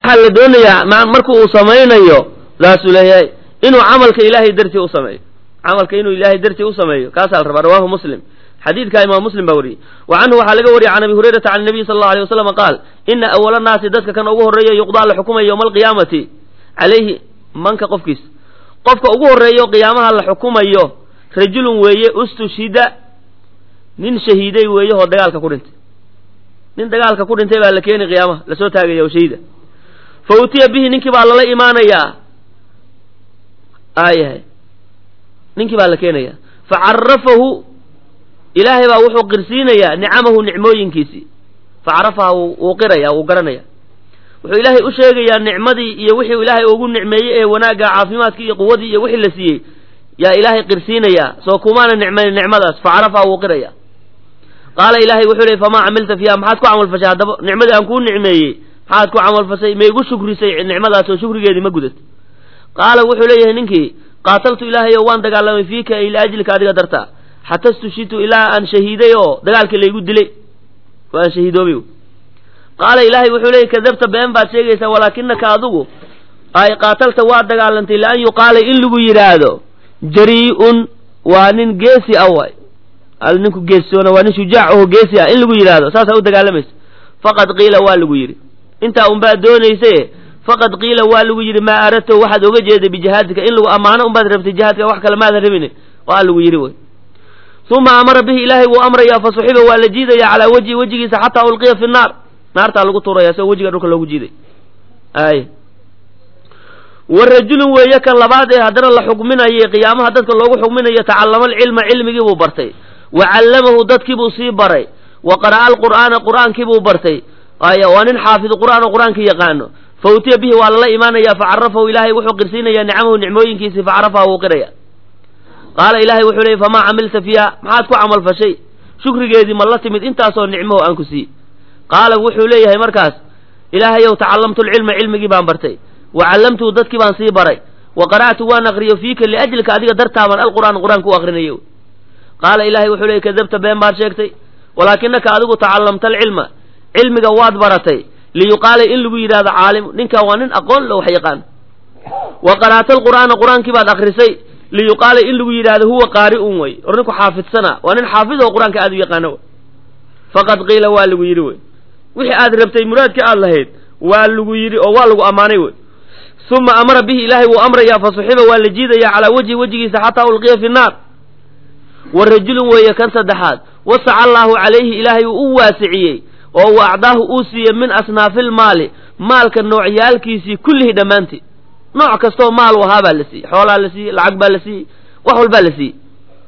waxaa la doonayaa marka uu samaynayo saasuu leeyahay inuu camalka ilaahay dartii u sameeyo camalka inuu ilaahay dartii u sameeyo kaasaa la rabaa rawahu muslim xadiidka imaam muslim baa wariyey wa canhu waxaa laga wariyay can abi hurayrata can nabiy sala allahu alay wasalam qaal ina awala naasi dadka kan ugu horreeya yuqdaa la xukumaya yowma alqiyaamati calayhi manka qofkiis qofka ugu horreeyo qiyaamaha la xukumayo rajulun weeye ustushhida nin shahiiday weeye oo dagaalka ku dhintay nin dagaalka ku dhintay baa la keeni qiyaamaha lasoo taagaya oo shahiida fa utiya bihi ninkii baa lala imaanayaa aayahay ninkii baa la keenaya fa carafahu ilaahay baa wuxuu qirsiinayaa nicamahu nicmooyinkiisii fa carafaha wuu qiraya wuu garanaya wuxuu ilaahay u sheegayaa nicmadii iyo wixii ilaahay ugu nicmeeyey ee wanaagga caafimaadkii iyo quwadii iyo wixii la siiyey yaa ilaahay qirsiinayaa soo kumaana nicmayn nicmadaas fa carafaha wuu qiraya qaala ilaahay wuxuu leey famaa camilta fiiha maxaad ku camalfashay haddaba nicmadii aan kuu nicmeeyey maxaad ku camalfashay ma igu shukrisay nicmadaas oo shukrigeedii ma gudad qaala wuxuu leeyahay ninkii qaataltu ilaahayo waan dagaalamay fiika ay liajlika adiga dartaa xata stushitu ilaa aan shahiiday oo dagaalkii laygu dilay oo aan shahiidoobay qaala ilaahay wuxuu leeyay kadabta been baad sheegaysaa walaakinaka adigu ay qaatalta waa dagaalantay lian yuqaala in lagu yidhaahdo jarii'un waa nin geesi ah waay ninku geesisoona waa nin shujaac aho geesi ah in lagu yidhaahdo saasaa u dagaalamaysa faqad qiila waa lagu yidhi intaa unbaad doonayse faqad qiila waa lagu yidhi maa aradto waxaad oga jeeday bijihaadika in lagu ammaano unbaad rabtay jihaadka wax kale maadan rabin waa lagu yidhi wy uma amara bihi ilaahay wuu amrayaa fa suxiba waa la jiidaya calaa wejhi wejigiisa xataa ulqiya fi naar naartaa lagu tuuraya soo wejiga dhulka loogu jiiday ay wa rajulun weeye kan labaad ee haddana la xukminayay qiyaamaha dadka loogu xukminayo tacallama alcilma cilmigii buu bartay wa callamahu dadkii buu sii baray wa qara'a alqur'aana qur'aankii buu bartay ay waa nin xaafid qur'aan oo qur'aanka yaqaano fa utiya bihi waa lala imaanaya fa carafahu ilaahay wuxuu qirsiinayaa nicamahu nicmooyinkiisii fa carafaha wuu qiraya qaala ilaahay wuxuu leeyay famaa camilta fiiha maxaad ku camal fashay shukrigeedii ma la timid intaasoo nicmaho aan ku siiyey qaala wuxuu leeyahay markaas ilaahayow tacallamtu lcilma cilmigii baan bartay wa callamtuhu dadkii baan sii baray wa qara'tu waan aqriyo fiika liajlika adiga dartaabaan alqur'aan qur'aanka u aqrinayo qaala ilaahay wuxuu leeyay kadabta been baad sheegtay walaakinaka adigu tacallamta alcilma cilmiga waad baratay liyuqaala in lagu yidhahdo caalim ninkan waa nin aqoon lo wax yaqaan wa qara'ta alqur'aana qur'aankii baad akrisay liyuqaala in lagu yidhahdo huwa qaari'un wey or ninku xaafidsana waa nin xaafid oo qur-aanka aad u yaqaano faqad qiila waa lagu yidhi wey wixii aad rabtay muraadka aad lahayd waa lagu yidhi oo waa lagu ammaanay wey uma amara bihi ilaahay wuu amrayaa fa suxiba waa la jiidaya calaa wejhi wejigiisa xataa ulqiya fi nnaar wa rajulun weeye kan saddexaad wasaca allaahu calayhi ilaahay uu u waasiciyey oo wa acdaahu uu siiyey min asnaafilmaali maalka noocyaalkiisii kullihii dhammaantii nooc kastoo maal u ahaa baa la siiyey xoolaa la siiyey lacag baa la siiyey wax walbaa la siiyey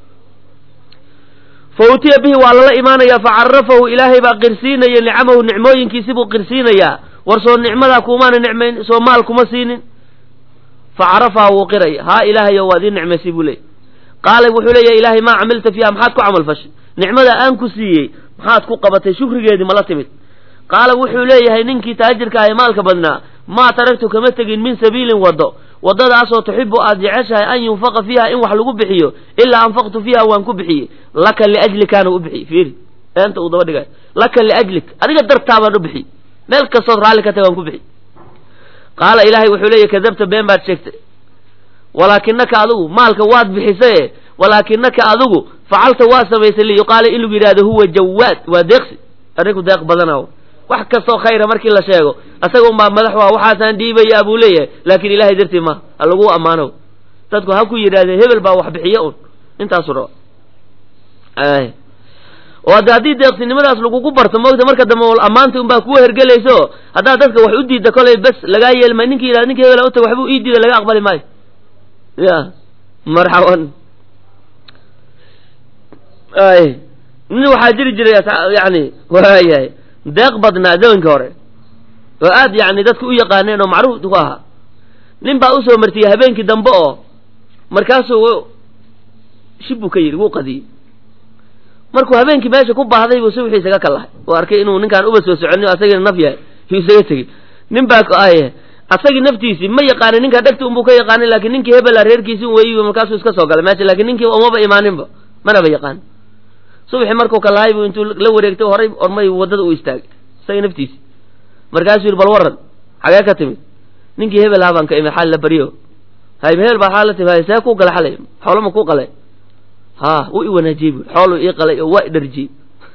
fa utiya bihi waa lala imaanayaa fa carafahu ilaahay baa qirsiinaya nicamahu nicmooyinkiisi buu qirsiinayaa war soo nicmadaa kuumaana nicmayn soo maal kuma siinin fa carafaha wuu qiraya haa ilaahayo waad ii nicmaysay buu leeyay qaala wuxuu leeyahay ilaahay maa camilta fiiha maxaad ku camal fashay nicmada aan ku siiyey maxaad ku qabatay shukrigeedii mala timid qaala wuxuu leeyahay ninkii taajirka ah ee maalka badnaa maa taragtu kama tegin min sabiilin waddo waddadaasoo tuxibu aad jeceshahay an yunfaqa fiiha in wax lagu bixiyo ilaa anfaqtu fiiha waan ku bixiyey laka liajlikaana u bixiyey fiiri eenta uu daba dhigay laka liajlik adiga dartaa baan u bixiyey meel kastood raalli ka tahay waan ku bixiyey qaala ilaahay wuxuu leeyahy kadabta been baad sheegtay walaakinaka adigu maalka waad bixisaye walaakinaka adigu facalta waa samaysay liyuqaala in lagu yidhahdo huwa jawaad waa deeqsi arrinku deeq badana wax kastoo khayra markii la sheego asaga unbaa madax waa waxaasaan dhiibayaa buu leeyahay laakiin ilahay dartii maaha ha lagu ammaano dadku ha ku yidhahdee hebel baa wax bixiyo un intaasu raba oo hadde haddii deeqsinimadaas lagugu barto moogta marka dambe ammaanta unbaa kuwa hergelayso haddaad dadka wax u diidda kolay bes lagaa yeeli maayo ninki yidhahda ninki hebel utag waxbuu ii diida laga aqbali maayo ya marxaban ay nin waxaa jiri jiray yani waayahay deeq badnaa zamankii hore oo aad yani dadka u yaqaaneen oo macruuf ku ahaa nin baa usoo martiyey habeenkii dambe oo markaasuu shib buu ka yidhi wuu qadiyey markuu habeenkii meesha ku baahday buu subxii isaga kalahay oo arkay inuu ninkaan uba soo soconin asagina naf yahay yuu isaga tegey nin baa ay asagii naftiisii ma yaqaanin ninkaa dhegta unbuu ka yaqaanin lakin ninkii hebela reerkiisi weeyi markaasuu iska soo galay meesha lakin ninkii umaba imaaninba manaba yaqaanin subxi markuu kalahay buu intuu la wareegtay horay ormay waddada u istaagay isaga naftiisi markaasuu yidhi bal waran xagee ka timid ninkii hebel ahaa baan ka imid xal la baryo hay hebel baa xaal la timid hay see ku gala xalay xoolama ku qalay ha wuu i wanaajiyey bu xoolu ii qalay oo waa i dharjiyey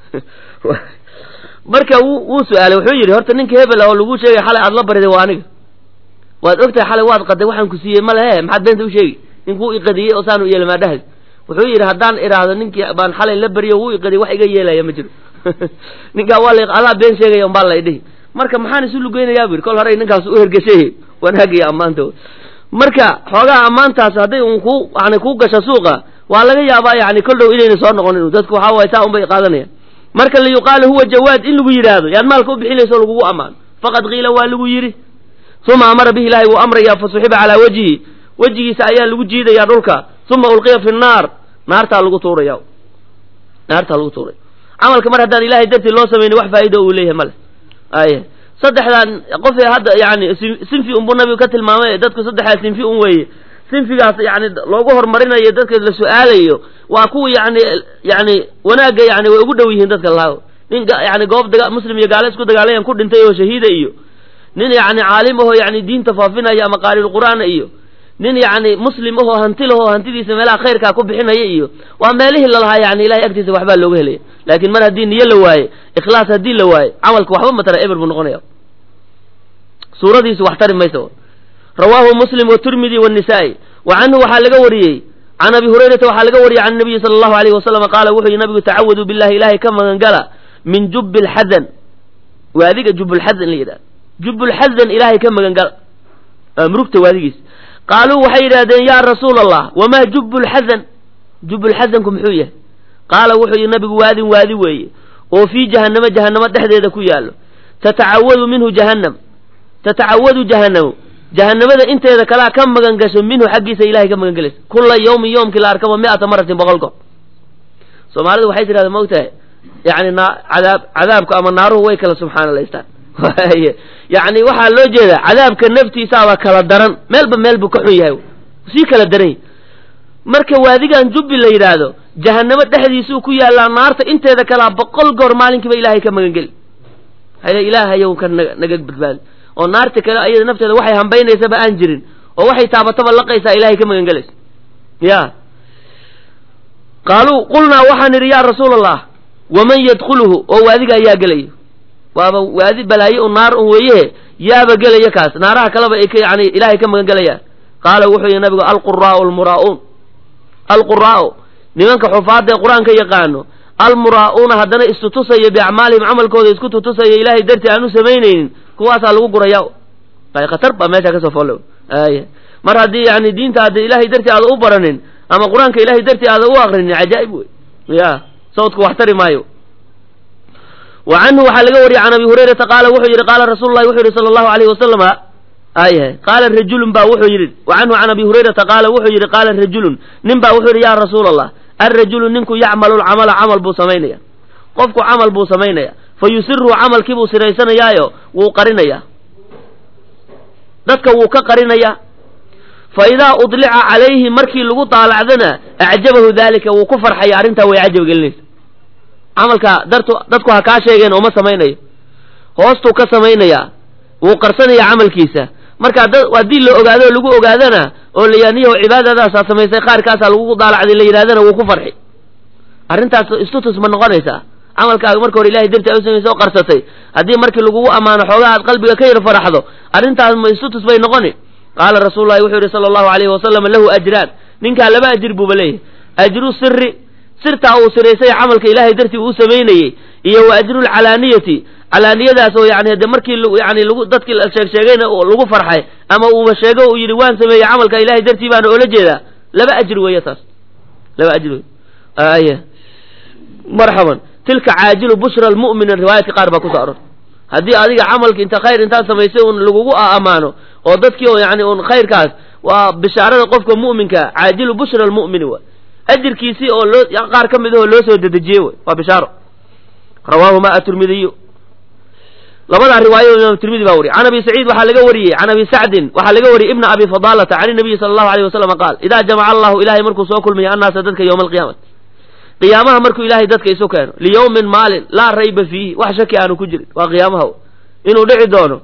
marka wuu wuu su-aalay wuxuu yidhi horta ninka hebel oo lagu sheegay xalay aad la bariday waa aniga waad ogtahay xalay waad qaday waxaan ku siiyey ma lehe maxaad beenta u sheegi ninkuu iqadiyey oo saanu yeelmaadhahay wuxuu yidhi haddaan idhaahdo ninkii baan xalay la beriyo wuu iqadiyey wax iga yeelaya ma jiro ninkaa waa la adaa been sheegaya umbaa la idhihi marka maxaan isu lugeynayaa bu yidhi kol hore ninkaas u hergeshay wanaagiyo ammaanta marka xoogaha ammaantaas hadday un ku yani kuu gasho suuqa waa laga yaabaa yani kol dhow inayna soo noqonin dadku waxaa waay saa unbay qaadanayaan marka liyuqaalu huwa jawaad in lagu yidhaahdo yaad maalka u bixinayso o lagugu ammaano faqad qiila waa lagu yidhi uma amara bihi ilaahay wuu amrayaa fasuxiba calaa wajhihi wejigiisa ayaa lagu jiidayaa dhulka uma ulqiya fi nnaar naartaa lagu tuuraya naartaa lagu tuuraya camalka mar haddaan ilahay dartii loo samayni wax faa'ido uu leeyahay male ay saddexdan qofee hadda yani sinfi unbuu nabigu ka tilmaamay dadku saddexdaa sinfi un weeye sinfigaas yani loogu horumarinayo dadka la su-aalayo waa kuwa yani yani wanaagga yani way ugu dhow yihiin dadka laago nin yani goob daga muslim iyo gaale isku dagaalayan ku dhintay oo shahiida iyo nin yani caalim ahoo yani diinta faafinaya ama qaariulqur'aana iyo nin yani muslim ahoo hanti lahoo hantidiisa meelaha khayrkaa ku bixinaya iyo waa meelihii lalahaa yani ilahay agtiisa waxbaa looga helaya laakiin mar haddii niyo la waaye ikhlaas haddii la waaye camalka waxba matara eber buu noqonaya suuradiisu wax tari maysa rawaahu muslim watirmidi wanisaa-i wa canhu waxaa laga wariyey can abi hurayrata waxaa laga wariyey can nabiyi sala allahu alayhi wasalam qaala wuxuu yihi nabigu tacawaduu billahi ilahay ka magangala min jubbi lxadan waadiga jubbulxadan la yidhahda jubbulxadan ilaahay ka magangala murugta waadigiis qaaluu waxay yidhahdeen yaa rasuula allah wamaa jubbulxadan jubbulxadanku muxuu yahay qaala wuxuu yihi nabigu waadin waadi weeye oo fii jahannamo jahannamo dhexdeeda ku yaallo tatacawadu minhu jahannam tatacawadu jahannamu jahannamada inteeda kalaa ka magan gasho minhu xaggiisa ilahay ka magan gelaysa kula yawmin yoomkii la arkaba mi'ata maratin boqol goor soomaalidu waxay tidhahda ma ogtahay yani na cadaab cadaabku ama naaruhu way kala subxaanalaystaan yani waxaa loo jeedaa cadaabka naftiisaaba kala daran meelba meel buu ka xun yahay sii kala daran yahy marka waadigan jubbi la yidhaahdo jahannamo dhexdiisuu ku yaallaa naarta inteeda kalaa boqol goor maalinkiiba ilahay ka magan geli hale ilaahayow ka naga naga badbaadi oo naarta kale ayada nafteeda waxay hambaynaysaba aan jirin oo waxay taabataba laqaysaa ilahay ka magan gelaysa ya qaaluu qulnaa waxaan idhi yaa rasuula allah waman yadkhuluhu oo waadiga ayaa gelaya waaba waadi balaaye un naar un weeyehe yaaba gelaya kaas naaraha kaleba ay ka yani ilahay ka magan gelayaan qaala wuxuu yihi nabigu alquraau almuraa'uun alquraa'u nimanka xufaadda ee qur-aanka yaqaano almuraa'uuna haddana istutusaya biacmaalihim camalkooda isku tutusaya ilaahay dartii aan u samaynaynin kuwaasaa lagu guraya ay khatar baa meesha kasoo folle ay mar haddii yani diinta hadda ilahay dartii aada u baranin ama qur-aanka ilahay dartii aada u akrinin cajaa'ib wey ya sawdku wax tari maayo wa canhu waxaa laga wariyey can abi hurayrata qaala wuxuu yidhi qaala rasuulu lahi wuxuu yidhi sala allahu alayhi wasalama ayahay qaala rajulun ba wuxuu yidhi wa canhu can abi hurayrata qaala wuxuu yidhi qaala rajulun nin baa wuxuu yidhi ya rasuula allah alrajulu ninku yacmalu lcamala camal buu samaynaya qofku camal buu samaynaya fa yusiru camalkii buu siraysanayaayo wuu qarinayaa dadka wuu ka qarinayaa fa idaa udlica calayhi markii lagu daalacdana acjabahu daalika wuu ku farxaya arrintaa way cajab gelinaysa camalka dartu dadku ha kaa sheegeen ooma samaynayo hoostuu ka samaynayaa wuu qarsanaya camalkiisa marka haddii la ogaado o lagu ogaadana oo layaaniyaho cibaadadaasaa samaysay qaarkaasaa lagu daalacday la yidhahdana wuu ku farxi arrintaas istutus ma noqonaysaa camalkaaga marka hore ilahay darti a u samaysay oo qarsatay haddii markii lagugu ammaano xoogaa aad qalbiga ka yar faraxdo arrintaas ma istutus bay noqoni qaala rasuululahi wuxuu yihi sala allahu alayhi wasalam lahu ajraan ninkaa laba ajir buuba leeyahay ajru siri sirtaa uu siraysay camalka ilaahay dartii uu samaynayey iyo wa ajru lcalaaniyati calaaniyadaas oo yani de markii yani lagu dadkii la sheeg sheegayna lagu farxay ama uuba sheego uu yidhi waan sameeyey camalka ilahay dartii baana oola jeedaa laba ajir weeye taas laba ajir wey aya marxaban tilka caajilu bushra almu'minin riwaayadka qaar baa kusoo arortay haddii adiga camalka inta khayr intaad samaysay un lagugu ammaano oo dadkii oo yani un khayrkaas waa bishaarada qofka mu'minka caajilu bushra almu'mini wa ajirkiisii oo loo qaar ka mid ahoo loo soo dedejiyey wey waa bishaaro rawaahuma atirmidiyu labadaa riwaayo imaam tirmidi baa wariy can abi saciid waxaa laga wariyey can abi sacdin waxaa laga wariyey ibna abi fadaalata can inabiyi sala allahu alayh wasalam qaal idaa jamaca allahu ilahay markuu soo kulmiyo annaasa dadka yowma alqiyaamati qiyaamaha markuu ilaahay dadka isu keeno liyowmin maalin laa rayba fiihi wax shaki aanu ku jirin waa qiyaamaha inuu dhici doono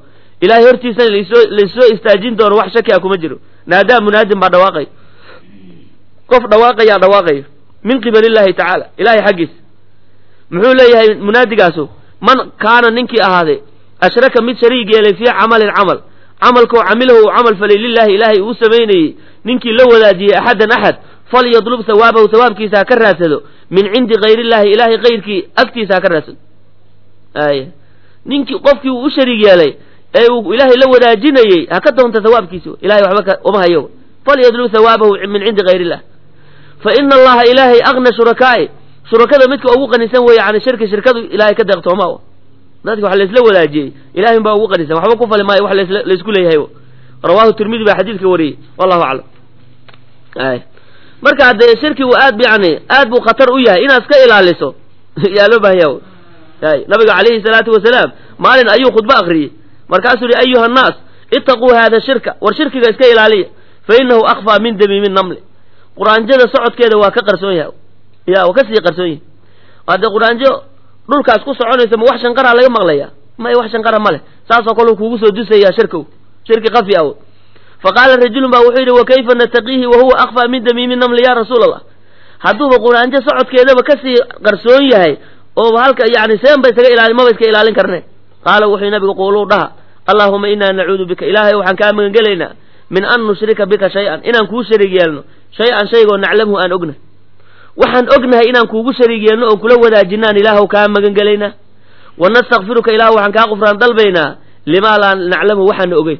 ilahay hortiisana lasoo laysoo istaajin doono wax shaki a kuma jiro naadaa munaadin baa dhawaaqay qof dhawaaqayaa dhawaaqayo min qibali illaahi tacaala ilahay xaggiisa muxuu leeyahay munaadigaasu man kaana ninkii ahaaday ashraka mid shariig yeelay fii camalin camal camalkoo camilahu uu camal falay lilaahi ilaahay uu samaynayey ninkii la wadaajiyey axadan axad falyadlub hawaabahu hawaabkiisa ha ka raadsado min cindi kayr illaahi ilaahay kayrkii agtiisa ha ka raadsado ay ninkii qofkii uu u shariig yeelay ee uu ilaahay la wadaajinayey ha ka doonta hawaabkiisi ilahay waxba uma hayo falyadlub hawaabahu min cindi kayr illah fa ina allaha ilaahay agna shurakaa'i shurakada midka ugu qanisan weeye can shirki shirkadu ilahay ka deeqtooma dadka wax laysla wadaajiyey ilahay baa ugu qanisan waxba ku fali maayo wax laysku leeyahay rawahu tirmidi baa xadiidka wariyey wallahu aclam ay marka dee shirkigu aad yani aad buu khatar u yahay inaad iska ilaaliso yaa loo baahan yaha ay nabiga calayhi salaatu wasalaam maalin ayuu khudbo akriyey markaasuu yihi ayuha annaas itaquu hada shirka war shirkiga iska ilaaliya fa inahu akfaa min damiimi namli quraanjada socodkeeda waa ka qarsoon yahay ya waa kasii qarsoon yahay haddee quraanjo dhulkaas ku soconaysa ma wax shanqaraa laga maqlaya may wax shanqara ma leh saasoo kale kuugu soo dusaya shirkow shirki kafi aw fa qaala rajulun baa wuxuu yidhi wa kayfa nataqiihi wa huwa akfaa min damiimi namli ya rasuul allah hadduuba quraanjo socodkeedaba kasii qarsoon yahay oo halka yani seen ba isaga ilaali maba iska ilaalin karne qaala wuxuu nabigu quuluu dhaha allaahuma inaa nacuudu bika ilaahay waxaan kaa magangelaynaa min an nushrika bika shay-an inaan kuu shariig yeelno shay-an shaygoo naclamhu aan ognahay waxaan ognahay inaan kuugu shariig yeelno oon kula wadaajinaan ilaahw kaa magangelaynaa wa nastakfiruka ilah waxaan kaa qufraan dalbaynaa limaa laa naclamu waxaana ogeyn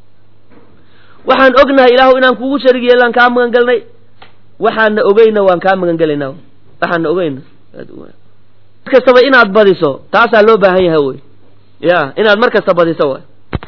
waxaan ognahay ilaahu inaan kuugu shariig yeelnaan kaa magangelnay waxaana ogeyna waan kaa magangelaynaa waxaana ogeyna kastaba inaad badiso taasaa loo baahan yahay wey ya inaad mar kasta badiso waay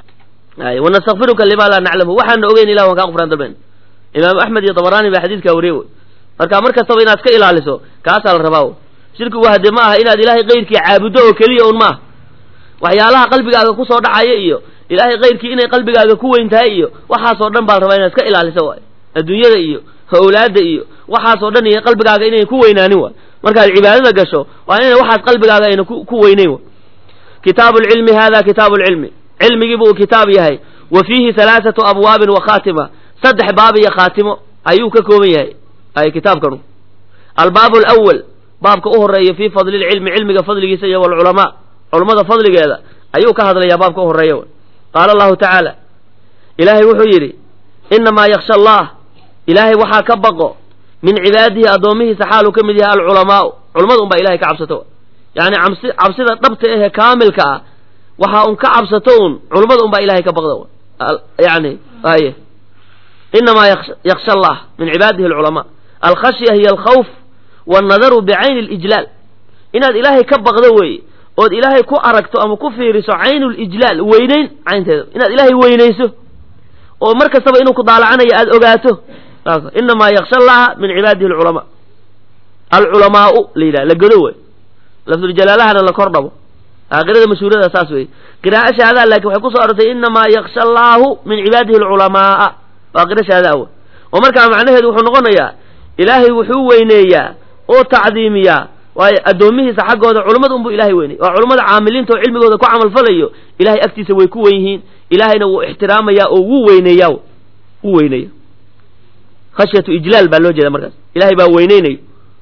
ay wanastakfiruka limaa laa naclamu waxaana ogeyn ilah waan kaa qufraan dalbayna imaamu axmed iyo dabaraani baa xadiidkaa wariye wey marka mar kastaba inaad iska ilaaliso kaasaa la rabaa shirkigu hadee ma aha inaad ilaahay kayrkii caabuddo oo keliya un maaha waxyaalaha qalbigaaga kusoo dhacaya iyo ilaahay kayrkii inay qalbigaaga ku weyn tahay iyo waxaasoo dhan baa la rabaa inaad iska ilaaliso waay adduunyada iyo awlaadda iyo waxaasoo dhan iyo qalbigaaga inay ku weynaanin waay markaad cibaadada gasho waa inay waxaas qalbigaaga ayna ku weyneyn waay kitaabu lcilmi hada kitaabu lcilmi cilmigiibu uu kitaab yahay wa fiihi halaathatu abwaabin wa khaatima saddex baab iyo khaatimo ayuu ka kooban yahay ay kitaabkanu albaabu alawal baabka u horeeya fii fadli lcilmi cilmiga fadligiisa iyo walculamaa culummada fadligeeda ayuu ka hadlayaa baabka u horeeya qaala allahu tacaala ilaahay wuxuu yidhi inamaa yaksha allah ilaahay waxaa ka baqo min cibaadihi addoomihiisa xaaluu ka mid yahay alculamaau culummada un baa ilahay ka cabsato yani cabsi cabsida dhabta ahee kaamilka ah waxaa un ka cabsato un culummada un baa ilahay ka baqda yani aye inamaa yaksha allah min cibaadihi alculamaa alkhashya hiya alkhawf wannadaru bicayni alijlaal inaad ilaahay ka baqdo weeye ood ilaahay ku aragto ama ku fiiriso caynu lijlaal weynayn caynteeda inaad ilaahay weynayso oo mar kastaba inuu ku daalacanayo aada ogaato inamaa yaksha allaha min cibaadihi alculamaa alculamaau la yidhaha la godo wey lafduljalaalahana la kor dhabo aakhirada mashhuurada saas wey qiraa'o shahadaha laakiin waxay kusoo arortay inamaa yaksha allaahu min cibaadihi alculamaaa waa qiro shahadaha wey oo markaa macnaheedu wuxuu noqonayaa ilaahay wuxuu weyneeyaa oo tacdiimiyaa waayo addoomihiisa xaggooda culummada unbuu ilahay weyney waa culummada caamiliinta oo cilmigooda ku camalfalayo ilahay agtiisa way ku wen yihiin ilahayna wuu ixtiraamayaa oo wuu weyneeyaa wuu weyneeya khashyatu ijlaal baa loo jeeda markaas ilahay baa weyneynayo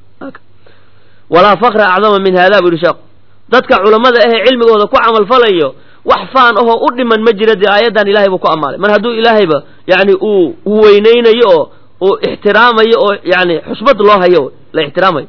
walaa fakra acdama min hada bu yihi sheekhu dadka culammada ahee cilmigooda ku camalfalayo wax faan ahoo u dhiman ma jira dee aayaddan ilahay buu ku amaalay mar hadduu ilaahayba yani uu uu weyneynayo oo uu ixtiraamayo oo yani xusbad loo hayo la ixtiraamayo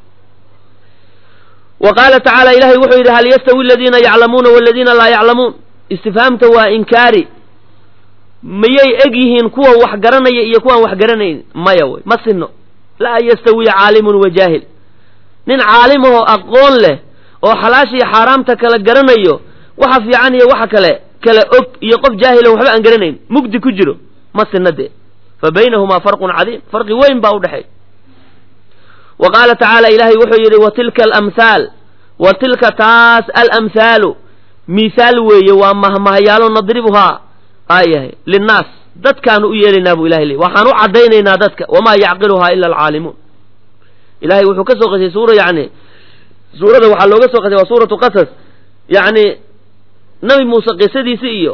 wa qaala tacaala ilahay wuxuu yidhi hal yastawi aladiina yaclamuuna waladiina laa yaclamuun istifhaamta waa inkaari miyay eg yihiin kuwa wax garanaya iyo kuwaan wax garanayn maya wey ma sinno laa yastawi caalimun wa jaahil nin caalim ahoo aqoon leh oo xalaasha iyo xaaraamta kala garanayo waxa fiican iyo waxa kale kala og iyo qof jaahilon waxba aan garanayn mugdi ku jiro ma sinna dee fa baynahumaa farqun cadiim farqi weyn baa udhexeey wa qaala tacaala ilaahay wuxuu yidhi wa tilka alamhaal wa tilka taas alamhaalu mihaal weeye waa mahmahyaalo nadribuhaa aayahay linnaas dadkaanu u yeelaynaa buu ilahay leey waxaan u caddaynaynaa dadka wamaa yacqiluhaa ila alcaalimuun ilahay wuxuu ka soo qasay suura yani suurada waxaa looga soo qasay waa suuratu qasas yacni nabi muuse qisadiisi iyo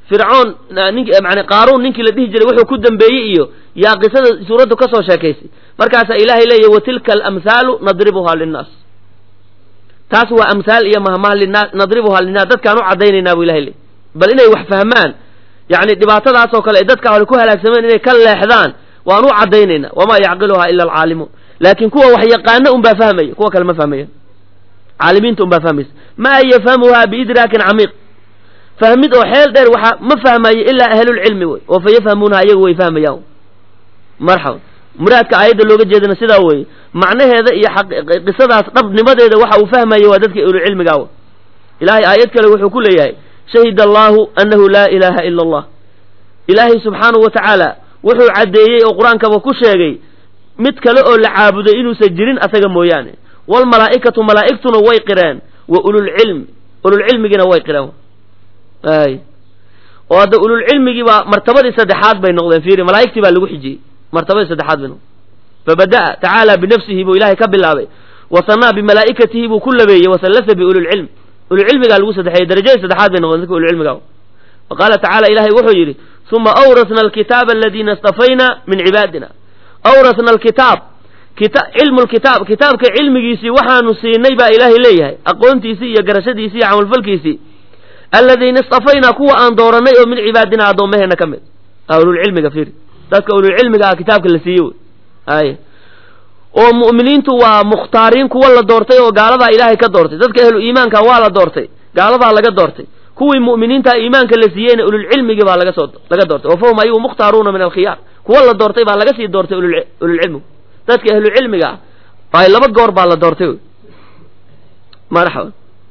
fircoon nink man qaaruun ninkii la dhihi jiray wuxuu ku dambeeyey iyo yaa qisada suuraddu ka soo sheekaysay markaasaa ilaahay leeyahy wa tilka alamhaalu nadribuhaa linnaas taas waa amhaal iyo mahmaha linaa nadribuhaa linnaas dadkaan u caddaynaynaa bu ilahay leey bal inay wax fahmaan yacni dhibaatadaasoo kale ay dadka hore ku halaagsameen inay ka leexdaan waan u caddaynaynaa wamaa yacqiluhaa ila alcaalimuun laakiin kuwa wax yaqaana unbaa fahmaya kuwa kale ma fahmayan caalimiinta unbaa fahmaysa maa yafhamuhaa biidraakin camiiq fahmid oo xeel dheer waxaa ma fahmayo ilaa ahlulcilmi wey oo fa yafhamuunaha iyagu way fahmayaan marxaba muraadka aayadda looga jeedana sidaa weeye macnaheeda iyo qisadaas dhabnimadeeda waxa uu fahmaya waa dadka ahlulcilmigaa w ilaahay aayad kale wuxuu ku leeyahay shahida allahu annahu laa ilaaha ila allah ilaahay subxaanahu wa tacaala wuxuu caddeeyey oo qur-aankaba ku sheegay mid kale oo la caabuday inuusan jirin asaga mooyaane waalmalaa'ikatu malaa'igtuna way qireen wa ululcilmi ululcilmigiina way qireen ay oo hadda ululcilmigii baa martabadii saddexaad bay noqdeen fiiri malaa'igtii baa lagu xijiyey martabadii saddexaad bay noqdeen fabada'a tacaala binafsihi buu ilaahay ka bilaabay wasanaa bimalaa'ikatihi buu ku labeeyey wasallasa biululcilm ululcilmigaa lagu saddexeeyey darajadii saddexaad bay noqdeen dadka ululcilmiga wa qaala tacala ilahay wuxuu yidhi uma awrasna alkitaaba aladiina istafayna min cibaadina awrasna alkitaab cilmu lkitaab kitaabka cilmigiisii waxaanu siinay baa ilaahay leeyahay aqoontiisii iyo garashadiisii iyo camalfalkiisii aladiina istafaynaa kuwa aan dooranay oo min cibaadina addoomaheena ka mid ululcilmiga fiiri dadka ululcilmiga ah kitaabka la siiyey ay oo mu'miniintu waa mukhtaariin kuwa la doortay oo gaaladaa ilaahay ka doortay dadka ahlu iimaanka waa la doortay gaaladaa laga doortay kuwii mu'miniinta iimaanka la siiyeyna ululcilmigii baa laga soo laga doortay wa fahum ayagu mukhtaaruuna min alkhiyaar kuwa la doortay baa laga sii doortay ululcilmigu dadka ahlucilmiga ah ay laba goor baa la doortay marxaba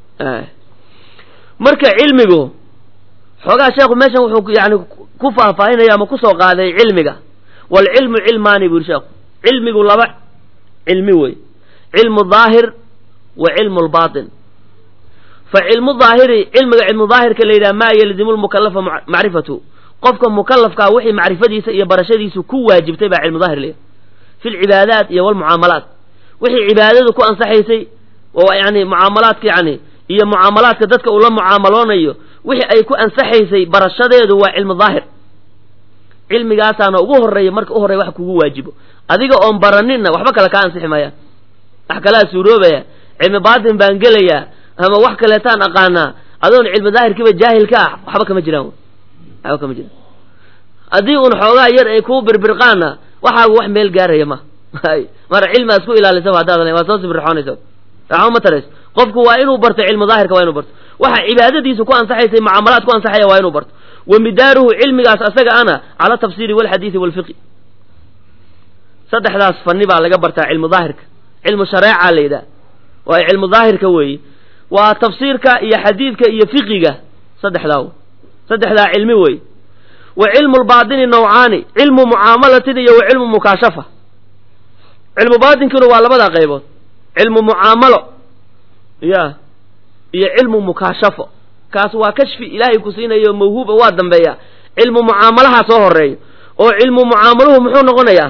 marka cilmigu xoogaa sheekhu meeshan wuxuu yani ku faahfaahinaya ama kusoo qaaday cilmiga waalcilmu cilmaani bu yidhi sheekhu cilmigu laba cilmi wey cilmu daahir wa cilmu lbaatin fa cilmu daahiri cilmiga cilmu daahirka la yidhaha maa yalzimu lmukalafa macrifatu qofka mukalafkaa wixii macrifadiisa iyo barashadiisu ku waajibtay baa cilmu daahir leeyahay fi lcibaadaat iyo walmucaamalaat wixii cibaadadu ku ansaxaysay oo yani mucaamalaadka yani iyo mucaamalaadka dadka uu la mucaamaloonayo wixii ay ku ansaxaysay barashadeedu waa cilmu daahir cilmigaasaana ugu horreeya marka u horreya wax kugu waajibo adiga oon baraninna waxba kale kaa ansixi maayaan wax kalaa suuroobaya cilmi baatin baan gelayaa ama wax kaleetaan aqaanaa adoon cilmi daahirkiiba jaahil ka ah waxba kama jiraan waxba kama jiraan haddii un xoogaa yar ay kuu birbirqaana waxaagu wax meel gaaraya ma mara cilmi aad ku ilaalisaba haddaad waa soo sibirxoonaysa waxba ma tarays qofku waa inuu barto cilmu daahirka waa inuu barto waxa cibaadadiisu ku ansaxaysay mucaamalaad ku ansaxaya waa inuu barto wa midaaruhu cilmigaas asaga ana cala tafsiiri walxadiidi walfiqi saddexdaas fanni baa laga bartaa cilmu daahirka cilmu shareeca la yidhaha waa cilmu daahirka weeye waa tafsiirka iyo xadiidka iyo fiqiga saddexdaa saddexdaa cilmi wey wa cilmu lbaatini nawcaani cilmu mucaamalatin iyo wa cilmu mukaashafa cilmu baatinkuna waa labadaa qaybood cilmu mucaamalo ya iyo cilmu mukaashafo kaas waa kashfi ilaahay ku siinayo mawhuuba waa dambeeya cilmu mucaamalaha soo horeeyo oo cilmu mucaamaluhu muxuu noqonayaa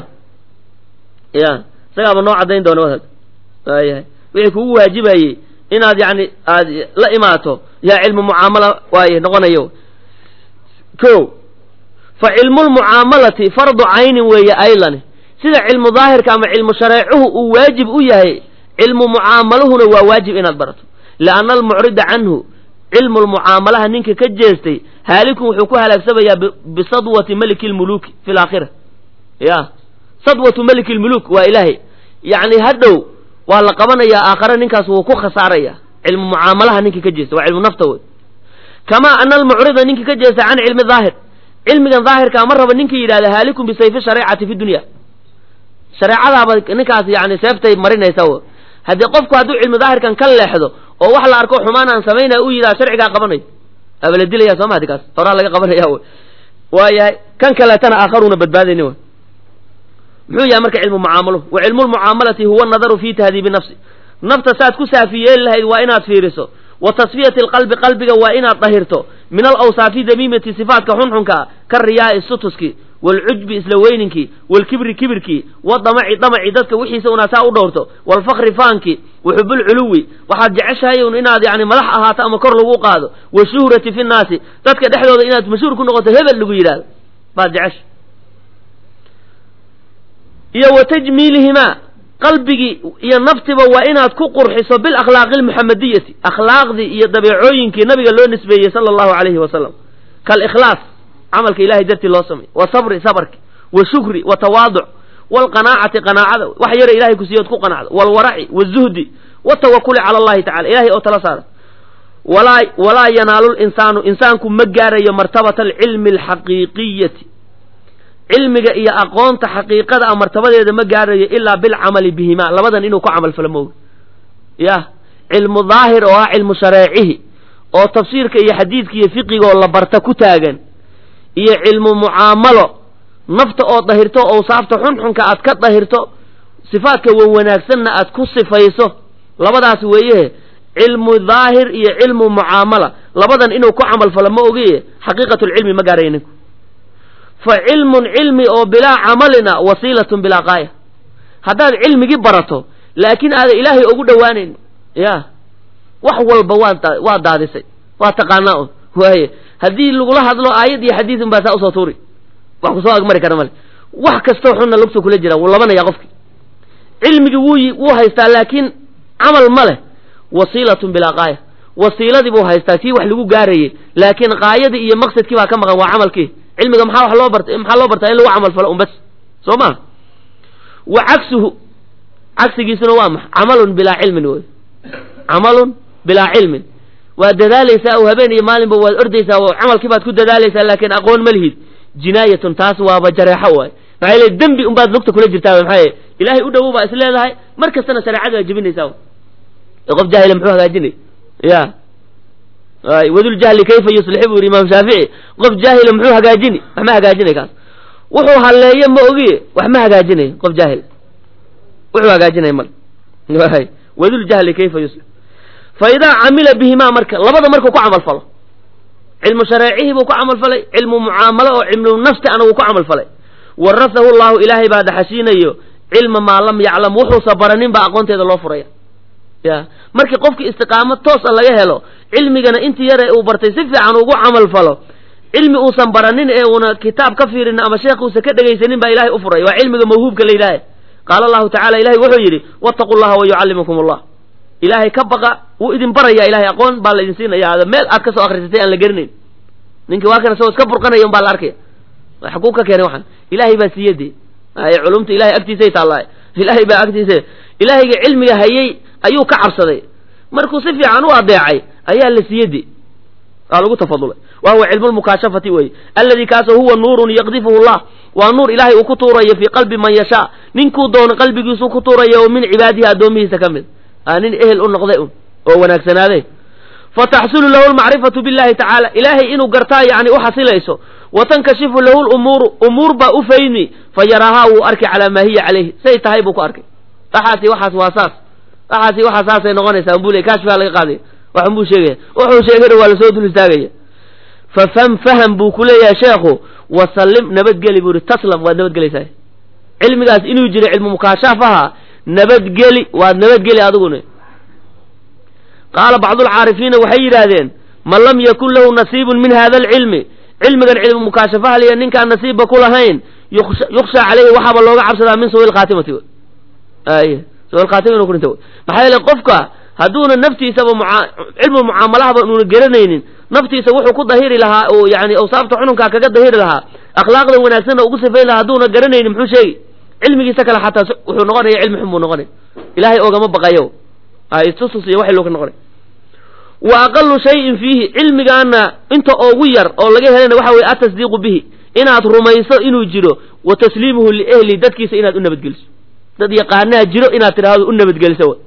ya isagaaba noo caddayn doona wadaad waayahay wixii kugu waajibayey inaad yani aad la imaato yaa cilmu mucaamala waay noqonayo ko fa cilmu lmucaamalati fardu caynin weeye aylani sida cilmu daahirka ama cilmu shareecuhu uu waajib u yahay cilmu mucaamaluhuna waa waajib inaad barato lianna almucrida canhu cilmu lmucaamalaha ninka ka jeestay haalikun wuxuu ku halaagsamayaa bisadwati maliki lmuluki fi laakhira ya sadwatu maliki lmuluk waa ilaahay yacni hadhow waa la qabanayaa aakhare ninkaas wuu ku khasaaraya cilmu mucaamalaha ninka ka jeesta waa cilmu nafta wey kamaa ana almucrida ninka ka jeesta can cilmi daahir cilmigan daahirkaa ma raba ninka yidhahda haalikun bisayfi shareecati fi dunya shareecadaaba ninkaas yani seeftay marinaysa w haddii qofku hadduu cilmi daahirkan ka leexdo oo wax la arko xumaan aan samaynaya u yidhaha sharcigaa qabanayo aba la dilaya sooma hadi kaas horaa laga qabanaya w waayahay kan kaleetana aakharuuna badbaadayni w muxuu yahay marka cilmu mucaamaluhu wa cilmu lmucaamalati huwa nadaru fi tahdiibi nafsi nafta saad ku saafi yeeli lahayd waa inaad fiiriso wa tasfiyati alqalbi qalbiga waa inaad dahirto min alawsaafi damiimati sifaatka xunxunka ka riyaai sutuski waalcujbi isla weyninkii waalkibri kibirkii wadamaci damaci dadka wixiisa unaa saa u dhowrto waalfakri faankii waxubulculuwi waxaad jeceshahay un inaad yani madax ahaato ama kor lagu qaado washuhrati fi nnaasi dadka dhexdooda inaad mashhuur ku noqoto hebel lagu yidhahdo baad jecesha iyo wa tajmiilihimaa qalbigii iyo naftiba waa inaad ku qurxiso bilakhlaaqi almuxamadiyati akhlaaqdii iyo dabeecooyinkii nabiga loo nisbeeyey sala allahu calayhi wasalam kaalikhlaas camalka ilahay dartii loo sameey wa sabri sabarki wa shukri wa tawaaduc waalqanaacati qanaacada wax yara ilahay ku siiyood ku qanacdo waalwaraci wazuhdi watawakuli cala allahi tacala ilahay oo tala saara walaa walaa yanaalu linsaanu insaanku ma gaarayo martabata alcilmi alxaqiiqiyati cilmiga iyo aqoonta xaqiiqada a martabadeeda ma gaarayo ilaa bilcamali bihimaa labadan inuu ku camal falo mooga yah cilmu daahir oo ah cilmu shareecihi oo tafsiirka iyo xadiidka iyo fiqigaoo la barta ku taagan iyo cilmu mucaamalo nafta oo dahirto owsaafta xunxunka aad ka dahirto sifaadka wan wanaagsanna aad ku sifayso labadaas weeyehe cilmu daahir iyo cilmu mucaamala labadan inuu ku camal falo ma ogiye xaqiiqatulcilmi ma gaaraya ninku fa cilmun cilmi oo bilaa camalina wasiilatun bilaa qaaya haddaad cilmigii barato laakiin aadan ilaahay ugu dhowaanayn ya wax walba waa waa daadisay waa taqaanaa un waaye haddii lagula hadlo aayad iyo xadiid un baa saa usoo tuuri wax kusoo agmari kara male wax kastoo xunna lugtu kula jira wuu labanaya qofki cilmigii wuu wuu haystaa laakiin camal ma leh wasiilatun bilaa qaaya wasiiladii buu haystaa tii wax lagu gaarayey laakiin qaayadii iyo maqsadkii baa ka maqan waa camalkii cilmiga maxaa wax loo barta maxaa loo bartaa in lagu camal falo un bas soo ma wa cagsuhu cagsigiisuna waa maxa camalun bilaa cilmin wey camalun bilaa cilmin waad dadaalaysaa oo habeen iyo maalinba waad ordaysaa oo camalkii baad ku dadaalaysaa laakiin aqoon ma lihid jinaayatun taas waaba jareexo waay maxaa yeele dembi unbaad lugta kula jirtaa maxaa yeele ilaahay u dhowow baa is leedahay mar kastana shareecada waa jebinaysaa qof jaahila muxuu hagaajinay ya waduljahli kayfa yuslixi buu yidhi imaam shaafici qof jaahila muxuu hagaajini wax ma hagaajinay kaas wuxuu halleeyo ma ogiye wax ma hagaajinay qof jaahil wuxuu hagaajinay mal waduljahli kayfa yuslix fa idaa camila bihimaa marka labada markuu ku camal falo cilmu shareecihii buu ku camal falay cilmu mucaamalo oo cilmu nafsi ana wuu ku camal falay warasahu llahu ilaahay baa daxashiinayo cilma maa lam yaclam wuxuusa baranin baa aqoonteeda loo furaya ya markii qofkii istiqaamo toosa laga helo cilmigana intii yare uu bartay si fiican ugu camal falo cilmi uusan baranin ee uuna kitaab ka fiirin ama sheekh uusan ka dhegaysanin baa ilahay u furay waa cilmiga mawhuubka la yidhaahe qaala allahu tacala ilahay wuxuu yidhi wattaqu llaha wa yucallimukum allah ilaahay ka baqa wuu idin baraya ilahay aqoon baa la idin siinaya meel aad ka soo akrisatay aan la gerinayn ninkii waa kan isagoo iska burqanaya un baa la arkaya xaguu ka keenay waxaan ilaahay baa siiye dee ay culumta ilahay agtiisay taallaa ilaahay baa agtiisa ilaahayga cilmiga hayay ayuu ka cabsaday markuu si fiican u adeecay ayaa la siiye de waa lagu tafadulay wa huwa cilmu lmukaashafati wey alladii kaasoo huwa nuurun yaqdifuhu llah waa nuur ilaahay uu ku tuurayo fii qalbi man yashaa ninkuu doono qalbigiisuu ku tuuraya oo min cibaadihi addoomihiisa ka mid a nin ehel u noqday un oo wanaagsanaaday fataxsulu lahu lmacrifatu billahi tacaala ilaahay inuu gartaa yani u xasilayso wa tankashifu lahu lumuuru umuur baa u faymi fa yaraahaa wuu arkay calaa maa hiya calayhi say tahay buu ku arkay waxaasi waxaas waa saas waxaasi waxaa saasay noqonaysaa unbuu le kashfaa laga qaadaya wax unbuu sheegaya wuxuu sheegana waa lasoo dul istaagaya fafam faham buu ku leeyahay sheekhu wasallim nabadgeli buu yihi taslam waad nabadgelaysaa cilmigaas inuu jiro cilmu mukaashafaha nabadgeli waad nabadgeli adiguna qaala bacdulcaarifiina waxay yidhaahdeen man lam yakun lahu nasiibun min hada alcilmi cilmigan cilmu mukaashafaha liya ninkaan nasiibba ku lahayn yukshaa caleyhi waxaaba looga cabsadaa min suui lkhaatimati ay suuilkhaatima inu ku dhinta maxaa yeele qofka hadduuna naftiisaba cilmu mucaamalahaba uuna garanaynin naftiisa wuxuu ku dahiri lahaa oo yani awsaafta xununkaa kaga dahiri lahaa akhlaaqda wanaagsanna ugu sifayn lahaa hadduuna garanaynin muxuu sheegi cilmigiisa kale xataa wuxuu noqonaya cilmi xun buu noqonay ilaahay ogama baqayo istusus iyo waxay loo ka noqonay wa aqalu shayin fiihi cilmigaana inta ugu yar oo laga helana waxa weye atasdiiqu bihi inaad rumayso inuu jiro wa tasliimuhu liehli dadkiisa inaad u nabadgeliso dad yaqaanaha jiro inaad tidhaahdo u nabadgeliso w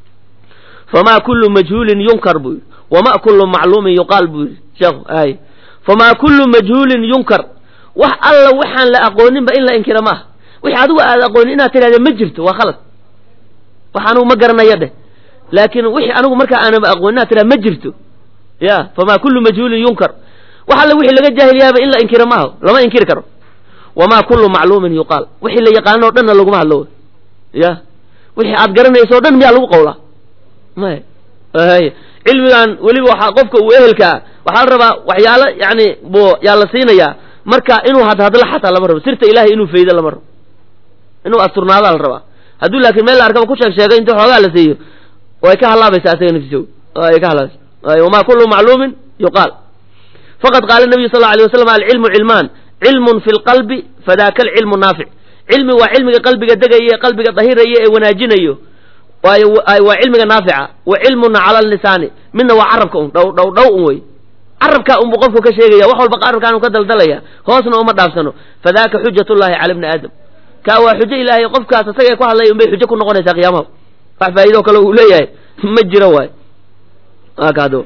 famaa kullu majhuulin yunkar buu yidhi wama kullu macluumin yuqaal buu yidhi sheekhu ay famaa kullu majhuulin yunkar wax alla waxaan la aqooninba in la inkira maaha wixi adigu aad aqoonin inaad tidhahda ma jirto waa khalad wax anugu ma garanaya dheh laakiin wixii anigu markaa aanaba aqoonin inaad tidhahda ma jirto ya famaa kullu majhuulin yunkar wax alla wixii laga jaahiliyaaba in la inkiro maaha lama inkiri karo wamaa kullu macluumin yuqaal wixii la yaqaano o dhanna laguma hadlo ya wixii aad garanayso o dhan miyaa lagu qawlaa maya cilmigan weliba waxaa qofka uu ehelkaa waxaa la rabaa waxyaalo yani bu yaa la siinayaa marka inuu hadhadlo xataa lama rabo sirta ilahay inuu faydo lama rabo inuu asturnaadaa la rabaa hadduu laakiin meel la arkaba ku sheeg sheegay inta xoogaa la siiyo way ka halaabaysaa asaga naftiso way ka halaabaysa wamaa kullu macluumin yuqaal faqad qaala nabiyu sal lla alay waslam alcilmu cilmaan cilmun fi lqalbi fadaaka alcilmu naafic cilmi waa cilmiga qalbiga degaya ee qalbiga dahiraya ee wanaajinayo waayo waa cilmiga naafica wa cilmuna cala lisaani midna waa carabka un dhow dhow dhow un wey carabkaa unbu qofku ka sheegaya wax walba carabkaanu ka daldalaya hoosna uma dhaafsano fadaaka xujat llahi cala bni aadam kaa waa xujo ilaahay qofkaas isaga ku hadlaya unbay xujo ku noqonaysaa qiyaamaha wax faa'ido kale uu leeyahay ma jiro waay kaado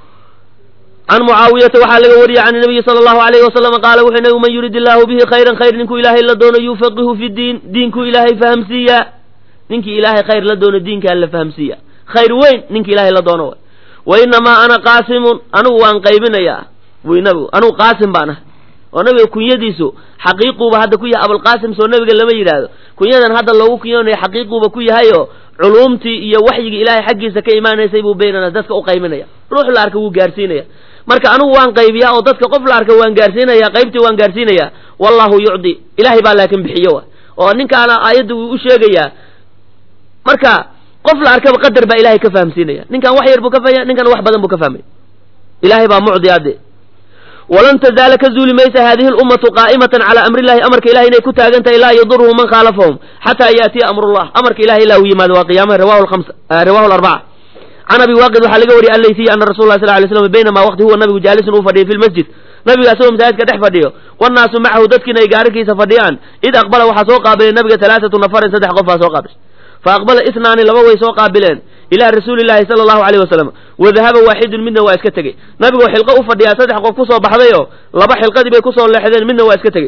can mucaawiyata waxaa laga wariyey can nabiyi sala allahu alayhi wasalam qaala wuxuu nabigu man yurid illaahu bihi khayran khayr ninkuu ilaahay la doono yufaqihu fi diin diinkuu ilaahay fahamsiiyaa ninkii ilaahay khayr la doono diinkaa la fahamsiiya khayr weyn ninki ilaahay la doono wa inamaa ana qaasimun anigu waan qaybinayaa buy nabigu anigu qaasim baan ahay oo nabiga kunyadiisu xaqiiquuba hadda ku yahay abulqaasim soo nabiga lama yidhaahdo kunyadan hadda loogu kunyoonayo xaqiiquuba ku yahayo culuumtii iyo waxyigii ilaahay xaggiisa ka imaanaysay buu baynana dadka u qaybinaya ruux la arka wuu gaarsiinaya marka anigu waan qaybiyaa oo dadka qof la arka waan gaarsiinaya qaybtii waan gaarsiinaya wallahu yucdi ilaahay baa laakin bixiyo wa oo ninkaana aayadda wuu u sheegayaa marka qof la arkaba qadar baa ilahay ka fahamsiinaya ninkan wax yar buu ka fahmaya ninkan wax badan buu ka fahmaya ilahay baa mucdi ade walan tazaala ka zuuli maysa hadihi lummatu qaa'imatan calaa amri illahi amarka ilahay inay ku taagan tahay laa yaduruhu man khaalafahum xataa yaatiya amrullah amarka ilahay ilaa uu yimaado waa qiyaamaha rawahu lhamsa rawahu larbaca can abi waaqid waxaa laga wariyay allaysiy ana rasul lah sal lay slam baynamaa waqti huwa nabigu jaalisun uu fadhiyay fi lmasjid nabiga asagoo masaajidka dhex fadhiyo wannaasu macahu dadkiina ay gaararkiisa fadhiyaan id aqbala waxaa soo qaabilay nabiga talaatatu nafarin saddex qof baa soo qaabilay fa aqbala isnaani laba way soo qaabileen ilaa rasuuli llahi sala allahu alayh wasalam wadahaba waaxidun midna waa iska tegey nabigoo xilqo u fadhiyaa saddex qof kusoo baxdayoo laba xilqadii bay kusoo leexdeen midna waa iska tegey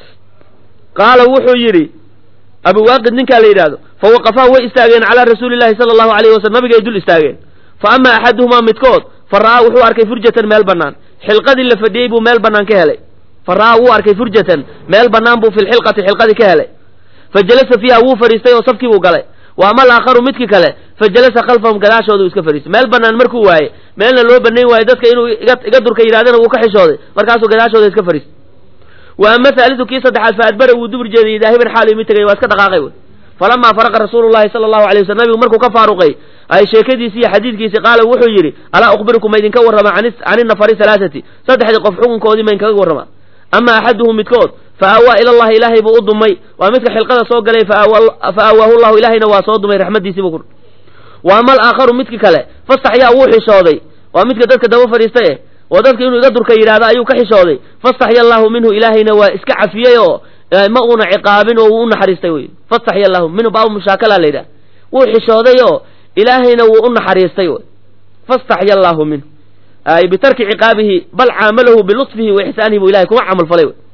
qaala wuxuu yidhi abu waaqid ninkaa la yidhaahdo fa waqafaa way istaageen calaa rasuuli llahi sala allahu alayh wasalam nabigay dul istaageen fa ama axaduhumaa midkood fa ra'aa wuxuu arkay furjatan meel bannaan xilqadii la fadhiyey buu meel bannaan ka helay fa ra'aa wuu arkay furjatan meel bannaan buu fi lxilqati xilqadii ka helay fa jalasa fiiha wuu fadhiistay oo safkii buu galay wa ama alaakharu midkii kale fa jalasa khalfahum gadaashooda uu iska fadhiistay meel bannaan markuu waaye meelna loo banayn waayo dadka inuu iga durka yidhahdana wuu ka xishooday markaasuu gadaashooda iska fadhiistay wa ama haalidu kii saddexaad fa adbara wuu dubur jeedayy daahiban xaal imi tegay waa iska dhaqaaqay wey falamaa faraqa rasuulu llahi sala allahu alay waslm nabigu markuu ka faaruqay ay sheekadiisii iyo xadiidkiisii qaala wuxuu yidhi alaa ukhbirukum ma idinka warrama can inafari halaathati saddexdii qof xukunkoodii ma idinkaga warrama ama axaduhum midkood fa aawaa ila allahi ilaahay buu u dumay waa midka xilqada soo galay fa aawaahu llahu ilaahayna waa soo dumay raxmaddiisiibu ku wa ama alaakharu midki kale fastaxyaa wuu xishooday waa midka dadka daba fadhiistay eh oo dadka inuu iga durka yidhahdo ayuu ka xishooday fastaxya allahu minhu ilaahayna waa iska cafiyey oo ma uuna ciqaabin oo wuu u naxariistay wey fastaxya allahu minhu baabu mushaakala la yidhaha wuu xishooday oo ilaahayna wuu u naxariistay wey fastaxya allahu minhu ay bitarki ciqaabihi bal caamalahu bilutfihi wa ixsaanihi buu ilahay kuma camal falay wey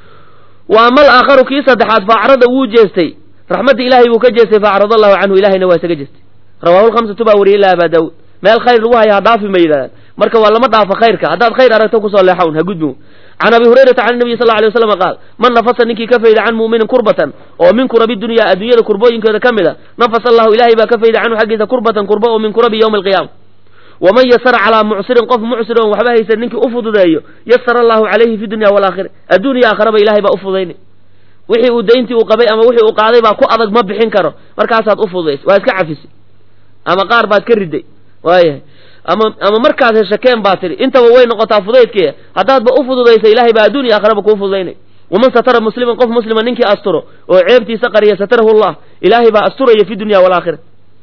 wa ama alaakharu kii saddexaad faacrada wuu jeestay raxmadda ilahay buu ka jeestay faacrada allahu canhu ilahayna waa isaga jeestay rawahu lhamsatu baa wariyay ila abaa daawud meel khayr lagu haya ha dhaafi ma yidhahdaan marka waa lama dhaafo khayrka haddaad khayr aragto kusoo leexa un ha gudbin can abi hurayrata can nabiyi sal lla alay waslam qaal man nafasa ninkii ka fayda can mu'minin kurbatan oo min kurabi dunya adduunyada kurbooyinkeeda ka mid a nafasa allahu ilahay baa ka fayda canhu xaggiisa kurbatan kurba oo min kurabi yowmi alqiyaama waman yasara calaa mucsirin qof mucsir oon waxba haysan ninkii u fududeeyo yasara allahu calayhi fi dunya walaakhira adduuniya aakhiraba ilahay baa u fududaynay wixii uu dayntii uu qabay ama wixii uu qaaday baa ku adag ma bixin karo markaasaad u fududaysay waa iska cafisay ama qaar baad ka riday waayahay ama ama markaad heshakeen baa tidhi intaba way noqotaa fudaydkii haddaadba u fududaysa ilahay baa adduun iyo aakhiraba kuu fududaynay waman satara musliman qof muslima ninkii asturo oo ceebtiisa qariya satarahu llah ilaahay baa asturaya fi dunya walaakhira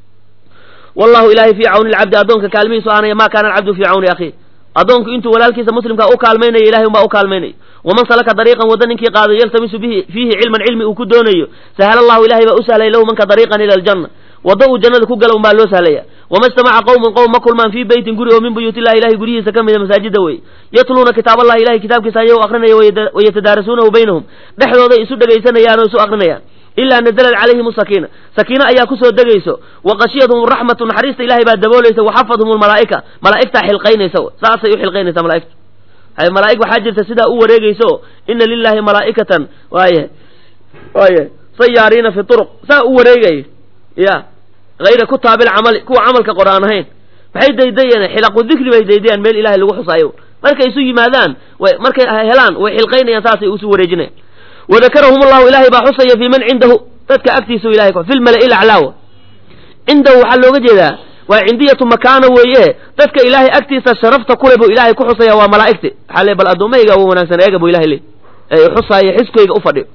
wallahu ilahay fii cawni lcabdi addoonka kaalmihiisu aanaya ma kaana alcabdu fii cawni akhiih addoonku intuu walaalkiisa muslimkaa u kaalmaynaya ilahay unbaa u kaalmaynaya waman salaka dariiqan wadda ninkii qaado yaltamisu bihi fiihi cilman cilmi uu ku doonayo sahala allahu ilahay baa u sahlaya lahu manka dariiqan ila aljanna wadda uu jannada ku gala unbaa loo sahlaya wama ijtamaca qowmun qowm ma kulmaan fii beytin guri oo min buyuut illahi ilahay guryihiisa ka mida masaajida wey yatluuna kitaab allahi ilahay kitaabkiisa ayagoo akrinaya wayatadaarasuunahu baynahum dhexdooday isu dhegaysanayaan oo isu akrinayaan ilaa nazalat calayhim sakiina sakiina ayaa kusoo degayso wa qashiyadhum raxmatu naxariista ilahay baa daboolaysa waxafadhum lmalaa'ika malaa'igtaa xilqaynaysa saasay u xilqaynaysaa malaa'igtu malaa'ig waxaa jirta sidaa u wareegayso ina lilahi malaa'ikatan waaya waaya sayaariina fi turuq saa u wareegaya ya hayra kutaabil camali kuwa camalka qor aan ahayn maxay daydayeen xilaqu dikri bay daydayaan meel ilahay lagu xusaayo markay isu yimaadaan way markay helaan way xilqaynayaan saasay usu wareejinayan wadakarahum allahu ilahay baa xusaya fii man cindahu dadka agtiisa ilahay fi lmala'i laclaawa cindahu waxaa looga jeedaa waa cindiyatu makaana weeye dadka ilaahay agtiisa sharafta kule buu ilahay ku xusaya waa malaa'igti waxaa le bal addoomahayga wa wanaagsan eega buu ilahay le ee xusaaya xiskayga u fadhiyo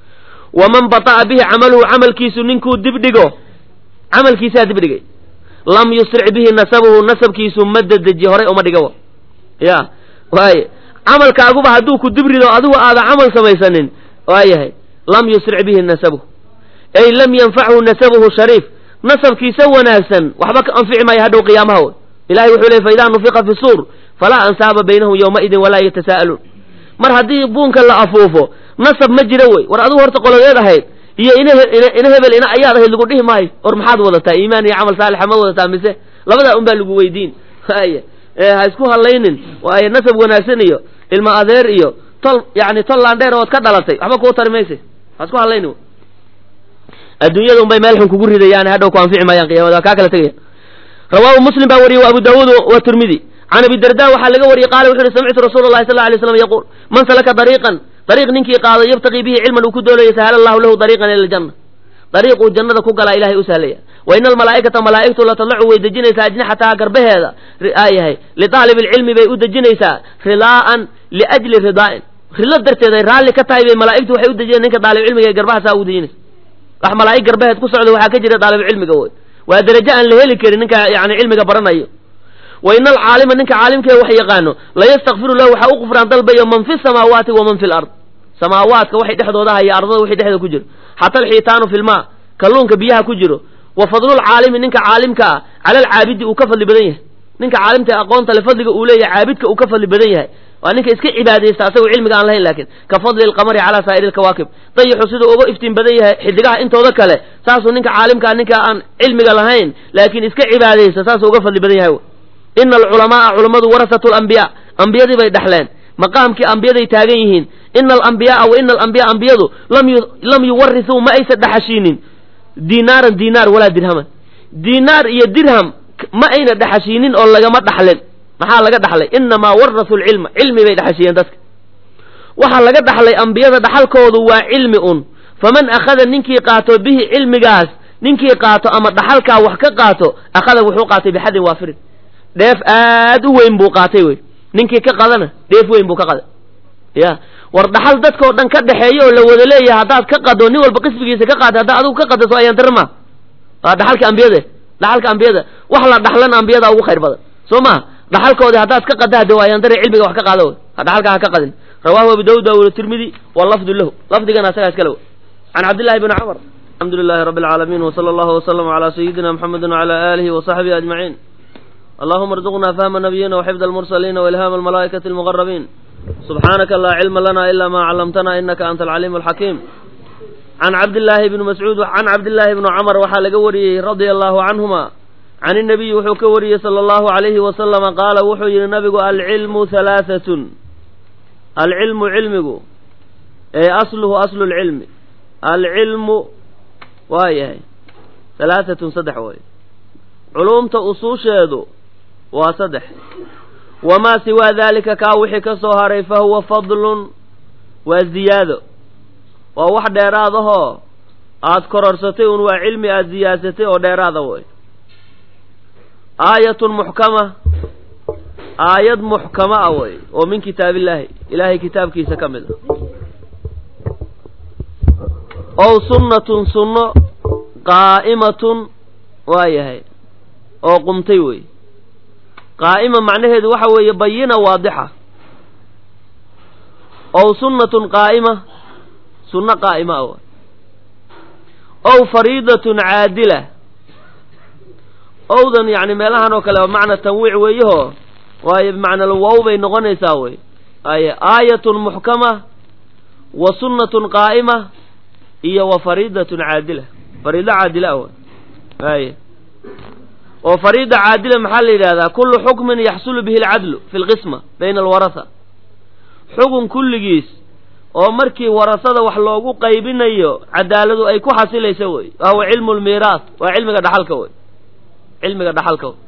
waman bata'a bihi camaluhu camalkiisu ninkuu dibdhigo camalkiisaa dibdhigay lam yusric bihi nasabuhu nasabkiisu ma dedeji horay uma dhiga ya waaye camalkaaguba hadduu ku dibrido adigu aada camal samaysanin waayahay lam yusric bihi nasabuhu ay lam yanfachu nasabuhu shariif nasabkiisa wanaagsan waxba ka anfici maayo hadhow qiyaamaha w ilahay wuxuu ley faidaa nufiqa fi suur falaa ansaaba baynahum yowmaidin walaa yatasaa'aluun mar haddii buunka la afuufo nasab ma jira wey war adigu horta qolodeed ahayd iyo ina ina hebel ina ayaad ahayd lagu dhihi maayo or maxaad wadataa iimaan iyo camal saalixa ma wadataa mise labadaa un baa lagu weydiin haya ha isku hadlaynin waayo nasab wanaagsan iyo ilma adeer iyo tol yani tol laandheer ood ka dhalatay waxba kuu tari mayse ha isku hadlayni adduunyada un bay meel xun kugu ridayaan hadhow ku anfici maayaan qiyamada waa kaa kala tegaya rawaahu muslim baa wariyey wa abu daawuud wa tirmidi can abi darda waxaa laga wariyey qaala wuxu uhi samictu rasuula llahi sal alay slam yaquul man salaka dariiqan dariiq ninkii qaado yabtaqii bihi cilman uu ku doolayo sahala allahu lahu dariiqan ila aljanna dariiquu jannada ku galaa ilahay u sahlaya wa ina almalaa'ikata malaa'igtu latalacu way dejinaysaa ajnixataha garbaheeda aayahay liaalibi ilcilmi bay u dejinaysaa ridaa'an liajli ridaa'in rilo darteed ay raalli ka tahay bay malaa'igtu waxay u dejinayan ninka daalib cilmiga ee garbaha saa ugu dejinaysa wax malaa'ig garbaheed ku socda waxaa ka jira daalib cilmiga wey waa derajo aan la heli karin ninka yani cilmiga baranayo wa ina alcaalima ninka caalimkee wax yaqaano layastakfiru lahu waxaa u qufraan dalbayo man fi samaawaati wa man fi lard samaawaadka waxay dhexdooda haya ardada wixii dhexdooda ku jiro xata alxiitaanu fi lmaa kalluunka biyaha ku jiro wa fadlulcaalimi ninka caalimka ah cala alcaabidi uu ka fadli badan yahay ninka caalimta aqoonta le fadliga uu leeyahay caabidka uu ka fadli badan yahay waa ninka iska cibaadaysta asagoo cilmiga aan lahayn laakiin ka fadli alqamari calaa saa'iri alkawaakib dayixu siduu uga iftiin badan yahay xidigaha intooda kale saasuu ninka caalimkaa ninka aan cilmiga lahayn laakiin iska cibaadaysta saasuu uga fadli badan yahay ina alculamaaa culammadu warasatu lambiyaa ambiyadii bay dhexleen maqaamkii ambiyaday taagan yihiin ina alambiyaaa wa ina alambiyaa ambiyadu lam yuwarisuu ma aysa dhexashiinin dinaaran dinaar walaa dirhaman dinaar iyo dirham ma ayna dhexashiinin oo lagama dhaxlin maxaa laga dhaxlay inamaa warasu lcilma cilmi bay dhexashiyeen dadka waxaa laga dhaxlay ambiyada dhaxalkoodu waa cilmi un faman akhada ninkii qaato bihi cilmigaas ninkii qaato ama dhaxalkaa wax ka qaato akhada wuxuu qaatay bixadin waafirin dheef aad u weyn buu qaatay wey ninkii ka qadana dheef weyn buu ka qaday ya war dhaxal dadkao dhan ka dhexeeya oo la wada leeyahay haddaad ka qado nin walba qisbigiisa ka qaatay haddaa adigu ka qada soo ayaan darma waa dhaxalka ambiyade dhaxalka ambiyada wax la dhaxlana ambiyada ugu khayr badan soo maha dhaxalkoodi haddaad ka qada hade waa ayaan dare cilmiga wax ka qaado wey dhaxalka ha ka qadin rawahu abu dawud wa tirmidi wa lafdu lahu lafdigana asagaa iskale wey can cabdillahi bni cumar alxamdu lilahi rabbi alcaalamiin wsala allahu waslama calaa sayidina muxamedi wacala aalihi wasaxbihi ajmaciin allahuma arzuqna fahma nabiyina waxifd almursaliina wailhaama almalaa'ikati almuqarabiin subxaanaka laa cilma lana ila ma callamtana inaka anta alcaliim alxakiim can cabdillaahi bni mascuud can cabdillaahi bni cumar waxaa laga wariyey radia allahu canhuma can inabiyi wuxuu ka wariyey sala allahu alayhi wasalama qaala wuxuu yihi nabigu alcilmu halaahatun alcilmu cilmigu ee asluhu aslu lcilmi alcilmu waa yahay halaahatun saddex way culuumta usuusheedu waa saddex wamaa siwaa daalika kaa wixii ka soo haray fa huwa fadlun waa ziyaado waa wax dheeraad ahoo aad kororsatay un waa cilmi aada ziyaadsatay oo dheeraada way aayatun muxkama aayad muxkama ah way oo min kitaabillaahi ilaahay kitaabkiisa ka mid ah ow sunnatun sunno qaa'imatun waa yahay oo qumtay wey qaa'ima macnaheedu waxa weeye bayina waadixa ow sunnatun qaa'ima sunno qaa'ima ah ow fariidatun caadila owdan yacni meelahan oo kale macna tanwiic weeyahoo waayo bimacnaa wow bay noqonaysaa wey ay aayatun muxkama wa sunnatun qaa'ima iyo wa fariidatun caadila fariido caadila ah wey ay oo fariida caadila maxaa la yidhahdaa kullu xukmin yaxsulu bihi alcadlu fi lqisma bayna alwarasa xugun kulligiis oo markii warasada wax loogu qaybinayo cadaaladu ay ku xasilaysa wey wahuwa cilmu lmiiraas waa cilmiga dhaxalka wey cilmiga dhaxalka wey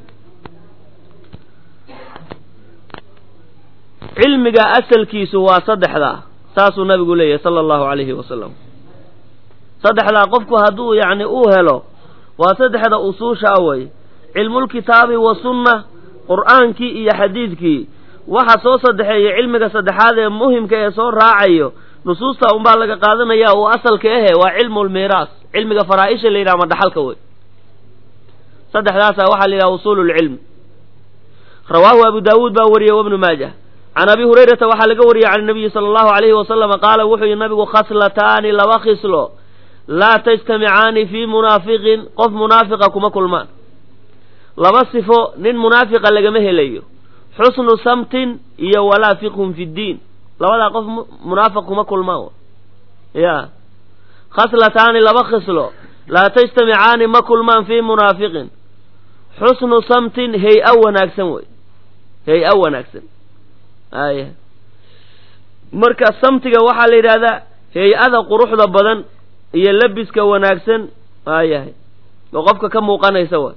cilmiga asalkiisu waa saddexdaa saasuu nabigu leeyahay sala allahu calayhi wasalam saddexdaa qofku hadduu yacni uu helo waa saddexda usuusha a wey cilmulkitaabi wa sunna qur'aankii iyo xadiidkii waxa soo saddexeeya cilmiga saddexaad ee muhimka ee soo raacayo nusuusta unbaa laga qaadanaya uu asalka ahe waa cilmu lmiiraas cilmiga faraa-isha la yidhaha ma dhaxalka wey saddexdaasa waxaa la yidhaha usuululcilm rawaahu abu daawuud baa wariyey wabnu maajah can abi hurayrata waxaa laga wariyey can nabiyi sala allahu alayhi wasalama qaala wuxuu yihi nabigu khaslataani laba khislo laa tajtamicaani fii munaafiqin qof munaafiqa kuma kulmaan laba sifo nin munaafiqa lagama helayo xusnu samtin iyo walaa fiqhun fi ddiin labadaa qof munaafiq kuma kulmaan ya khaslataani laba khislo laa tajtamicaani ma kulmaan fii munaafiqin xusnu samtin hay-a wanaagsan wey hay-a wanaagsan aya marka samtiga waxaa la yidhahdaa hay-ada quruxda badan iyo labiska wanaagsan waayahay oo qofka ka muuqanaysa way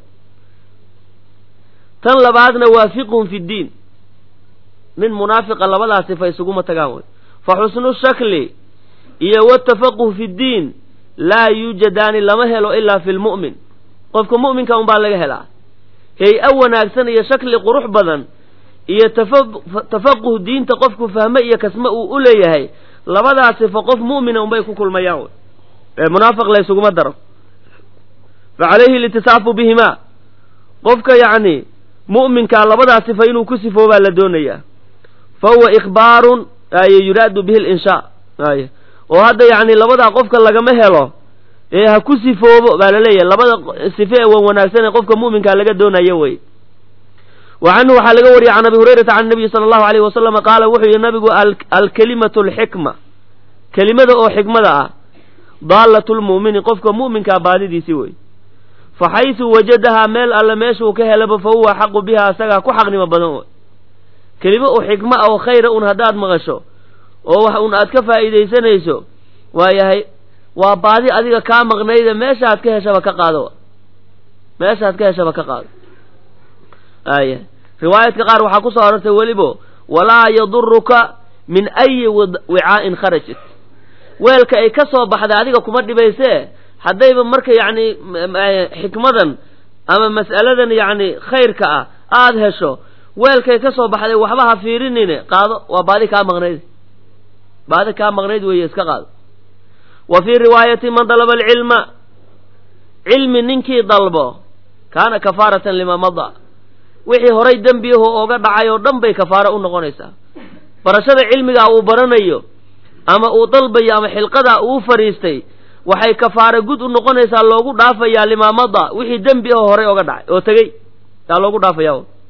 tan labaadna waa fiqhun fi ddiin nin munaafiqa labadaas sifa isuguma tagaan way fa xusnu shakli iyo watafaquh fi ddiin laa yuujadaani lama helo ilaa fi lmu'min qofka mu'minka unbaa laga helaa hay-a wanaagsan iyo shakli qurux badan iyo tafaquh diinta qofku fahme iyo kasme uu u leeyahay labadaas sifa qof mu'mina unbay ku kulmayaan wey ee munaafiq la ysuguma daro fa calayhi litisaafu bihimaa qofka yacni mu'minkaa labadaas sifa inuu ku sifoobaa la doonayaa fa huwa ikhbaarun aye yuraadu bihi linshaa aye oo hadda yacni labadaa qofka lagama helo ee ha ku sifoobo baa laleeyahay labada sife ee wan wanaagsan ee qofka mu'minkaa laga doonayo wey wa canhu waxaa laga wariyey can abi hurayrata can nabiyi sala allahu alayhi wasalama qaala wuxuu yihi nabigu alkelimatu alxikma kelimada oo xikmada ah daalatu lmu'mini qofka mu'minkaa baadidiisi wey fa xaysu wajadahaa meel alle meeshuu ka helaba fa huwa xaqu biha isagaa ku xaqnimo badan wey kelimo oo xikmo ah oo khayra un haddaad maqasho oo wax un aad ka faa'iidaysanayso waayahay waa baadi adiga kaa maqnayda meeshaad ka heshaba ka qaado meeshaad ka heshaba ka qaado aya riwaayadka qaar waxaa ku soo arortay welibo walaa yaduruka min ayi wicaa'in kharajat weelka ay ka soo baxday adiga kuma dhibaysee haddayba marka yacni xikmadan ama mas'aladan yacni khayrka ah aada hesho weelkay ka soo baxday waxba ha fiirinine qaado waa baadi kaa maqnayd baadi kaa maqnayd weeye iska qaado wa fii riwaayati man dalaba alcilma cilmi ninkii dalbo kaana kafaaratan lima mada wixii horay dembiyaho ooga dhacay oo dhan bay kafaaro u noqonaysaa barashada cilmigaa uu baranayo ama uu dalbayo ama xilqadaa uu fadhiistay waxay kafaaro gud u noqonaysaa loogu dhaafayaa limaamada wixii dembi aho horay oga dhacay oo tegey yaa loogu dhaafaya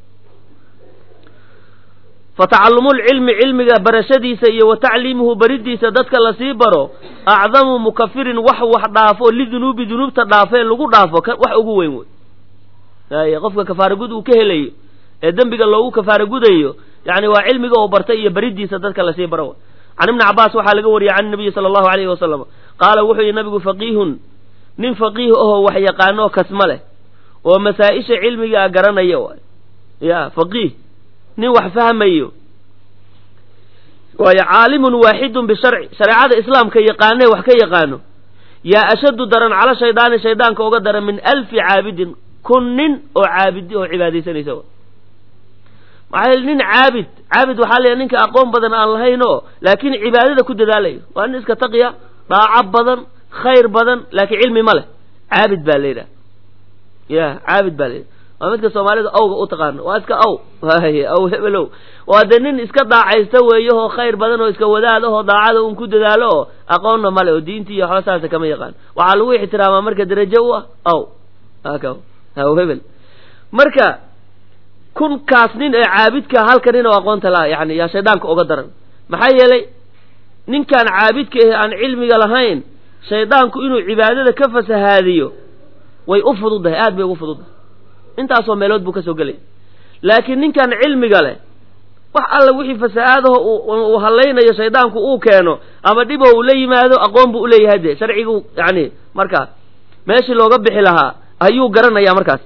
fa tacallumulcilmi cilmiga barashadiisa iyo wa tacliimuhu baridiisa dadka lasii baro acdamu mukafirin wax wax dhaafo lidunuubi dunuubta dhaafee lagu dhaafo wax ugu weyn wey ay qofka kafaaro gud uu ka helayo ee dembiga loogu kafaaro gudayo yani waa cilmiga oo bartay iyo baridiisa dadka lasii baro can ibni cabaas waxaa laga wariyey can nabiyi sala allahu alayhi wasalam qaala wuxuu yihi nabigu faqiihun nin faqiih ahoo wax yaqaanoo kasma leh oo masaa-isha cilmigaa garanaya waay ya faqiih nin wax fahmayo waayo caalimun waaxidun bisharci shareecada islaamka yaqaanee wax ka yaqaano yaa ashaddu daran cala shaydaani shaydaanka oga daran min alfi caabidin kun nin oo caabidi oo cibaadaysanaysa maxaa yeel nin caabid caabid waxaa leeyahay ninka aqoon badan aan lahayn oo laakiin cibaadada ku dadaalayo waa nin iska taqiya dhaaco badan khayr badan laakiin cilmi ma leh caabid baa la yidhaha ya caabid baa la yidhaha waa midka soomaalida awga u taqaano waa iska aw aw hebelow waa dee nin iska daacaysta weeyahoo khayr badan oo iska wadaad ahoo daacada un ku dadaalo oo aqoonna male oo diintii iyo waxba saasa kama yaqaan waxaa lagu ixtiraamaa marka darajo u ah aw aw hebel marka kunkaas nin ee caabidka halka nin oo aqoonta la yani yaa shaydaanka oga daran maxaa yeelay ninkaan caabidka ahe aan cilmiga lahayn shaydaanku inuu cibaadada ka fasahaadiyo way u fududahay aad bay ugu fududahay intaasoo meelood buu ka soo gelaya laakiin ninkaan cilmiga leh wax alla wixii fasahaadaho uu hallaynayo shaydaanku uu keeno ama dhibo uu la yimaado aqoon buu uleeyahay dee sharcigu yani markaa meeshii looga bixi lahaa ayuu garanaya markaas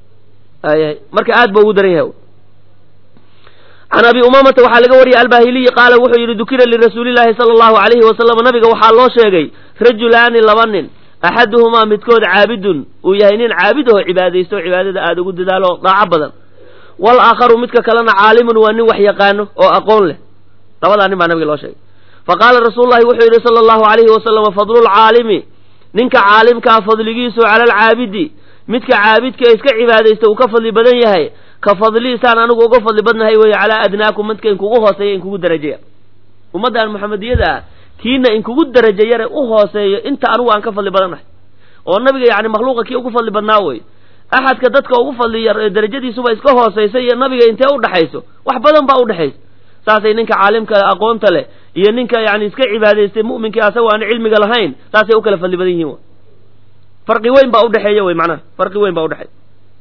marka aad ba ugu daran yahay can abi umamata waxaa laga wariyay albahiliyi qaala wuxuu yidhi dukira lirasuulillahi sala allahu alayhi wasalam nabiga waxaa loo sheegay rajulaani laba nin axaduhumaa midkood caabidun uu yahay nin caabid aho cibaadaysto cibaadada aada ugu dadaalo daaco badan walaakharu midka kalena caalimun waa nin wax yaqaano oo aqoon leh labadaa nin baa nabiga loo sheegay fa qaala rasuululahi wuxuu yidhi sala allahu alayhi wasalama fadlulcaalimi ninka caalimkaa fadligiisu cala alcaabidi midka caabidka iska cibaadaysta uu ka fadli badan yahay ka fadliisaan anigu uga fadli badnahay weeye calaa adnaakum midka inkugu hooseeya inkugu darajeya ummaddan maxamediyada ah kiina inkugu daraja yare u hooseeyo inta anigu aan ka fadli badannahay oo nabiga yani makhluuqa kii ugu fadli badnaa wey axadka dadka ugu fadli yar ee darajadiisuba iska hoosaysa iyo nabiga intee udhexayso wax badan baa udhexaysa saasay ninka caalimka aqoonta leh iyo ninka yani iska cibaadaystay mu'minkii asagoo aan cilmiga lahayn saasay u kala fadli badan yihiin farqi weyn baa udhexeeya wey macnaha farqi weyn baa udhexeeya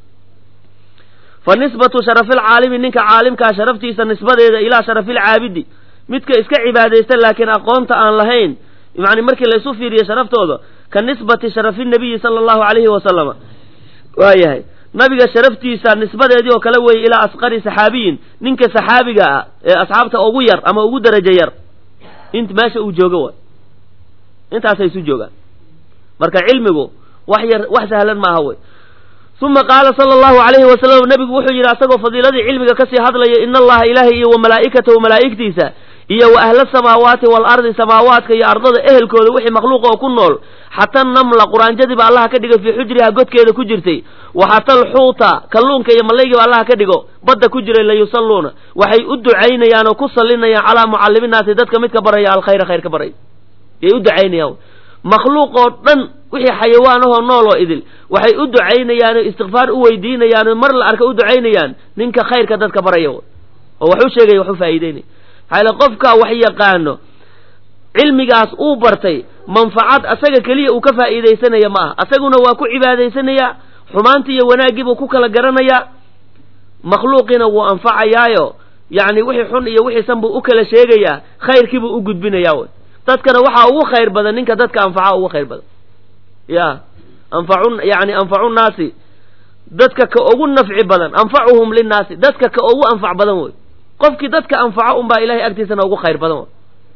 fa nisbatu sharafilcaalimi ninka caalimkaa sharaftiisa nisbadeeda ilaa sharafilcaabidi midka iska cibaadaysta laakiin aqoonta aan lahayn yani markii laysu fiiriyo sharaftooda ka nisbati sharafi nabiyi sala allahu alayhi wasalama waayahay nabiga sharaftiisa nisbadeedii oo kale weeye ilaa asqari saxaabiyin ninka saxaabiga ah ee asxaabta ugu yar ama ugu darajo yar int meesha uu joogo waay intaasay isu joogaan marka cilmigu wax yar wax sahlan maaha wey uma qaala sala allahu alayhi wasalam nabigu wuxuu yidhi asagoo fadiiladii cilmiga kasii hadlaya ina allaha ilaahay iyo wa malaa'ikatahu malaa'igtiisa iyo wa ahla samaawaati waalardi samaawaadka iyo ardada ehelkooda wixii makhluuqa oo ku nool xata namla quraanjadiiba allaha ka dhigay fii xujriha godkeeda ku jirtay wa xata alxuuta kalluunka iyo mallaygiiba allaha ka dhigo badda ku jiray layusalluuna waxay u ducaynayaan oo ku sallinayaan calaa mucalliminaasi dadka midka baraya alkhayra khayr ka baraya yay u ducaynayaan makhluuq oo dhan wixii xayawaanahoo nool oo idil waxay u ducaynayaan oo istikfaar u weydiinayaan oo mar la arka u ducaynayaan ninka khayrka dadka baraya oo wax u sheegaya wax u faa'iideynaya maxaa qofka wax yaqaano cilmigaas uu bartay manfacad asaga keliya uu ka faa'iidaysanaya ma aha asaguna waa ku cibaadaysanayaa xumaanti iyo wanaaggiibuu ku kala garanayaa makhluuqiina wuu anfacayaayo yacni wixii xun iyo wixii san buu u kala sheegayaa khayrkiibuu u gudbinayaa wy dadkana waxaa ugu khayr badan ninka dadka anfaca ugu khayr badan ya anfacu yani anfacu nnaasi dadka ka ugu nafci badan anfacuhum linnaasi dadka ka ugu anfac badan wey qofkii dadka anfaco unbaa ilahay agtiisana ugu khayr badan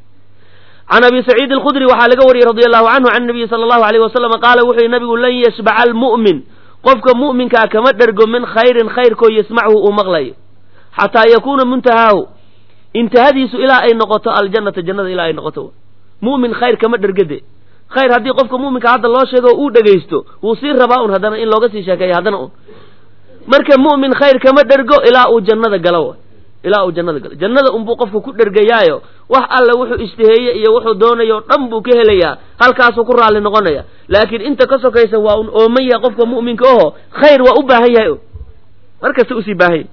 can abi saciid alkhudri waxaa laga wariyey radi allahu canhu can nabiyi sala allahu alayh wasalam qaala wuxuu yihi nabigu lan yashbaca almu'min qofka mu'minkaa kama dhergo min khayrin khayrkoo yasmachu uu maqlayo xataa yakuuna muntahaahu intahadiisu ilaa ay noqoto aljannata jannada ilaa ay noqoto mu'min khayr kama dhergade khayr haddii qofka mu'minka hadda loo sheego uu dhegaysto wuu sii rabaa un haddana in looga sii sheekeeyo haddana un marka mu'min khayr kama dhergo ilaa uu jannada galo ilaa uu jannada galo jannada unbuu qofku ku dhergayaayo wax alle wuxuu ishtiheeye iyo wuxuu doonayo o dhan buu ka helayaa halkaasuu ku raalli noqonaya laakiin inta ka sokaysa waa un ooman yahay qofka mu'minka oho khayr waa u baahan yahay markasta usii baahan yahy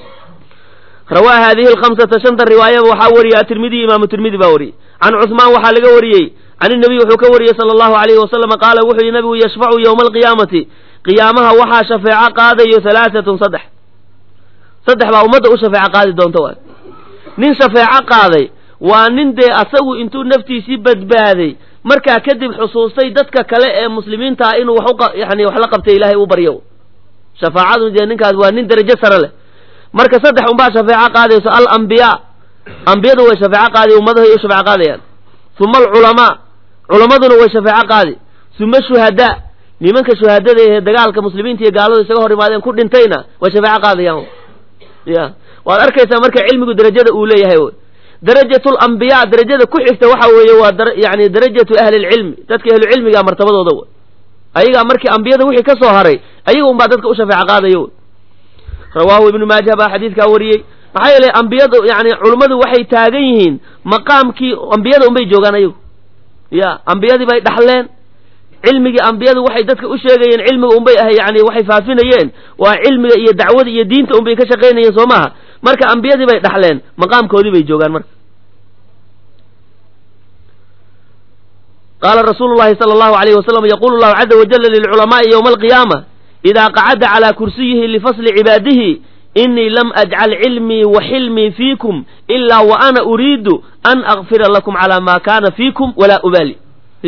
rawaa haadihi alkhamsata shanta riwaayaba waxaa wariyey atirmidiy imaamu tirmidi baa wariyey can cusmaan waxaa laga wariyey can inabiy wuxuu ka wariyey sala allahu alayhi wasalama qaala wuxuu yihi nabigu yashfacu yowma alqiyaamati qiyaamaha waxaa shafeeco qaadayo halaaatun saddex saddex baa ummadda u shafeeco qaadi doonta waay nin shafeeco qaaday waa nin dee asagu intuu naftiisii badbaaday markaa kadib xusuustay dadka kale ee muslimiinta ah inuu wax yani wax la qabtay ilaahay u baryo shafaacadu dee ninkaas waa nin darajo sare leh marka saddex unbaa shafeeco qaadayso alambiyaa ambiyadu way shafeeco qaadi ummadahay u shafeeco qaadayaan uma alculamaa culammaduna way shafeeco qaadi uma shuhadaa nimanka shuhadada ee dagaalka muslimiinta iyo gaaladu isaga hor imaadeen ku dhintayna way shafeeco qaadayaan ya waad arkaysaa marka cilmigu darajada uu leeyahay wy darajatu lambiyaa darajada ku xigta waxa weeye waa yani darajatu ahli lcilmi dadka ahlucilmiga martabadooda wey ayagaa markii ambiyada wixii ka soo haray ayaga un baa dadka u shafeeco qaadayo wy rawaahu ibnu maaja baa xadiidkaa wariyey maxaa yeelay ambiyadu yani culummadu waxay taagan yihiin maqaamkii ambiyada unbay joogaan ayagu ya ambiyadii bay dhaxleen cilmigii ambiyadu waxay dadka u sheegayeen cilmiga unbay ahay yani waxay faafinayeen waa cilmiga iyo dacwada iyo diinta unbay ka shaqaynayeen soo maaha marka ambiyadii bay dhaxleen maqaamkoodii bay joogaan marka qaala rasuulu llahi sala allahu alayhi wasalam yaqulu llahu caza wajala lilculamaai yowma alqiyaama idaa qacada calaa kursiyihi lifasli cibaadihi inii lam ajcal cilmii wa xilmii fiikum ilaa wa ana uriidu an akfira lakum calaa maa kaana fiikum walaa ubaali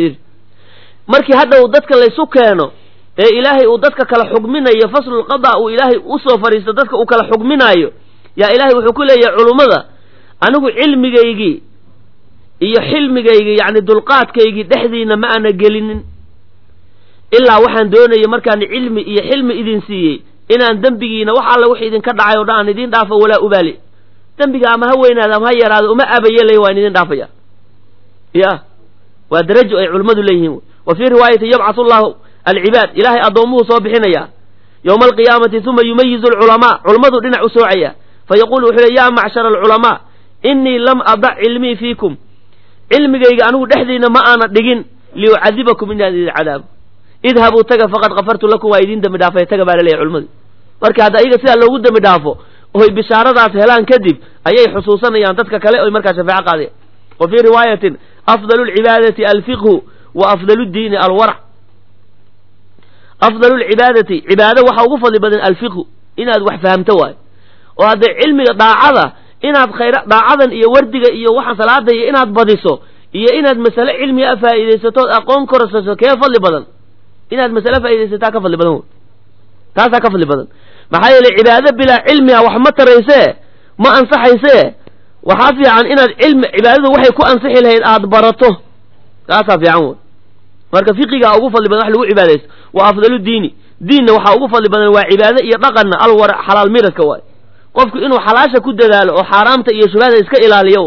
markii hadhow dadka laysu keeno ee ilaahay uu dadka kala xugminayo faslulqada uu ilaahay usoo fadhiisto dadka uu kala xugminaayo yaa ilaahay wuxuu ku leeyahay culummada anigu cilmigaygii iyo xilmigaygii yacni dulqaadkaygii dhexdiina ma ana gelinin ilaa waxaan doonayay markaan cilmi iyo xilmi idin siiyey inaan dembigiina wax alla wix idinka dhacay o dhan aan idiin dhaafo walaa ubaali dembiga ama ha weynaado ama ha yaraado uma abayelay waan idin dhaafaya ya waa darajo ay culimmadu leeyihiin wa fii riwaayati yabcathu llahu alcibaad ilaahay addoommuhu soo bixinaya yowma alqiyaamati uma yumayizu alculamaa culummadu dhinac u soocaya fayaqulu wuxuu le ya macshara alculamaa inii lam adac cilmii fiikum cilmigayga anigu dhexdiina ma aana dhigin liucadibakum inaan idin cadaabo idhabuu taga faqad kafartu lakum waa idin dembi dhaafay taga baa laleeyahy culimmadu marka hadda ayaga sidaa loogu dembi dhaafo oy bishaaradaas helaan kadib ayay xusuusanayaan dadka kale oy markaa shafeeco qaadeen wa fii riwaayatin afdalu lcibaadati alfiqhu wa afdalu diini alwarac afdalu lcibaadati cibaado waxaa ugu fadli badan alfiqhu inaad wax fahamto waayo oo haddee cilmiga daacada inaad khayra daacadan iyo wardiga iyo waxaan salaada iyo inaad badiso iyo inaad masale cilmiga a faa'iidaysatood aqoon korsaso kee fadli badan inaad masale faaidaysataa ka fadli badan wey taasaa ka fadli badan maxaa yeeley cibaado bilaa cilmiga wax ma taraysee ma ansaxaysee waxaa fiican inaad cilmi cibaadadu waxay ku ansixi lahayd aada barato taasaa fiican wey marka fiqigaa ugu fadli badan wax lagu cibaadaysto waa afdalu diini diinna waxaa ugu fadli badan waa cibaado iyo dhaqanna alwar xalaal miradka waay qofku inuu xalaasha ku dadaalo oo xaaraamta iyo shubhada iska ilaaliyo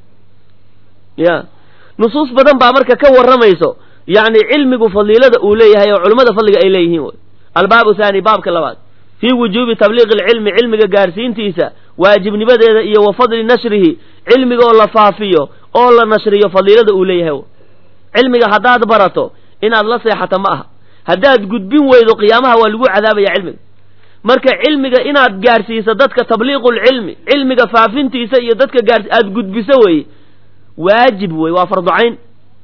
ya nusuus badan baa marka ka warramayso yacni cilmigu fadiilada uu leeyahay oo culimmada fadliga ay leeyihiin wey albaabu haani baabka labaad fii wujuubi tabliiqi alcilmi cilmiga gaarsiintiisa waajibnimadeeda iyo wa fadli nashrihi cilmiga oo la faafiyo oo la nashriyo fadiilada uu leeyahay cilmiga haddaad barato inaad la seexato ma aha haddaad gudbin weydo qiyaamaha waa lagu cadaabaya cilmiga marka cilmiga inaad gaarsiiso dadka tabliiqulcilmi cilmiga faafintiisa iyo dadka gaars aada gudbiso weye waajib wey waa farducayn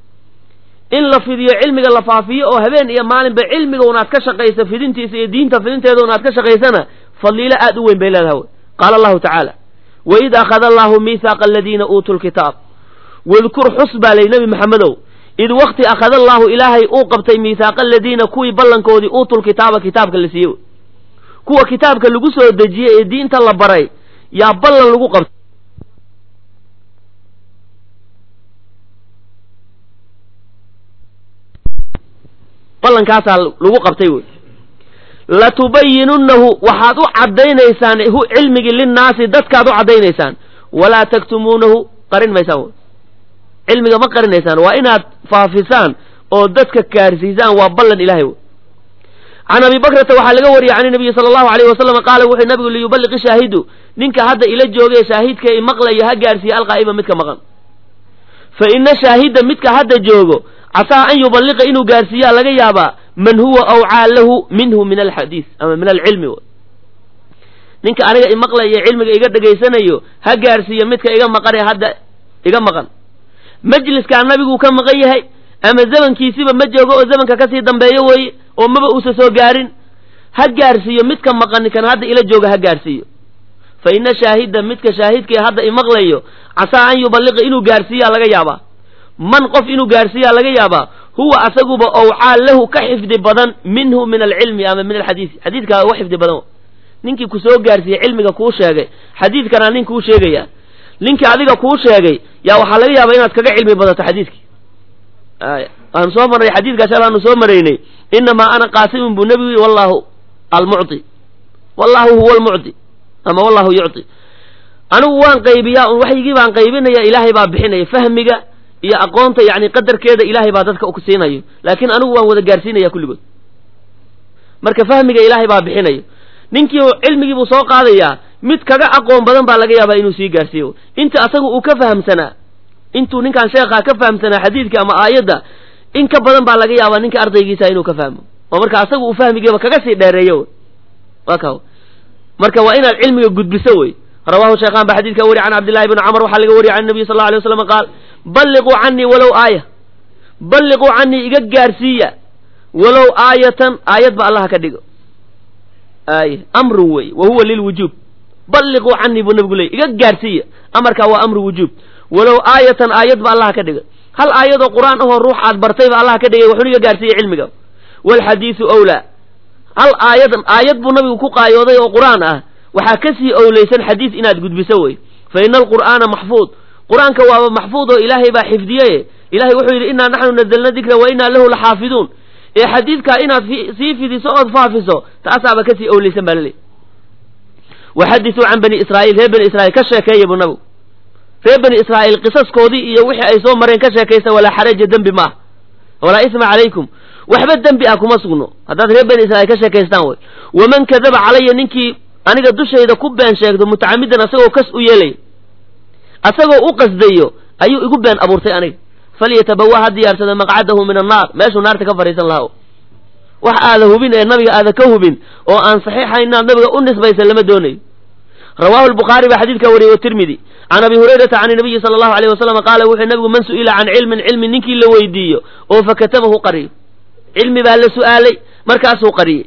in la fidiyo cilmiga la faafiyo oo habeen iyo maalinba cilmiga unaad ka shaqayso fidintiisa iyo diinta fidinteeda unaad ka shaqaysana fadliilo aad u weyn bay leedahay wey qaala allahu tacaala waid akhada allahu miihaaqa aladiina uutuu lkitaab wadkur xus baa lay nebi maxamedow id wakti akhada allaahu ilaahay uu qabtay miihaaqa aladiina kuwii ballankoodii uutul kitaaba kitaabka la siiyey kuwa kitaabka lagu soo dejiyey ee diinta la baray yaa ballan lagu qabtay ballankaasaa lagu qabtay wey latubayinunnahu waxaad u caddaynaysaan hu cilmigii linnaasi dadkaad u caddaynaysaan walaa taktumuunahu qarin maysaan wey cilmiga ma qarinaysaan waa inaad faafisaan oo dadka gaarsiisaan waa ballan ilahay wey can abi bakrata waxaa laga wariyey can nabiyi sala allahu alayh wasalam qaala wuxuu nabigu liyuballiqi shaahidu ninka hadda ila joogay shaahidka i maqlayo ha gaarsiiye alqaa'iba midka maqan fa ina shaahida midka hadda joogo casaa an yuballiqa inuu gaarsiiyaa laga yaabaa man huwa awcaa lahu minhu min alxadiis ama min alcilmi ninka aniga imaqlayo cilmiga iga dhegaysanayo ha gaarsiiyo midka iga maqane hadda iga maqan majliskaa nabiguu ka maqan yahay ama zamankiisiba ma joogo oo zamanka kasii dambeeyo weeye oo maba uusa soo gaarin ha gaarsiiyo midka maqani kan hadda ila jooga ha gaarsiiyo fa ina shaahida midka shaahidkii hadda imaqlayo casaa an yuballiqa inuu gaarsiiyaa laga yaabaa man qof inuu gaarsiiyaa laga yaabaa huwa asaguba owcaa lahu ka xifdi badan minhu min alcilmi ama min alxadiisi xadiidkaa uga xifdi badan ninkii ku soo gaarsiiyey cilmiga kuu sheegay xadiidkanaa nin kuu sheegaya ninkii adiga kuu sheegay yaa waxaa laga yaabaa inaad kaga cilmi badato xadiidkii waanu soo marnay xadiidkaas alaanu soo maraynay inamaa ana qaasimun buu nebigu yii wallahu almucti wallahu huwa almucti ama wallahu yucti anigu waan qaybiyaa un waxyigii baan qaybinaya ilaahay baa bixinaya fahmiga iyo aqoonta yani qadarkeeda ilaahay baa dadka siinayo laakiin anigu waan wada gaarsiinaya kulligood marka fahmiga ilaahay baa bixinayo ninkii cilmigii buu soo qaadayaa mid kaga aqoon badan baa laga yaabaa inuu sii gaarsiiyo inta asaga uu ka fahamsanaa intuu ninkan sheekhaa ka fahamsanaa xadiidka ama aayadda in ka badan baa laga yaabaa ninka ardaygiisa inuu ka fahmo oo marka asaga uu fahmigiiba kaga sii dheereeyo wa ka marka waa inaad cilmiga gudbiso wey rawahu sheekhan ba xadidka wari can cabdillahi bni camr waxaa laga wariyay can nabiy sal lla alay waslam qaal balliquu canii walow aaya balliquu canii iga gaarsiiya walow aayatan aayad ba allaha ka dhigo aaya amrun wey wa huwa lilwujuub balliquu canii buu nabigu leeyay iga gaarsiiya amarkaa waa amru wujuub walow aayatan aayad ba allah ka dhigay hal aayadoo qur-aan ahoo ruux aad bartay ba allah ka dhigay wuxuuna iga gaarsiiyey cilmiga waalxadiidu owlaa hal aayad aayad buu nabigu ku qaayooday oo qur-aan ah waxaa kasii owleysan xadiis inaad gudbiso wey fa ina alqur'aana maxfuud qur-aanka waaba maxfuud oo ilaahay baa xifdiye ilahay wuxuu yidhi innaa naxnu nazalna dikra wa innaa lahu laxaafiduun ee xadiidkaa inaad sii fidiso ood faafiso taasaaba kasii owleysan baa laleey waxadisuu can bani israa'iil reer bani israiil ka sheekeeya buu nabigu reer bani israa'iil qisaskoodii iyo wixii ay soo mareen ka sheekaysta walaa xaraja dembi ma ah walaa isma calaykum waxba dembi ah kuma sugno haddaad reer bani israiil ka sheekaystaan wey waman kadaba calaya ninkii aniga dushayda ku been sheegto mutacamidan asagoo kas u yeelaya asagoo u qasdayo ayuu igu been abuurtay aniga falyatabawa ha diyaarsado maqcadahu min annaar meeshuu naarta ka fadhiisan lahaa wax aada hubin ee nabiga aada ka hubin oo aan saxiixa inaad nabiga u nisbaysa lama doonayo rawahu lbukhaari baa xadiidka wariyey watirmidi can abi hurayrata can nabiyi sala allahu alayh wasalam qaala wuxuu nabigu man su'ila can cilmin cilmi ninkii la weydiiyo oo fakatamahu qariyo cilmi baa la su'aalay markaasuu qariyey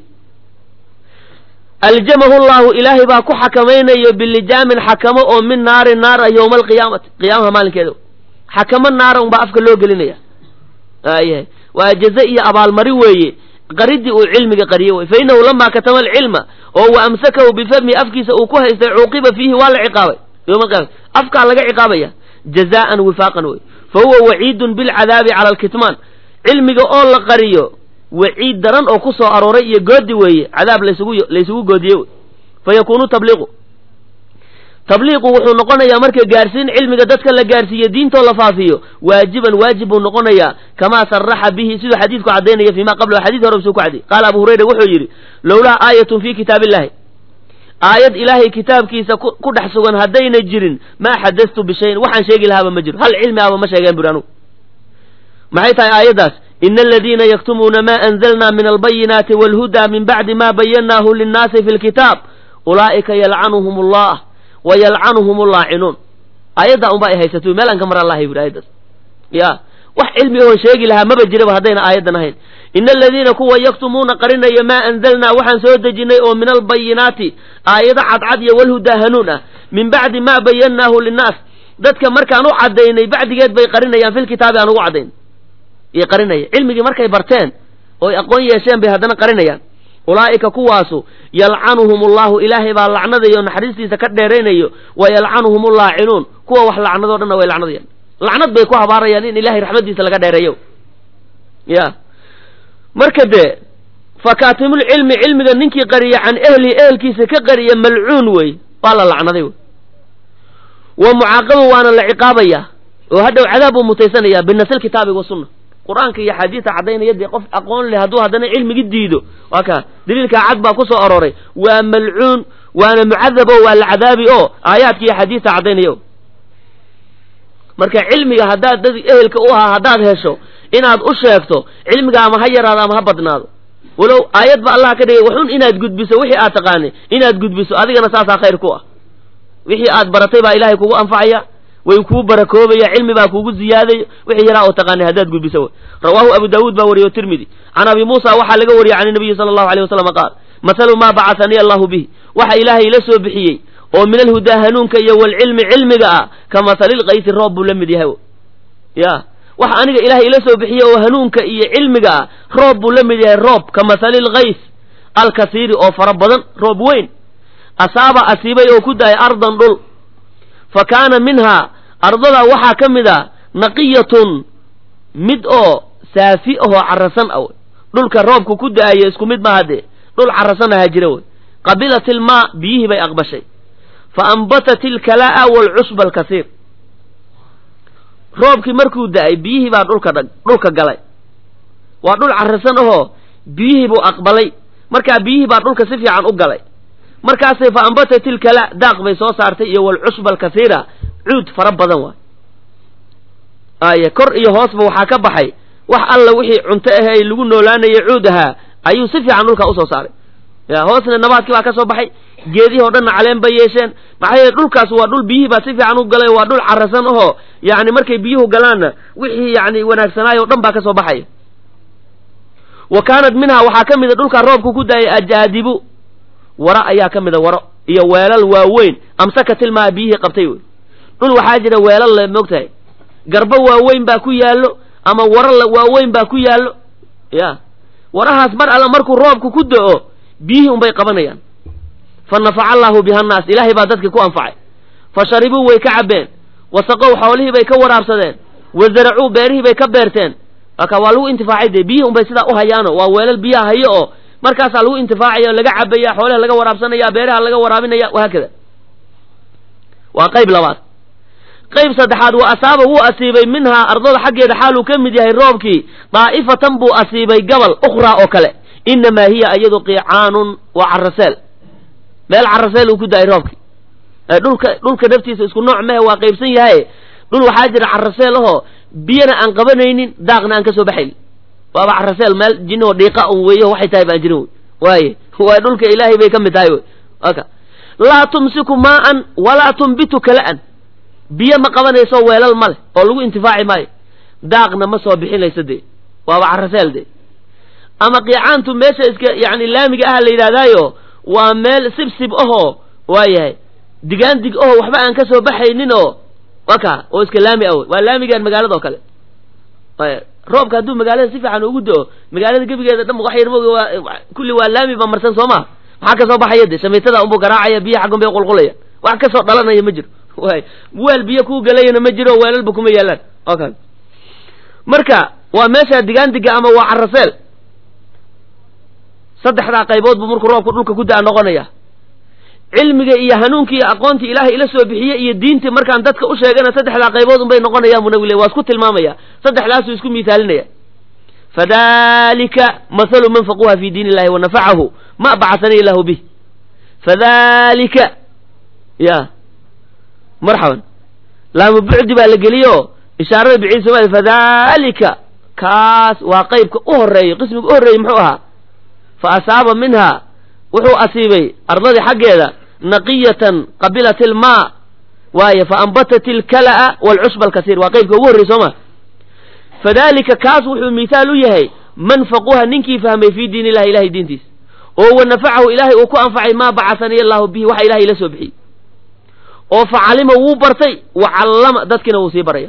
aljamahu llahu ilaahay baa ku xakamaynayo bilijaamin xakamo oo min naari naara yowma alqiyaamati qiyaamaha maalinkeeda xakamo naara unbaa afka loo gelinaya ayahay waa jaze iyo abaalmarin weeye qaridii uu cilmiga qariyey wey fa inahu lamaa katama alcilma oo wa amsakahu bifami afkiisa uu ku haystay cuuqiba fiihi waa la ciqaabay yowma alqiyama afkaa laga ciqaabaya jazaan wifaaqan wey fa huwa waciidun bilcadaabi cala alkitmaan cilmiga oo la qariyo waciid daran oo ku soo arooray iyo goodi weeye cadaab laysugu laysugu goodiye wey fa yakuunu tabliiqu tabliiqu wuxuu noqonayaa marka gaarsiin cilmiga dadka la gaarsiiyo diintoo la faafiyo waajiban waajib buu noqonayaa kamaa saraxa bihi siduu xadiidku caddaynaya fii ma qabla xadis hore suu ku cadday qaala abu hurayra wuxuu yidhi lowlaa aayatun fii kitaabi illahi aayad ilaahay kitaabkiisa ku dhex sugan haddayna jirin maa xadastu bishayin waxaan sheegi lahaaba ma jiro hal cilmi ahba ma sheegeen buri anugu maxay tahay aayaddaas ina aladiina yaktumuuna ma anzalna min albayinaati walhudaa min bacdi ma bayannaahu linnaasi fi lkitaab ulaa'ika yalcanuhum allah wa yalcanuhum allaacinuun aayaddaa unba ay haysato meel aan ka maran lahay buri aayaddaas ya wax cilmi oon sheegi lahaa maba jiraba haddayna aayaddan ahayn ina aladiina kuwa yaktumuuna qarinaya maa anzalnaa waxaan soo dejinnay oo min albayinaati aayado cadcad iyo walhudaa hanuun ah min bacdi ma bayannaahu linnaas dadka markaan u caddaynay bacdigeed bay qarinayaan filkitaabi aan ugu caddayn iyo qarinaya cilmigii markay barteen ooy aqoon yeesheen bay haddana qarinayaan ulaa'ika kuwaasu yalcanuhum allahu ilaahay baa lacnadayo naxariistiisa ka dheeraynayo wa yalcanuhum allaacinuun kuwa wax lacnadoo dhanna way lacnadayaan lacnad bay ku habaarayaan in ilahay raxmaddiisa laga dheereeyo ya marka dee fakaatimulcilmi cilmiga ninkii qariya can ehlihi ehelkiisa ka qariya malcuun wey waa la lacnaday wey wa mucaaqabun waana la ciqaabaya oo hadhow cadaab buu mutaysanaya binasl kitaabi wasunna qur-aanka iyo axaadiista caddaynaya dee qof aqoon leh hadduu haddana cilmigi diido waa kaa daliilkaa cad baa ku soo arooray waa malcuun waana mucadab o waa la cadaabi oo aayaadka iyo axaadiista caddaynaya o marka cilmiga haddaad dad ehelka u ahaa haddaad hesho inaad u sheegto cilmiga ama ha yaraado ama ha badnaado walow aayad ba allah ka dhigay waxun inaad gudbiso wixii aad taqaanay inaad gudbiso adigana saasaa khayr ku ah wixii aad baratay baa ilaahay kugu anfacaya way kuu barakoobaya cilmi baa kuugu ziyaadaya wixii yaraa oo taqaanay haddaad gudbiso w rawaahu abu daawuud baa wariye o tirmidi can abi muusa waxaa laga wariyey can nabiyi sala allahu alay wasalam qaal mathalu maa bacahanii allahu bihi waxa ilaahay ila soo bixiyey oo min alhudaa hanuunka iyo walcilmi cilmiga ah ka mathalilkaysi roob buu la mid yahay ya waxa aniga ilaahay ila soo bixiyey oo hanuunka iyo cilmiga ah roob buu la mid yahay roob ka mathalilkays alkasiiri oo fara badan roob weyn asaaba asiibay oo ku daayay ardan dhul fa kaana minhaa ardada waxaa ka mid a naqiyatun mid oo saafi ahoo carasan ah dhulka roobku ku da-ayo isku mid maaha dee dhul carasan ahaa jira wey qabilat ilmaa biyihii bay aqbashay fa ambatat ilkalaa'a waalcusba alkasiir roobkii markuu da-ay biyihii baa dhulka dhag dhulka galay waa dhul carasan ahoo biyihii buu aqbalay markaa biyihii baa dhulka si fiican u galay markaasay fa ambatat ilkala daaq bay soo saartay iyo walcusba alkasiira cuud fara badan waay aye kor iyo hoosba waxaa ka baxay wax alla wixii cunto ahey lagu noolaanaya cuud ahaa ayuu si fiican dhulka usoo saaray ya hoosna nabaadkii baa ka soo baxay geedihii o dhanna caleen bay yeesheen maxaa yeele dhulkaas waa dhul biyihii baa si fiican u galay waa dhul carasan ahoo yani markay biyuhu galaanna wixii yani wanaagsanaay o dhan baa ka soo baxaya wa kaanat minhaa waxaa ka mida dhulkaa roobku ku daayay ajaadibu waro ayaa ka mida waro iyo weelal waaweyn amsaka tilmaa biyihii qabtay wey dhul waxaa jira weelal le moogtahay garbo waaweyn baa ku yaallo ama wara waaweyn baa ku yaallo ya warahaas mar alla markuu roobku ku do-o biyihii unbay qabanayaan fa nafaca allaahu biha annaas ilaahay baa dadkii ku anfacay fa sharibuu way ka cabbeen wasaqow xoolihii bay ka waraabsadeen wa zaracuu beerihii bay ka beerteen aka waa lagu intifaacay dee biyihii unbay sidaa u hayaano waa weelal biyaha hayo oo markaasaa lagu intifaacaya laga cabaya xoolaha laga waraabsanaya beeraha laga waraabinaya wahaakada waa qayb labaad qayb saddexaad wa asaaba wuu asiibay minhaa ardada xaggeeda xaaluu ka mid yahay roobkii daa'ifatan buu asiibay gabal ukhraa oo kale innamaa hiya iyadu qiicaanun waa caraseel meel caraseel uu ku da-ay roobkii dhulka dhulka naftiisa isku nooc mehe waa qaybsan yahay dhul waxaa jira caraseel ahoo biyana aan qabanaynin daaqna aan ka soo baxaynin waaba caraseel meel jinoo dhiiqa un weeyo waxay tahay baan jirin wey waaye waa dhulka ilaahay bay ka mid tahay wey aka laa tumsiku maa'an walaa tumbitu kala'an biyo ma qabanayso weelal ma leh oo lagu intifaaci maayo daaqna ma soo bixinayso dee waaba caraseel dee ama qiicaantu meesha iska yacni laamiga ah la yidhahdaayo waa meel sibsib ahoo waayahay digaandig ahoo waxba aan ka soo baxaynin oo waka oo iska laami ah wey waa laamigaan magaalada oo kale roobka hadduu magaalada si fiican ugu do-o magaalada gebigeeda dhan wax yar moga waa kulli waa laami ba marsan soo maha maxaa kasoo baxaya de shamiitada unbuu garaacaya biyo xaggun bay qulqulaya wax kasoo dhalanaya ma jiro way weel biyo kuu galayana ma jiro weelalba kuma yaalaan okay marka waa meesha digaandiga ama waa caraseel saddexdaa qaybood buu markuu roobku dhulka ku da-a noqonaya cilmiga iyo hanuunkii iyo aqoontii ilaahay ila soo bixiyey iyo diintii markaan dadka u sheegana saddexdaa qaybood unbay noqonayaan buu nabigu le waa isku tilmaamaya saddexdaasuu isku miisaalinaya fadalika mathalu man faquha fi diin illahi wanafacahu ma bacasani illahu bih fadalika ya marxaban laamu bucdi baa la geliyo ishaarada biciid somaali fadalika kaas waa qeybka u horeeyo qismiga u horreeyey muxuu ahaa fa asaaba minha wuxuu asiibay ardadii xaggeeda naqiyatan qabilat ilmaa waaye fa ambatat ilkala'a waalcushba alkasiir waa qeybka ugu horrey soo ma fadalika kaas wuxuu mithaal u yahay man faquha ninkii fahmay fii diin illahi ilahay diintiisa oo wa nafacahu ilaahay uu ku anfacay maa bacasaniy allahu bihi waxa ilahay ila soo bixiyey oo fa calima wuu bartay wa callama dadkiina wuu sii baraya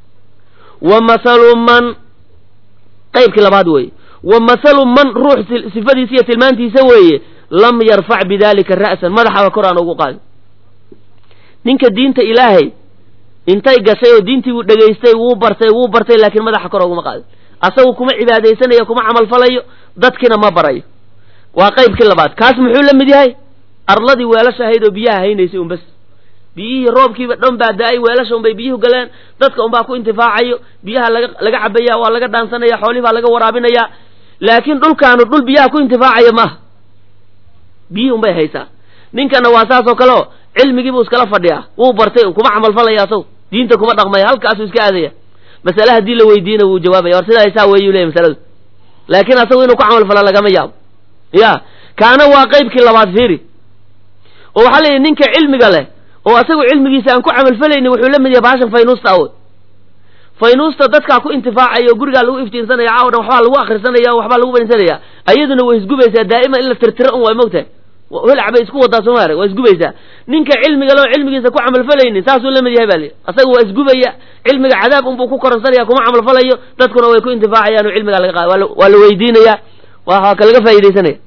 wa mathalu man qeybkii labaad weeye wa mathalu man ruux sifadiisa iyo tilmaantiisa weeye lam yarfac bidalika ra'san madaxaba kor aan ugu qaadin ninka diinta ilaahay intay gashay oo diintii wuu dhegaystay wuu bartay wuu bartay laakiin madaxa kor uguma qaadin asagu kuma cibaadaysanayo kuma camalfalayo dadkiina ma barayo waa qaybkii labaad kaas muxuu la mid yahay arladii weelasha ahayd oo biyaha haynaysay un bas biyihii roobkiiba dhan baa da-ay weelasha unbay biyuhu galeen dadka unbaa ku intifaacayo biyaha laga laga cabaya waa laga dhaansanaya xoolihii baa laga waraabinaya laakiin dhulkaanu dhul biyaha ku intifaacaya maaha biyihii unbay haysaa ninkana waa saas oo kale o cilmigiibuu iskala fadhiyaa wuu bartay kuma camalfalaya asagu diinta kuma dhaqmaya halkaasuu iska aadaya masale haddii la weydiina wuu jawaabaya war sidaa saa weeyuu leeyahy masaladu laakiin asagu inuu ku camalfala lagama yaabo ya kaana waa qaybkii labaad fiiri oo waxaa leeyahy ninka cilmiga leh oo asagu cilmigiisa aan ku camalfalaynin wuxuu la mid yahay bahashan faynuusta awood faynuusta dadkaa ku intifaacaya oo gurigaa lagu iftiinsanaya caawa dhan waxbaa lagu akrisanaya o waxbaa lagu banisanaya ayaduna way isgubaysaa daa'ima in la tirtiro un waa mogtahay holac bay isku wadaa sooma arag waa isgubaysaa ninka cilmiga leo cilmigiisa ku camalfalaynin saasuu la mid yahay baa li asaga waa isgubaya cilmiga cadaab unbuu ku koransanaya kuma camalfalayo dadkuna way ku intifaacayaan oo cilmigaa laga qaada waa la weydiinaya waa ka laga faa'idaysanaya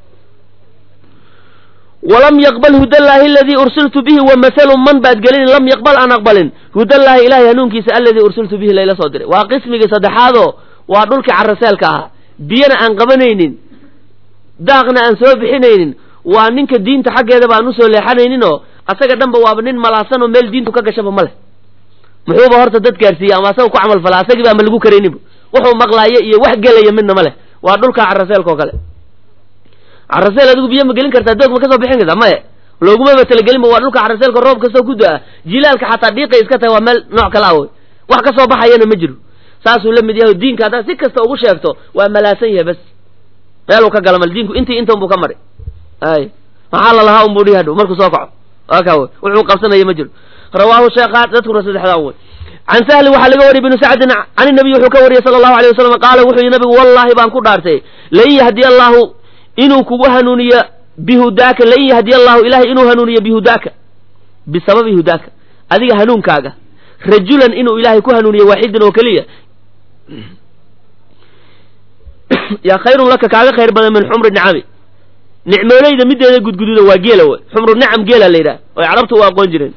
walam yaqbal hudallaahi aladii ursiltu bihi wa mathalu man baad gelin lam yaqbal aan aqbalin hudallaahi ilahay hanuunkiisa aladii ursiltu bihi layla soo diray waa qismigii saddexaadoo waa dhulkii caraseelka ahaa biyana aan qabanaynin daaqna aan soo bixinaynin waa ninka diinta xaggeeda baan usoo leexanaynin oo asaga dhanba waaba nin malaasan oo meel diintu ka gashaba ma leh muxuuba horta dad gaarsiiya ama asaga ku camal falaa asagii baa ma lagu karayninba wuxuu maqlaayo iyo wax gelaya midna ma leh waa dhulkaa caraseelka oo kale caraseel adigu biyo ma gelin kartaa doog ma kasoo bixin kartaa maya loogumaba talagelinba waa dhulka caraseelka roob kastoo ku da-a jilaalka xataa dhiiqay iska tahay waa meel nooc kale ah wey wax kasoo baxayana ma jiro saasuu la mid yahay diinka haddaad si kasta ugu sheegto waa malaasan yahay bas meeluu ka gala mal diinku intii inta unbuu ka maray ay maxaa la lahaa unbuu dhihi hadhow markuu soo kaco aka wey wuxuu qabsanaya ma jiro rawaahu sheekhaan dadkuna saddexdaan wey can sahli waxaa laga wariyay binu sacdin can inabiy wuxuu ka wariyey sala allahu alay wasalam qaala wuxuu yihi nabigu wallaahi baan ku dhaartay lan yahdiya allaahu inuu kugu hanuuniyo bihudaaka lan yahdiya allahu ilahay inuu hanuuniyo bihudaaka bisababi hudaaka adiga hanuunkaaga rajulan inuu ilaahay ku hanuuniyo waaxidan oo keliya yaa khayrun laka kaaga khayr badan min xumri nicami nicmooleyda mideeda gudgududa waa geela wey xumru nicam geela la yidhaha oy carabtu u aqoon jireen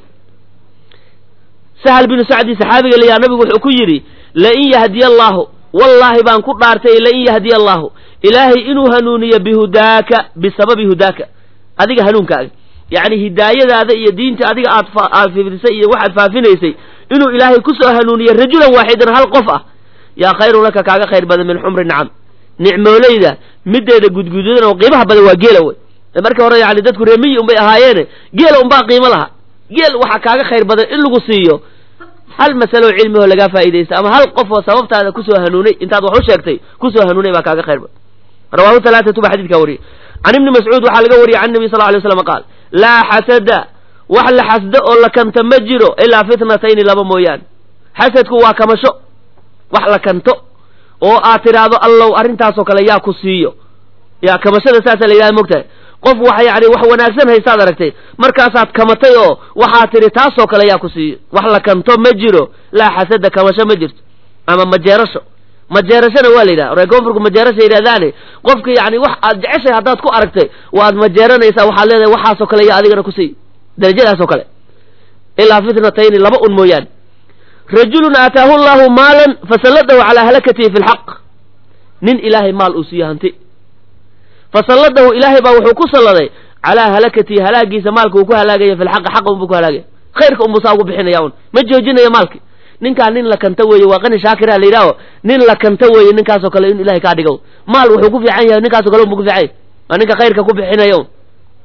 sahal binu sacdi saxaabiga layaa nabigu wuxuu ku yidhi lain yahdiya allaahu wallaahi baan ku dhaartay lain yahdiya allaahu ilaahay inuu hanuuniyo bihudaaka bisababi hudaaka adiga hanuunkaaga yacni hidaayadaada iyo diinta adiga aad aad fifrisay iyo waxaad faafinaysay inuu ilaahay kusoo hanuuniyo rajulan waaxidan hal qof ah yaa khayrun laka kaaga khayr badan min xumri nicam nicmooleyda mideeda gudgududan oo qiimaha badan waa geela wey markii hore yani dadku reemiyi unbay ahaayeene geela unbaa qiimo laha geel waxaa kaaga khayr badan in lagu siiyo hal masalo cilmihoo lagaa faa'iidaysta ama hal qof oo sababtaada kusoo hanuunay intaad wax u sheegtay kusoo hanuunay baa kaaga khayr badan rawaahu halaaatu baa xadidkaa wariyey can ibni mascuud waxaa laga wariyey can nabi sal ly slam qaal laa xasada wax la xasdo oo la kanta ma jiro ilaa fitnatayni laba mooyaane xasadku waa kamasho wax la kanto oo aad tidhaahdo allow arrintaasoo kale yaa ku siiyo yaa kamashada saasa la yidhaha mogtahay qof wax yani wax wanaagsan haystaad aragtay markaasaad kamatay oo waxaad tidhi taasoo kale yaa ku siiyo wax la kanto ma jiro laa xasada kamasho ma jirto ama majeerasho majeerashana waa la yidhaha reer koonfurku majeerasha yidhahdaane qofka yani wax aad jeceshay haddaad ku aragtay waad majeeranaysaa waxaad leedahay waxaasoo kale yaa adigana ku siiyo darajadaasoo kale ilaa fitnatayni laba un mooyaane rajulun aataahu llahu maalan fasalladahu calaa halakatihi fi lxaq nin ilaahay maal uu siiyo hanti fasalladahu ilaahay baa wuxuu ku salladay calaa halakatihi halaagiisa maalka uu ku halaagaya fi lxaqi xaqa unbuu ku halaagaya khayrka unbuu saa ugu bixinaya un ma joojinayo maalki ninkaa nin la kanta weeye waa qani shaakira la yidhaaho nin la kanta weeye ninkaasoo kale in ilahay kaa dhigo maal wuxuu ku fiican yahay ninkaasoo kale unbuu ku fiican yahay waa ninka khayrka ku bixinaya un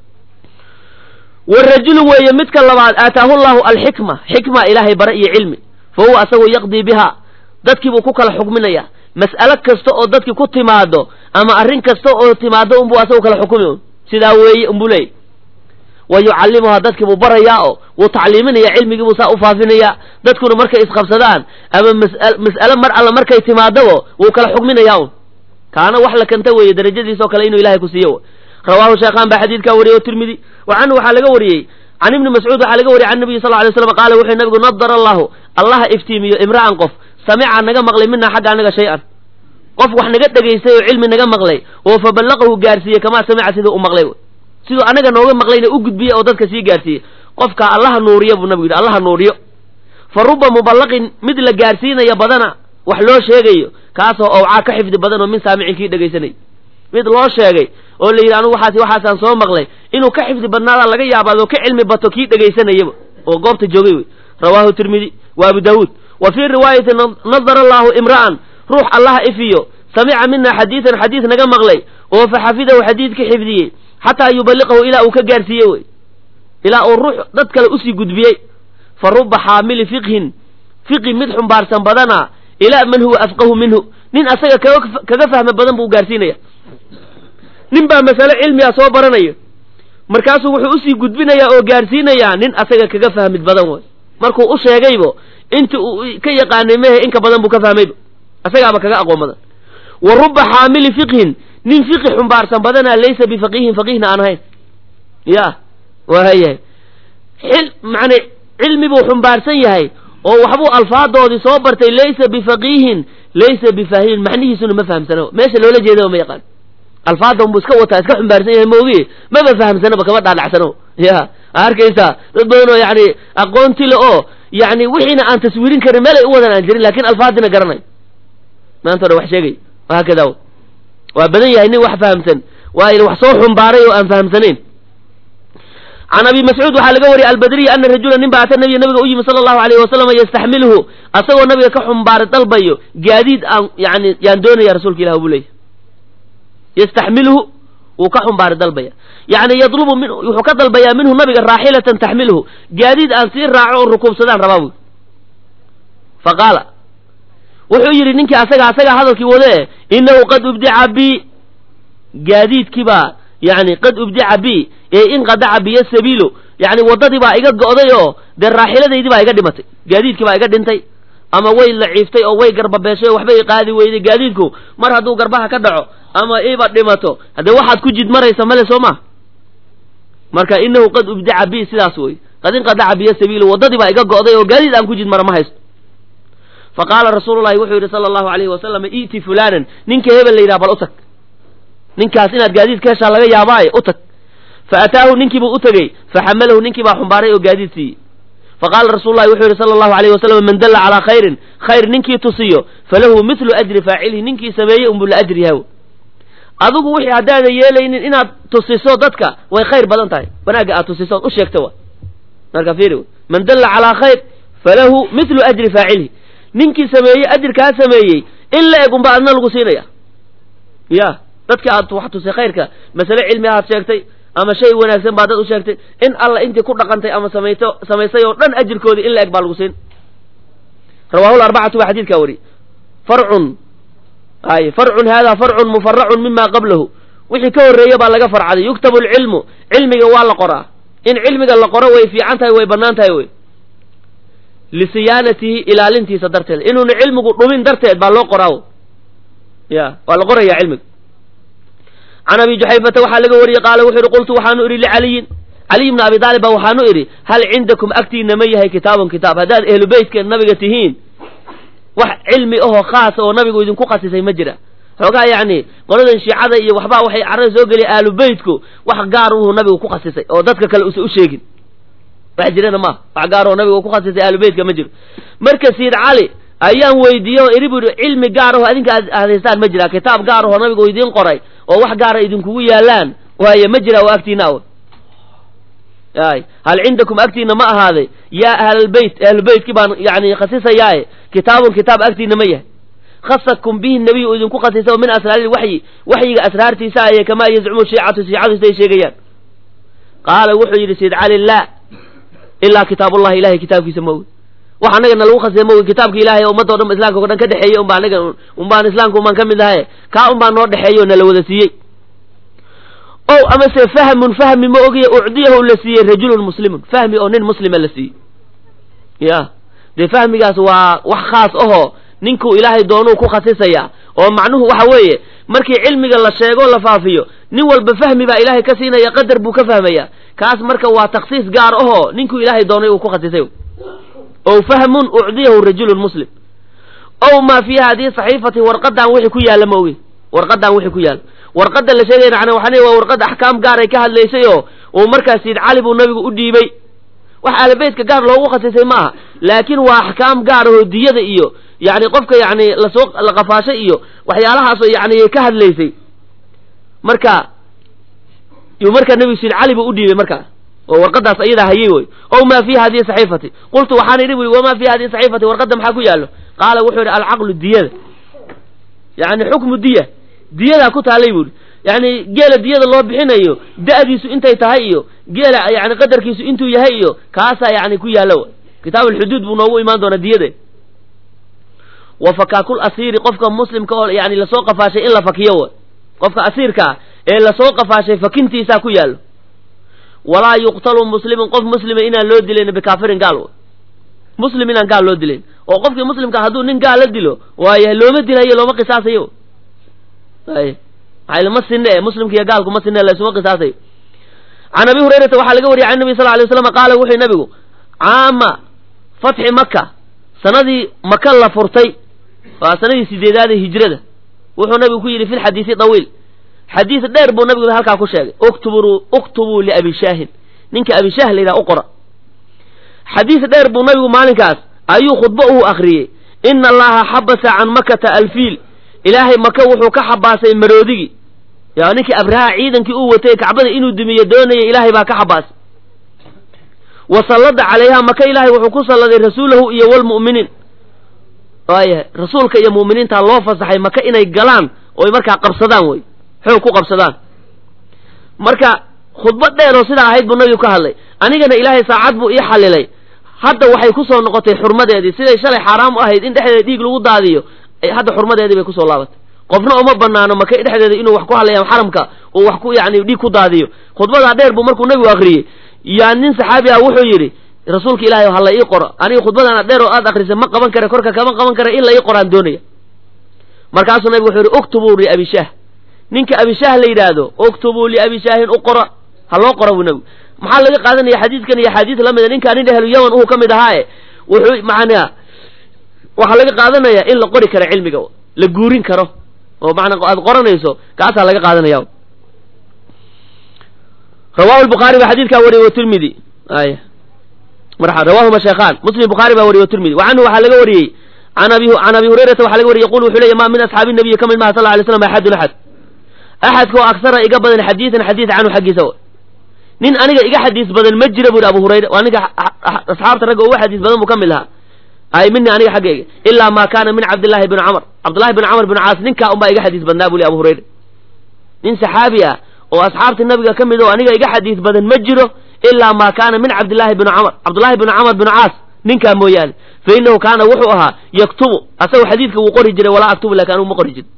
warajulu weeye midka labaad aataahu llahu alxikma xikma ilaahay bara iyo cilmi fa huwa asagoo yaqdii biha dadkiibuu ku kala xukminaya mas'alo kasta oo dadkii ku timaado ama arrin kasta oo timaado unbuu asagoo kala xukumi un sidaa weeye unbuu leeyay wa yucallimuhaa dadkii buu barayaa oo wuu tacliiminaya cilmigii buu saa u faafinayaa dadkuna markay isqabsadaan ama mas'alo mar alla markay timaadabo wuu kala xukminayaa un kaana wax la kanta weeye darajadiisoo kale inuu ilahay ku siiyo rawaahu sheekhaan baa xadiidkaa wariyey o tirmidi wa canhu waxaa laga wariyey can ibni mascuud waxaa laga wariyey can nabiyi sal lay slam qaala wuxuu nabigu nadara allahu allaha iftiimiyo imra'an qof samica naga maqlay minaa xagga anaga shay-an qof wax naga dhegaystay oo cilmi naga maqlay oo fa ballaqahu gaarsiiyey kamaa samica siduu u maqlay siduu anaga nooga maqlayna u gudbiye oo dadka sii gaarsiiyey qofkaa allaha nuuriyo buu nabigu yidhi allaha nuuriyo fa ruba muballaqin mid la gaarsiinaya badana wax loo sheegayo kaasoo owcaa ka xifdi badan oo min saamicin kii dhegaysanay mid loo sheegay oo la yidhi anugu waxaas waxaasaan soo maqlay inuu ka xifdi badnaadaa laga yaabaado ka cilmi bato kii dhegaysanayaba oo goobta joogay wey rawaahu tirmidi wa abu daawuud wa fii riwaayati nadara allaahu imra'an ruux allaha ifiyo samica mina xadiidan xadiis naga maqlay oo fa xafidahu xadiidka xifdiyey xataa yuballiqahu ilaa uu ka gaarsiiye wey ilaa uu ruux dad kale usii gudbiyey fa ruba xaamili fiqhin fiqi mid xumbaarsan badana ilaa man huwa afqahu minhu nin asaga kaga fahma badan buu gaarsiinaya nin baa masale cilmiga soo baranaya markaasuu wuxuu usii gudbinayaa oo gaarsiinayaa nin asaga kaga fahmid badan way markuu u sheegaybo inta uu ka yaqaanay mehe inka badan buu ka fahmayba asagaaba kaga aqoon badan wa ruba xaamili fiqhin nin fiqi xumbaarsan badana laysa bifaqiihin faqiihna aan ahayn ya waayahay xil macne cilmi buu xumbaarsan yahay oo waxbuu alfaadoodii soo bartay laysa bifaqiihin laysa bifahimin macnihiisuna ma fahamsano meesha loola jeedaba ma yaqaan alfaada unbuu iska wataa iska xumbaarsan yahay maogi maba fahamsanaba kama dhaadhacsano ya arkaysaa dad badan oo yani aqoonti le oo yani wixiina aan taswiirin karin meel ay u wadan aan jirin lakin alfaadina garanay maanta o dhan wax sheegay haakada waa badan yahay nin wax fahamsan waa wax soo xumbaaray oo aan fahamsanayn can abi mascuud waxaa laga wariyay albadriy ana rajula nin ba ata nabiya nabiga u yimi sala allahu alayhi wasalam yastaxmilhu asagoo nabiga ka xumbaaray dalbayo gaadiid aan yani yaan doonaya rasuulka ilah buu leeyay yastaxmilhu wuu ka xumbaaray dalbaya yani yadlubu min wuxuu ka dalbayaa minhu nabiga raaxilatan taxmilhu gaadiid aan sii raaco oo rukuubsadaan rabaa buy fa qaala wuxuu yidhi ninkii asaga asagaa hadalkii wade inahu qad ubdica bi gaadiidkii baa yani qad ubdica bi ee inqadaca biyo sabiilo yani waddadii baa iga go'day oo dee raaxiladaydii baa iga dhimatay gaadiidkii baa iga dhintay ama way laciiftay oo way garbabeeshay oo waxba i qaadi weyday gaadiidku mar hadduu garbaha ka dhaco ama iba dhimato haddee waxaad ku jid maraysa male soo maa marka inahu qad ubdica bi sidaas wey qad inqadaca biyo sabiilu waddadii baa iga go'day oo gaadiid aan ku jid mara ma haysto fa qaala rasuulu llahi wuxuu yidhi sala allahu alayhi wasalam i'ti fulanan ninka hebel la yidhaha bal u tag ninkaas inaad gaadiid ka heshaa laga yaabaaye u tag fa ataahu ninkiibuu u tegey fa xamalahu ninkii baa xumbaaray oo gaadiid siiyey faqaala rasuulu llahi wuxuu yidhi sala allahu alayhi wasalam man dalla calaa khayrin khayr ninkii tusiyo falahu mithlu ajri faacilihi ninkii sameeyey unbuu la ajri yahaw adigu wixii haddaadan yeelaynin inaad tusiso dadka way khayr badan tahay wanaagga aad tusiso od u sheegta wa marka fiiri man dalla calaa khayr falahu mithlu ajri faacilihi ninkii sameeyey ajirkaa sameeyey in la eg unba adna lagu siinaya ya dadka aad wax tusay khayrka masale cilmi ahaad sheegtay ama shay wanaagsan baa dad u sheegtay in alla intii ku dhaqantay ama samayto samaysay oo dhan ajirkoodii in la eg baa lagu siin rawahu larbacatu waa xadiidkaa wari farcun ay farcun hada farcun mufaracun mima qablahu wixii ka horreeya baa laga farcaday yuktabu alcilmu cilmiga waa la qoraa in cilmiga la qoro way fiican tahay way bannaan tahay wey lisiyaanatihi ilaalintiisa darteed inuuna cilmigu dhumin darteed baa loo qoraa ya waa la qoraya cilmiga can abi juxayfata waxaa laga wariyey qaala wuxuu yihi qultu waxaanu idhi licaliyin caliy bna abi daalib baa waxaanu idhi hal cindakum agtiina ma yahay kitaabun kitaab haddaad ehlu beytka nabiga tihiin wax cilmi ahoo khaasa oo nabigu idinku khasisay ma jira xoogaa yacni qoladan shiicada iyo waxbaa waxay carada soo geliya aalu beytku wax gaar uhu nabigu ku khasisay oo dadka kale usa u sheegin wax jirana maaha wax gaar oo nabigu ku khasisay aalu beytka ma jiro marka siid cali ayaan weydiiyey oo iri bu ihi cilmi gaar aho adinka aad hadaystaan ma jira kitaab gaar ahoo nabigu idiin qoray oo wax gaara idinkugu yaalaan waaye ma jira oo agtiina aw ay hal cindakum agtiina ma ahaaday yaa ahlalbeyt ahlubeytkii baan yani khasisayaaye kitaabun kitaab agtiina ma yahay khasakum bihi nabiy u idinku khasisay oo min asraari waxyi waxyiga asraartiisa aye kamaa yazcumu shiicatu shiicadu siday sheegayaan qaala wuxuu yidhi sayd cali laa ilaa kitaabullahi ilahay kitaabkiisa ma ogi wax anaga na lagu khasisay ma ogi kitaabka ilahay ee ummadda o dhan islamka o dhan ka dhexeeyey unba anaga unbaan islaamka unbaan ka mid ahaye kaa unbaa noo dhexeeyey oo nala wada siiyey o amase fahmun fahmi ma ogiye ucdiyahu la siiyey rajulun muslimun fahmi oo nin muslima la siiyey ya dee fahmigaas waa wax khaas ahoo ninkuu ilaahay doonuu ku khasisaya oo macnuhu waxa weeye markii cilmiga la sheego la faafiyo nin walba fahmi baa ilaahay ka siinaya qadar buu ka fahmaya kaas marka waa takhsiis gaar ahoo ninkuu ilaahay doonay uu ku khasisay ow fahmun ucdiyahu rajulun muslim ow maa fiiha hadii saxiifati warqadan wixii ku yaalla ma ogi warqadan wixii ku yaalla warqadda la sheegay macnaa waxaa waa warqad axkaam gaaray ka hadlaysay oo uu markaas siid cali buu nabigu u dhiibay wax ahlabeytka gaar loogu khasisay ma aha laakiin waa axkaam gaar ahoo diyada iyo yani qofka yani lasoo la qafaashay iyo waxyaalahaasoo yani ka hadlaysay marka yuu markaa nebigu siid cali buu u dhiibay markaa oo warqadaas ayadaa hayay wey ow maa fiiha hadihi saxiifati qultu waxaan idhi bu i wamaa fiiha hadihi saxiifati warqadda maxaa ku yaallo qaala wuxuu yidhi alcaqlu diyada yani xukmu diya diyadaa ku taalay buuhi yani geela diyada loo bixinayo da'diisu intay tahay iyo geela yani qadarkiisu intuu yahay iyo kaasaa yani ku yaalla kitaab alxuduud buu noogu imaan doonaa diyada wa fakaakul asiiri qofka muslimka oo yani lasoo qafaashay in la fakiyo w qofka asiirkaa ee lasoo qafaashay fakintiisaa ku yaallo walaa yuqtalu muslimun qof muslima inaan loo dilayn bikaafirin gaal muslim inaan gaal loo dilayn oo qofkii muslimka hadduu nin gaal la dilo waayo looma dilayo looma qisaasayo ay maxay lama sinne e muslimka iyo gaalku ma sinne laysuma qisaasayo can abi hurayrata waxaa laga wariyay can nabi sal lay slam qaala wuxuu nabigu caama fatxi maka sanadii maka la furtay waa sanadii sideedaad ee hijrada wuxuu nabigu ku yidhi fi lxadiisi dawiil xadiis dheer buu nabigu halkaa ku sheegay uktubuu uktubuu liabi shaahin ninka abi shaah la yidhaha u qora xadiis dheer buu nabigu maalinkaas ayuu khudbo uu akhriyey ina allaha xabasa can makata alfiil ilaahay maka wuxuu ka xabaasay maroodigii yaa ninkii abraha ciidankii uu watay kacbada inuu dumiyo doonaya ilaahay baa ka xabaasay wa sallada calayha maka ilaahay wuxuu ku salladay rasuulahu iyo walmu'miniin waaya rasuulka iyo mu'miniinta loo fasaxay maka inay galaan oy markaa qabsadaan wey xoog ku qabsadaan marka khudbad dheer oo sidaa ahayd buu nabigu ka hadlay anigana ilaahay saacad buu ii xallilay hadda waxay kusoo noqotay xurmadeedii siday shalay xaaraam u ahayd in dhexdeeda dhiig lagu daadiyo hadda xurmadeedii bay kusoo laabatay qofna uma banaano maka dhexdeeda inuu wax ku hadlaya xaramka uu wax ku yani dhiig ku daadiyo khudbadaa dheer buu markuu nabigu akriyey yaa nin saxaabi ah wuxuu yidhi rasuulka ilaahay hala ii qoro aniga khudbadana dheer oo aad akrisay ma qaban kara korka kama qaban kara in la ii qoraan doonaya markaasuu nabigu wuxuu yihi uktubuu liabishaah ninka abishaah la yidhaahdo uktubuu liabishaahin u qora ha loo qora buu nebigu maxaa laga qaadanaya xadiidkan iyo axaadiis lamida ninkaa nin ahlu yaman uu ka mid ahaae wuxuu macnaa waxaa laga qaadanaya in la qori karo cilmiga la guurin karo oo maanaa aad qoranayso kaasaa laga qaadanaya rawahu lbukhaari baa xadiidkaa wariyey watirmidi ay marxa rawahuma sheekhaan muslim bukhaari baa wariyey watirmidi wa canhu waxaa laga wariyey an abi can abi hurayrata waxaa laga wariyey yaqul wuxuu leeya ma min asxaabi nabiyi ka mid maha sal lay slam axadun axad axadkoo aksara iga badan xadiidan xadiid canhu xaggiisa nin aniga iga xadiis badan ma jira buri abu hurayra waa ninka asxaabta ragga uga xadiis badan buu ka mid lahaa ay mini aniga xaggayga ilaa ma kaana min cabdillahi bni camr cabdillahi bni camr bni caas ninkaa unbaa iga xadiis badnaa buli abu hurayra nin saxaabi ah oo asxaabta nabiga ka mid oo aniga iga xadiis badan ma jiro ilaa ma kaana min cabdillahi bni camr cabdullahi bni camr bni caas ninkaa mooyaane fa inahu kaana wuxuu ahaa yaktubu asagoo xadiidka wuu qori jiray walaa aktubu lakin anugu ma qori jirin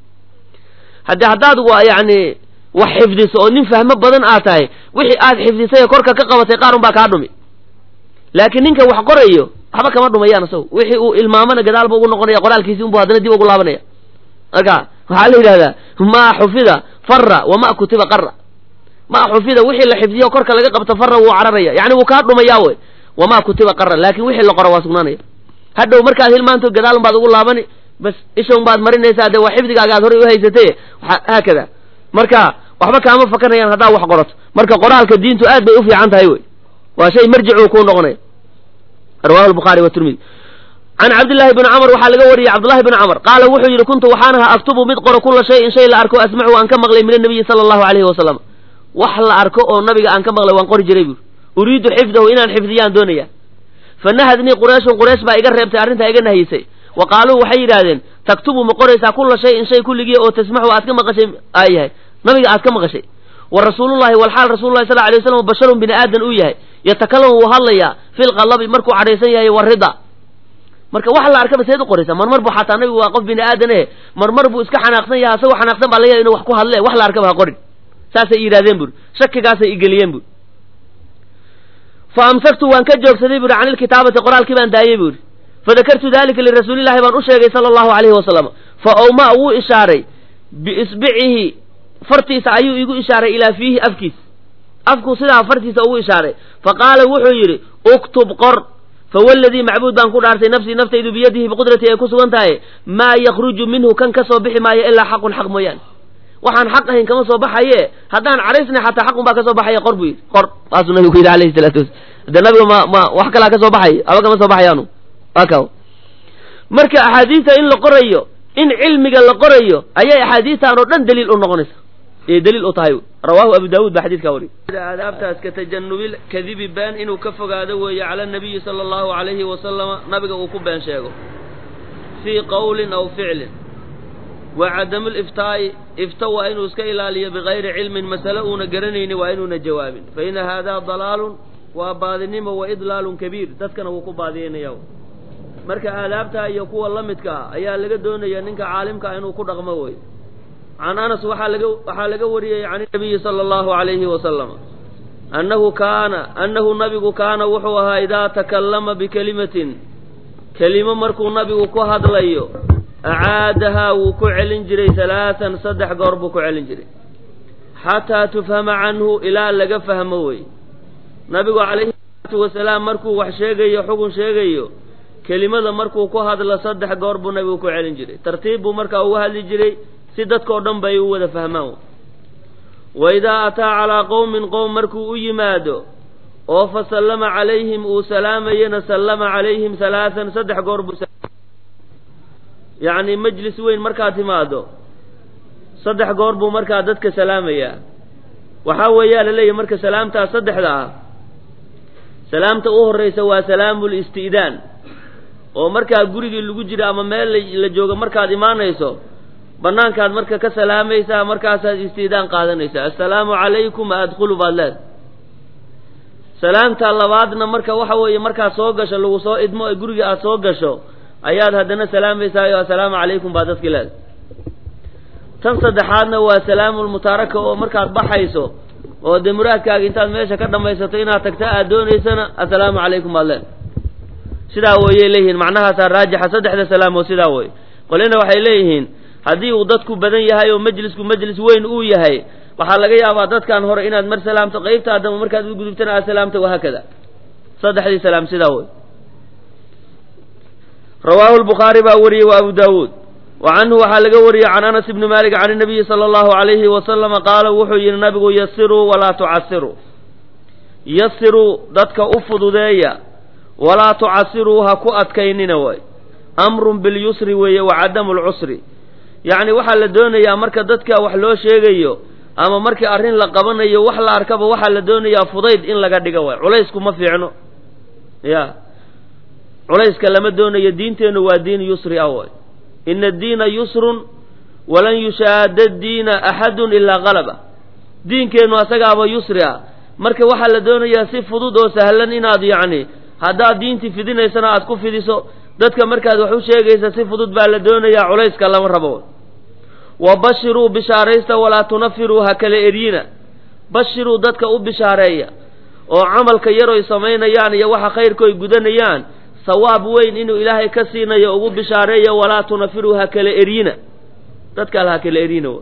haddii haddaad yani wax xifdiso oo nin fahmo badan aad tahay wixii aad xifdisay korka ka qabatay qaar un baa kaa dhumi laakiin ninka wax qorayo waxba kama dhumayaan isago wixii uu ilmaamana gadaalba ugu noqonaya qoraalkiisi unbu haddana dib ugu laabanaya marka waxaa la yidhahdaa maa xufida fara wama kutiba qara maa xufida wixii la xifdiyo korka laga qabto fara wuu cararaya yani wuu kaa dhumayaa wey wamaa kutiba qara laakin wixii la qoro waa sugnaanaya hadhow markaad hilmaanto gadaal un baad ugu laabani bas isha un baad marinaysaa dee waa xifdigaaga aad horay uhaysatay haakada marka waxba kaama fakanayaan haddaa wax qorato marka qoraalka diintu aad bay u fiican tahay wey waa shay marjicu kuu noqonaya rawahu lbukhaari watirmidi can cabdillahi bni camr waxaa laga wariyey cabdullahi bni camr qaala wuxuu yidhi kuntu waxaan ahaa aktubu mid qoro kula shayin shay la arko asmacu aan ka maqlay min anabiyi sala allahu alayhi wasalam wax la arko oo nabiga aan ka maqlay waan qori jiray buuri uriidu xifdahu inaan xifdiyaan doonaya fanahadnii qurayshun quraysh baa iga reebtay arrintaa iga nahyisay wa qaaluu waxay yidhaahdeen taktubu ma qoraysaa kula shayin shay kulligii oo tasmaxu aad ka maqashay aa yahay nabiga aad ka maqashay wa rasuulullahi walxaal rasulullahi sal alay waslam basharun bini aadan uu yahay yatakalamu wuu hadlayaa filqalabi markuu cadhaysan yahay warida marka wax la arkaba seed u qoraysaa marmar buu xataa nabigu waa qof bini aadan eh marmar buu iska xanaaqsan yahay asagoo xanaaqsan baa laga yahay inu wax ku hadle wax la arkaba ha qorin saasay yidhahdeen buri shakigaasay igeliyeen buri fa amsaktu waan ka joogsaday buri can ilkitaabati qoraalkii baan daayey buri fadakartu dalika lirasuulillahi baan u sheegay sala allahu alayhi wasalam fa owma wuu ishaaray biisbicihi fartiisa ayuu igu ishaaray ilaa fiihi afkiis afku sidaa fartiisa ugu ishaaray fa qaala wuxuu yidhi uktub qor fawaladii macbuud baan ku dhaartay nafsii naftaydu biyadihi biqudratii ay ku sugan tahay maa yakruju minhu kan ka soo bixi maayo ilaa xaqun xaq mooyaane waxaan xaq ahayn kama soo baxaye haddaan cadhaysnay xataa xaqun baa ka soo baxaya qor buu yidhi qor saasuu nabigu ku yidhi alayhi salaatu wasala dee nabiga ma ma wax kalaa ka soo baxay aba kama soo baxayaanu aka marka axaadiista in la qorayo in cilmiga la qorayo ayay axaadiistan oo dhan daliil u noqonaysa ee daliil u tahay rawaahu abu daawuud baa xadiidkaa wariyay aadaabtaas ka tajanubil kadibi been inuu ka fogaado weeye cala nabiyi sala allahu alayhi wasalama nabiga uu ku been sheego fii qowlin aw ficlin wa cadamu liftaa'i ifta waa inuu iska ilaaliyo bigayri cilmin masale uuna garanayni waa inuuna jawaabin fa ina haadaa dalaalun waa baadinimo wa idlaalun kabiir dadkana wuu ku baadiyanaya marka aadaabtaa iyo kuwa la midka ah ayaa laga doonaya ninka caalimka ah inuu ku dhaqmo wey can anas waxaa laga waxaa laga wariyey can nabiyi sala allahu alayhi wasalam annahu kaana annahu nabigu kaana wuxuu ahaa idaa takallama bikelimatin kelimo markuu nabigu ku hadlayo acaadahaa wuu ku celin jiray halaatan saddex goor buu ku celin jiray xataa tufhama canhu ilaa laga fahmo wey nabigu calayhi salaatu wasalaam markuu wax sheegayo xugun sheegayo kelimada markuu ku hadlo saddex goor buu nabigu ku celin jiray tartiib buu markaa uga hadli jiray si dadkao dhan bay u wada fahmaan wa idaa ataa calaa qowmin qowm markuu u yimaado oo fa sallama calayhim uu salaamayana sallama calayhim halaatan saddex goor buu yacni majlis weyn markaad timaado saddex goor buu markaa dadka salaamayaa waxaa weeyaa la leeyahy marka salaamtaas saddexda ah salaamta u horraysa waa salaamul isti'daan oo markaa gurigii lagu jiro ama meel la joogo markaad imaanayso bannaankaad marka ka salaamaysaa markaasaad istiidaan qaadanaysaa assalaamu calaykum adkhulu baad leed salaamta labaadna marka waxa weeye markaad soo gasho lagu soo idmo ee guriga aad soo gasho ayaad haddana salaamaysaayoo assalaamu calaykum baa dadki leed tan saddexaadna waa salaamulmutaaraka oo markaad baxayso oo dee muraadkaaga intaad meesha ka dhammaysato inaad tagta aad doonaysana assalaamu calaykum baad leed sidaa weyay leeyihiin macnahaasaa raajixa saddexda salaamoo sidaa wey qolina waxay leeyihiin haddii uu dadku badan yahay oo majlisku majlis weyn uu yahay waxaa laga yaabaa dadkan hore inaad mar salaamto qaybta adama markaad u gudubtana aad salaamto wahaakada saddexdii salaam sidaa wey rawaahu lbukhaari baa wariyey wa abu daawuud wa canhu waxaa laga wariyey can anas ibni malik can inabiyi sala allahu alayhi wasalama qaala wuxuu yidhi nabigu yasiruu walaa tucasiruu yasiruu dadka u fududeeya walaa tucasiruu ha ku adkaynina way amrun bilyusri weeye wa cadamu lcusri yacni waxaa la doonayaa marka dadka wax loo sheegayo ama markii arrin la qabanayo wax la arkaba waxaa la doonayaa fudayd in laga dhigo way culaysku ma fiicno ya culayska lama doonayo diinteennu waa diin yusri ah way ina addiina yusrun walan yushaada diina axadun ilaa qalaba diinkeennu asagaaba yusri ah marka waxaa la doonayaa si fudud oo sahlan inaad yacni haddaad diintii fidinaysana aad ku fidiso dadka markaad wax u sheegaysa si fudud baa la doonayaa culayska lama rabo wa bashiruu bishaaraysta walaa tunafiruu ha kala eryina bashiruu dadka u bishaareeya oo camalka yaroy samaynayaan iyo waxa khayrkoy gudanayaan sawaab weyn inuu ilaahay ka siinayo ugu bishaareeya walaa tunafiruu ha kala eryina dadka al ha kala eryina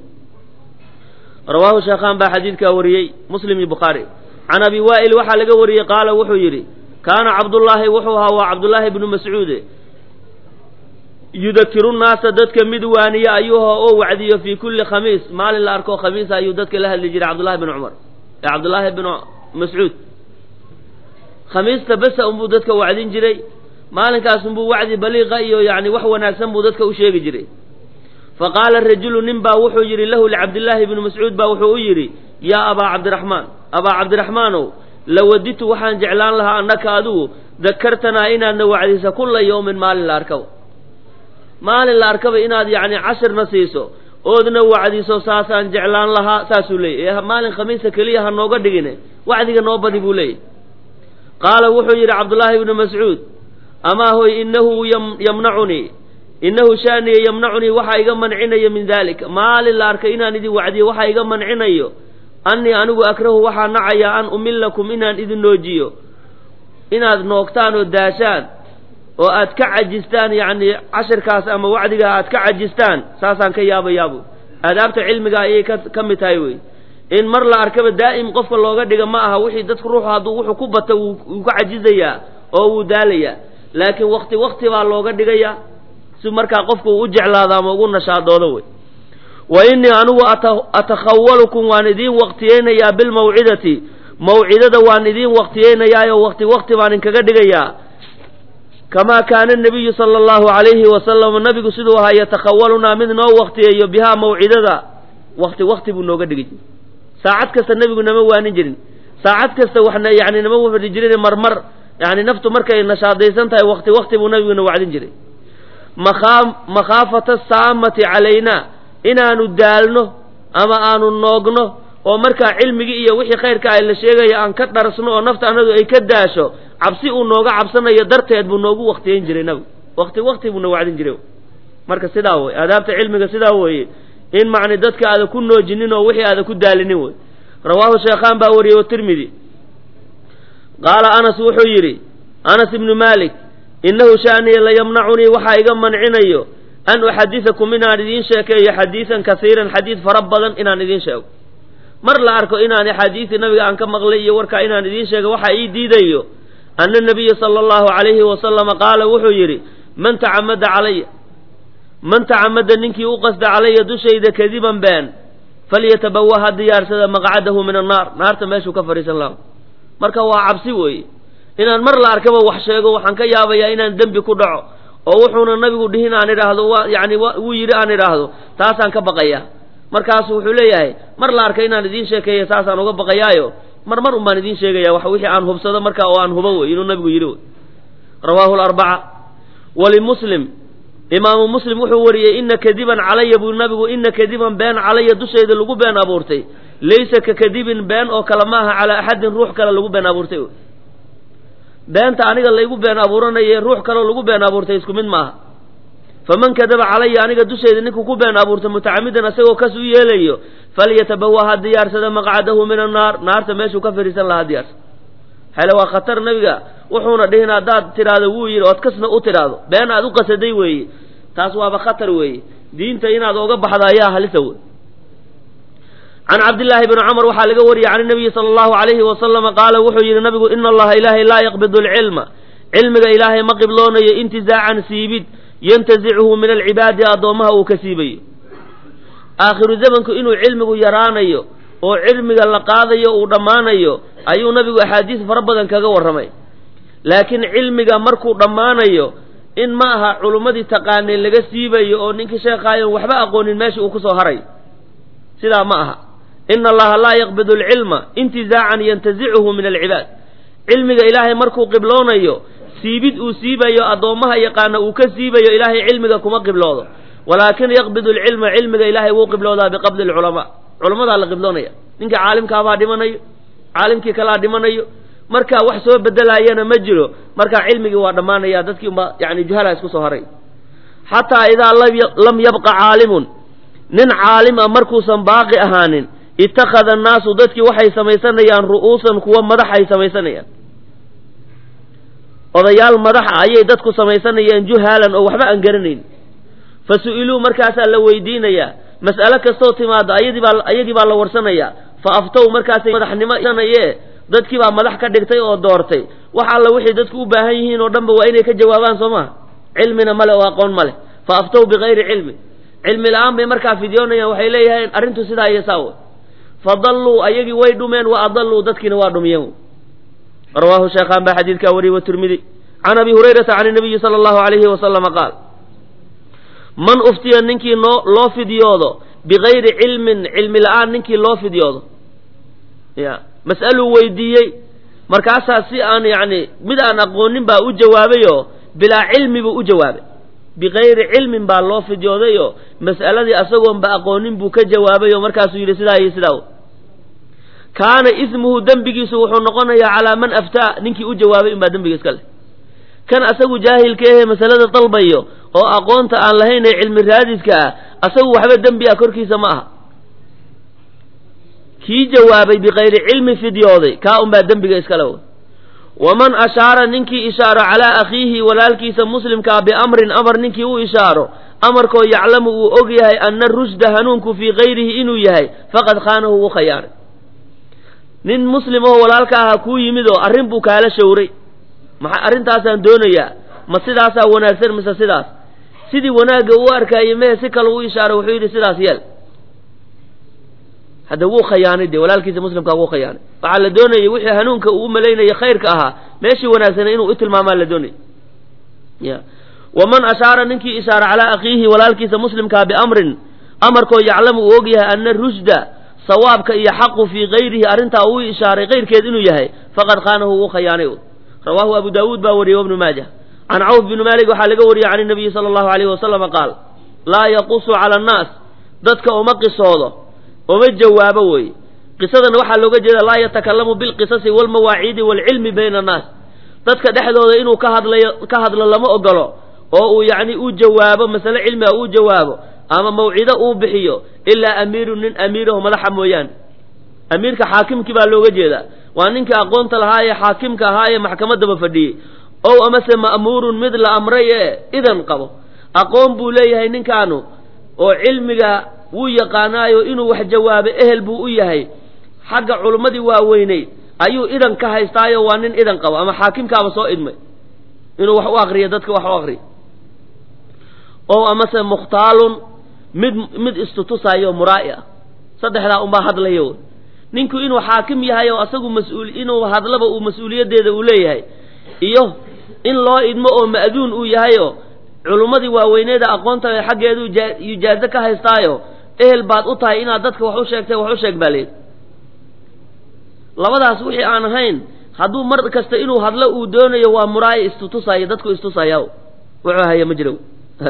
rawaahu sheekhaan baa xadiidkaa wariyey muslim iyo bukhaari can abi waa'il waxaa laga wariyey qaala wuxuu yidhi kaana cabdullaahi wuxuu ahaa waa cabdullaahi bnu mascuude yudakiru nnaasa dadka mid waaniye ayuuha oo wacdiyo fii kulli khamiis maalin la arko khamiisa ayuu dadka la hadli jiray cabdullahi bn cumar ee cabdullaahi bnu mascuud khamiista besa unbuu dadka wacdin jiray maalinkaas unbuu wacdi baliiqa iyo yacni wax wanaagsan buu dadka u sheegi jiray fa qaala rajulu nin baa wuxuu yidhi lahu licabdillaahi bni mascuud baa wuxuu u yidhi yaa abaa cabdiraxmaan abaa cabdiraxmaanow lawaditu waxaan jeclaan lahaa annaka adigu dakartanaa inaadna wacdisa kulla yawmin maalin la arkaba maalin la arkaba inaad yacni cashirna siiso oodna wacdiso saasaan jeclaan lahaa saasuu leeyay maalin khamiisa keliya ha nooga dhigine wacdiga noo badi buu leeyahy qaala wuxuu yidhi cabdullaahi ibnu mascuud amaa hoy innahu yamnacunii innahu shaaniya yamnacunii waxaa iga mancinayo min dalik maalin la arkay inaan idin wacdiyo waxaa iga mancinayo annii anigu akrahu waxaa nacayaa an umillakum inaan idin noojiyo inaad noogtaan oo daashaan oo aad ka cajistaan yacni cashirkaas ama wacdigaa aad ka cajistaan saasaan ka yaabayaabu aadaabta cilmiga ayay ka ka mid tahay wey in mar la arkaba daa'im qofka looga dhiga ma aha wixii dadku ruuxu hadduu wuxuu ku bata wuu ka cajizayaa oo wuu daalayaa laakiin wakti wakti baa looga dhigayaa si markaa qofku uu u jeclaado ama ugu nashaadoodo wey wa innii anigu atakhawalukum waan idiin waqtiyeynayaa bilmawcidati mawcidada waan idiin waqtiyeynayaayoo wakti wakti baan inkaga dhigayaa kamaa kaana nabiyu sala allahu calayhi wasalam nabigu siduu ahaa yatakhawalunaa mid noo waqtiyeeyo bihaa mawcidada wakti wakti buu nooga dhigi jiray saacad kasta nebigu nama waanin jirin saacad kasta waxna yani nama fadhi jirin marmar yani naftu markay nashaadaysan tahay wakti wakti buu nabiguna wacdin jiray makhaafata saamati calaynaa inaanu daalno ama aanu noogno oo markaa cilmigii iyo wixii khayrka ay la sheegaya aan ka dharsno oo nafta anadu ay ka daasho cabsi uu nooga cabsanayo darteed buu noogu waktiyeyn jiray nabigu wakti wakti buuna wacdin jiray marka sidaa wey aadaabta cilmiga sidaa weeye in macni dadka aada ku noojinin oo wixii aada ku daalinin wey rawaahu sheekhaan baa wariyey tirmidi qaala anas wuxuu yidhi anas ibnu malik innahu shaaniya layamnacunii waxaa iga mancinayo an uxadisakum inaan idiin sheekeeyo xadiisan kasiiran xadiid fara badan inaan idiin sheego mar la arko inaan axaadiisii nabiga aan ka maqlay iyo warkaa inaan idiin sheego waxa ii diidayo ana nabiya sala allahu calayhi wasalama qaala wuxuu yidhi man tacamada calaya man tacamada ninkii u qasda calaya dushayda kadiban been falyatabawa ha diyaarsada maqcadahu min annaar naarta meeshuu ka fadhiisan laha marka waa cabsi weeye inaan mar la arkaba wax sheego waxaan ka yaabayaa inaan dembi ku dhaco oo wuxuuna nabigu dhihin aan idhaahdo wa yani wuu yidhi aan idhaahdo taasaan ka baqayaa markaasu wuxuu leeyahay mar la arkay inaan idiin sheekeeya saasaan uga baqayaayo mar mar un baan idiin sheegaya wax wixii aan hubsado markaa oo aan hubo wey inuu nabigu yidhi wey rawaahu larbaca walimuslim imaamu muslim wuxuu wariyey ina kadiban calaya buu nabigu ina kadiban been calaya dushayda lagu been abuurtay laysa ka kadibin been oo kale maaha calaa axadin ruux kale lagu been abuurtay beenta aniga laygu been abuuranaye ruux kaleo lagu been abuurtay isku mid maaha faman kadaba calaya aniga dushayda ninkuu ku been abuurtay mutacamidan isagoo kas u yeelayo falyatabawa ha diyaarsada maqcadahu min annaar naarta meeshuu ka fadhiisan lahaa diyaarsa hele waa khatar nabiga wuxuuna dhihin haddaad tidhaahdo wuu yidhi ood kasna u tidhaahdo been aad u qasaday weeye taas waaba khatar weeye diinta inaad oga baxdo ayaa halisa wey can cabdillaahi bni cumar waxaa laga wariyey can nabiyi sala allahu alayhi wasalama qaala wuxuu yidhi nabigu ina allaha ilaahay laa yaqbidu alcilma cilmiga ilaahay ma qibloonayo intizaacan siibid yantazichu min alcibaadi addoommaha uu ka siibayo aakhiru zamanku inuu cilmigu yaraanayo oo cilmiga la qaadayo uu dhammaanayo ayuu nabigu axaadiis fara badan kaga warramay laakiin cilmiga markuu dhammaanayo in ma aha culummadii taqaanay laga siibayo oo ninkii sheekaayon waxba aqoonin meesha uu kusoo haray sidaa ma aha ina allaha laa yaqbidu alcilma intizaacan yantazichu min alcibaad cilmiga ilaahay markuu qibloonayo siibid uu siibayo addoommaha yaqaana uu ka siibayo ilaahay cilmiga kuma qibloodo walaakin yaqbidu alcilma cilmiga ilaahay wuu qibloodaa biqabdi alculamaa culamadaa la qibloonaya ninka caalimkaabaa dhimanayo caalimkii kalaa dhimanayo markaa wax soo bedelaayana ma jiro markaa cilmigii waa dhammaanaya dadkii unba yani juhala isku soo haray xataa idaa lam yabqa caalimun nin caalim a markuusan baaqi ahaanin ittakhada annaasu dadkii waxay samaysanayaan ru'uusan kuwa madaxay samaysanayaan odayaal madaxa ayay dadku samaysanayaan juhaalan oo waxba aan garanayn fa su-iluu markaasaa la weydiinayaa mas'alo kastoo timaado ayadii baa ayagii baa la warsanayaa fa aftow markaasay madaxnimo naye dadkii baa madax ka dhigtay oo doortay wax alla wixii dadku u baahan yihiin oo dhanba waa inay ka jawaabaan soo maha cilmina male oo aqoon male fa aftow bikayri cilmi cilmi la-aan bay markaa fidyoonayaan waxay leeyahayn arrintu sidaa iyo saa fa dalluu ayagii way dhumeen wa adalluu dadkiina waa dhumiyeen rawaahu sheekhaan baa xadiidkaa wariyey watirmidi can abi hurayrata can inabiyi sala allahu alayhi wasalama qaal man uftiya ninkii noo loo fidyoodo bikayri cilmin cilmi la-aan ninkii loo fidyoodo ya mas'aluu weydiiyey markaasaa si aan yacni mid aan aqoonin baa u jawaabayoo bilaa cilmi buu u jawaabay bikayri cilmin baa loo fidyoodayo mas'aladii asagoonba aqoonin buu ka jawaabayoo markaasuu yidhi sidaa iyo sidaa kaana ismuhu dembigiisu wuxuu noqonayaa calaa man aftaa ninkii u jawaabay unbaa dembiga iska leh kan asagu jaahilka ahee masalada dalbayo oo aqoonta aan lahayn ee cilmi raadiska ah asagu waxba dembi ah korkiisa ma aha kii jawaabay bikayri cilmi fidyooday kaa unbaa dembiga iskale w waman ashaara ninkii ishaaro calaa akhiihi walaalkiisa muslimkaa biamrin amar ninkii u ishaaro amarkoo yaclamu uu og yahay ana rushda hanuunku fii kayrihi inuu yahay faqad khaanahu wuu khayaaray nin muslim oo walaalka aha kuu yimid oo arrin buu kaala shawray maxa arrintaasaan doonayaa ma sidaasaa wanaagsan mise sidaas sidii wanaagga uu arkaayo mehe si kale u ishaaray wuxuu yidhi sidaas yeel hadda wuu khayaanay dee walaalkiisa muslimkaa wuu khayaanay waxaa la doonayay wixii hanuunka uu u malaynaya khayrka ahaa meeshii wanaagsana inuu u tilmaamaa la doonayay ya waman ashaara ninkii ishaara calaa akhiihi walaalkiisa muslimkaa biamrin amarkoo yaclamu uu og yahay ana rushda sawaabka iyo xaqu fii kayrihi arrintaa uu ishaaray kayrkeed inuu yahay faqad khaanahu wuu khayaanay rawaahu abu daawuud baa wariyey wabnu maaja can cawf bni maalik waxaa laga wariyey can nabiyi sala allahu alayhi wasalama qaal laa yaqusu cala annaas dadka uma qisoodo uma jawaabo weeye qisadana waxaa looga jeeda laa yatakalamu bilqisasi walmawaaciidi waalcilmi bayna annaas dadka dhexdooda inuu ka hadlayo ka hadlo lama ogolo oo uu yacni u jawaabo masale cilmi a uu jawaabo ama mawcido uu bixiyo ilaa amiirun nin amiiraho madaxa mooyaane amiirka xaakimkii baa looga jeedaa waa ninkii aqoonta lahaa ee xaakimka ahaa ee maxkamaddaba fadhiyey ow amase ma'muurun mid la amray ee idan qabo aqoon buu leeyahay ninkaanu oo cilmiga wuu yaqaanaayo inuu wax jawaabo ehel buu u yahay xagga culummadii waaweyneyd ayuu idan ka haystaayo waa nin idan qabo ama xaakimkaaba soo idmay inuu wax u akriyo dadka wax u akriyo ow amase mukhtaalun mid mid istutusaayo muraa'i ah saddexdaa unbaa hadlayo ninku inuu xaakim yahay oo asagu mas-uul inuu hadlaba uu mas-uuliyaddeeda uu leeyahay iyo in loo idmo oo ma'duun uu yahayoo culummadii waaweyneeda aqoonta xaggeedu ijaazo ka haystaayo ehel baad u tahay inaad dadka wax u sheegtay wax u sheeg baa leed labadaas wixii aan ahayn hadduu mar kasta inuu hadlo uu doonayo waa muraa'i istutusaayo dadku istusaya wuxuu haya ma jiro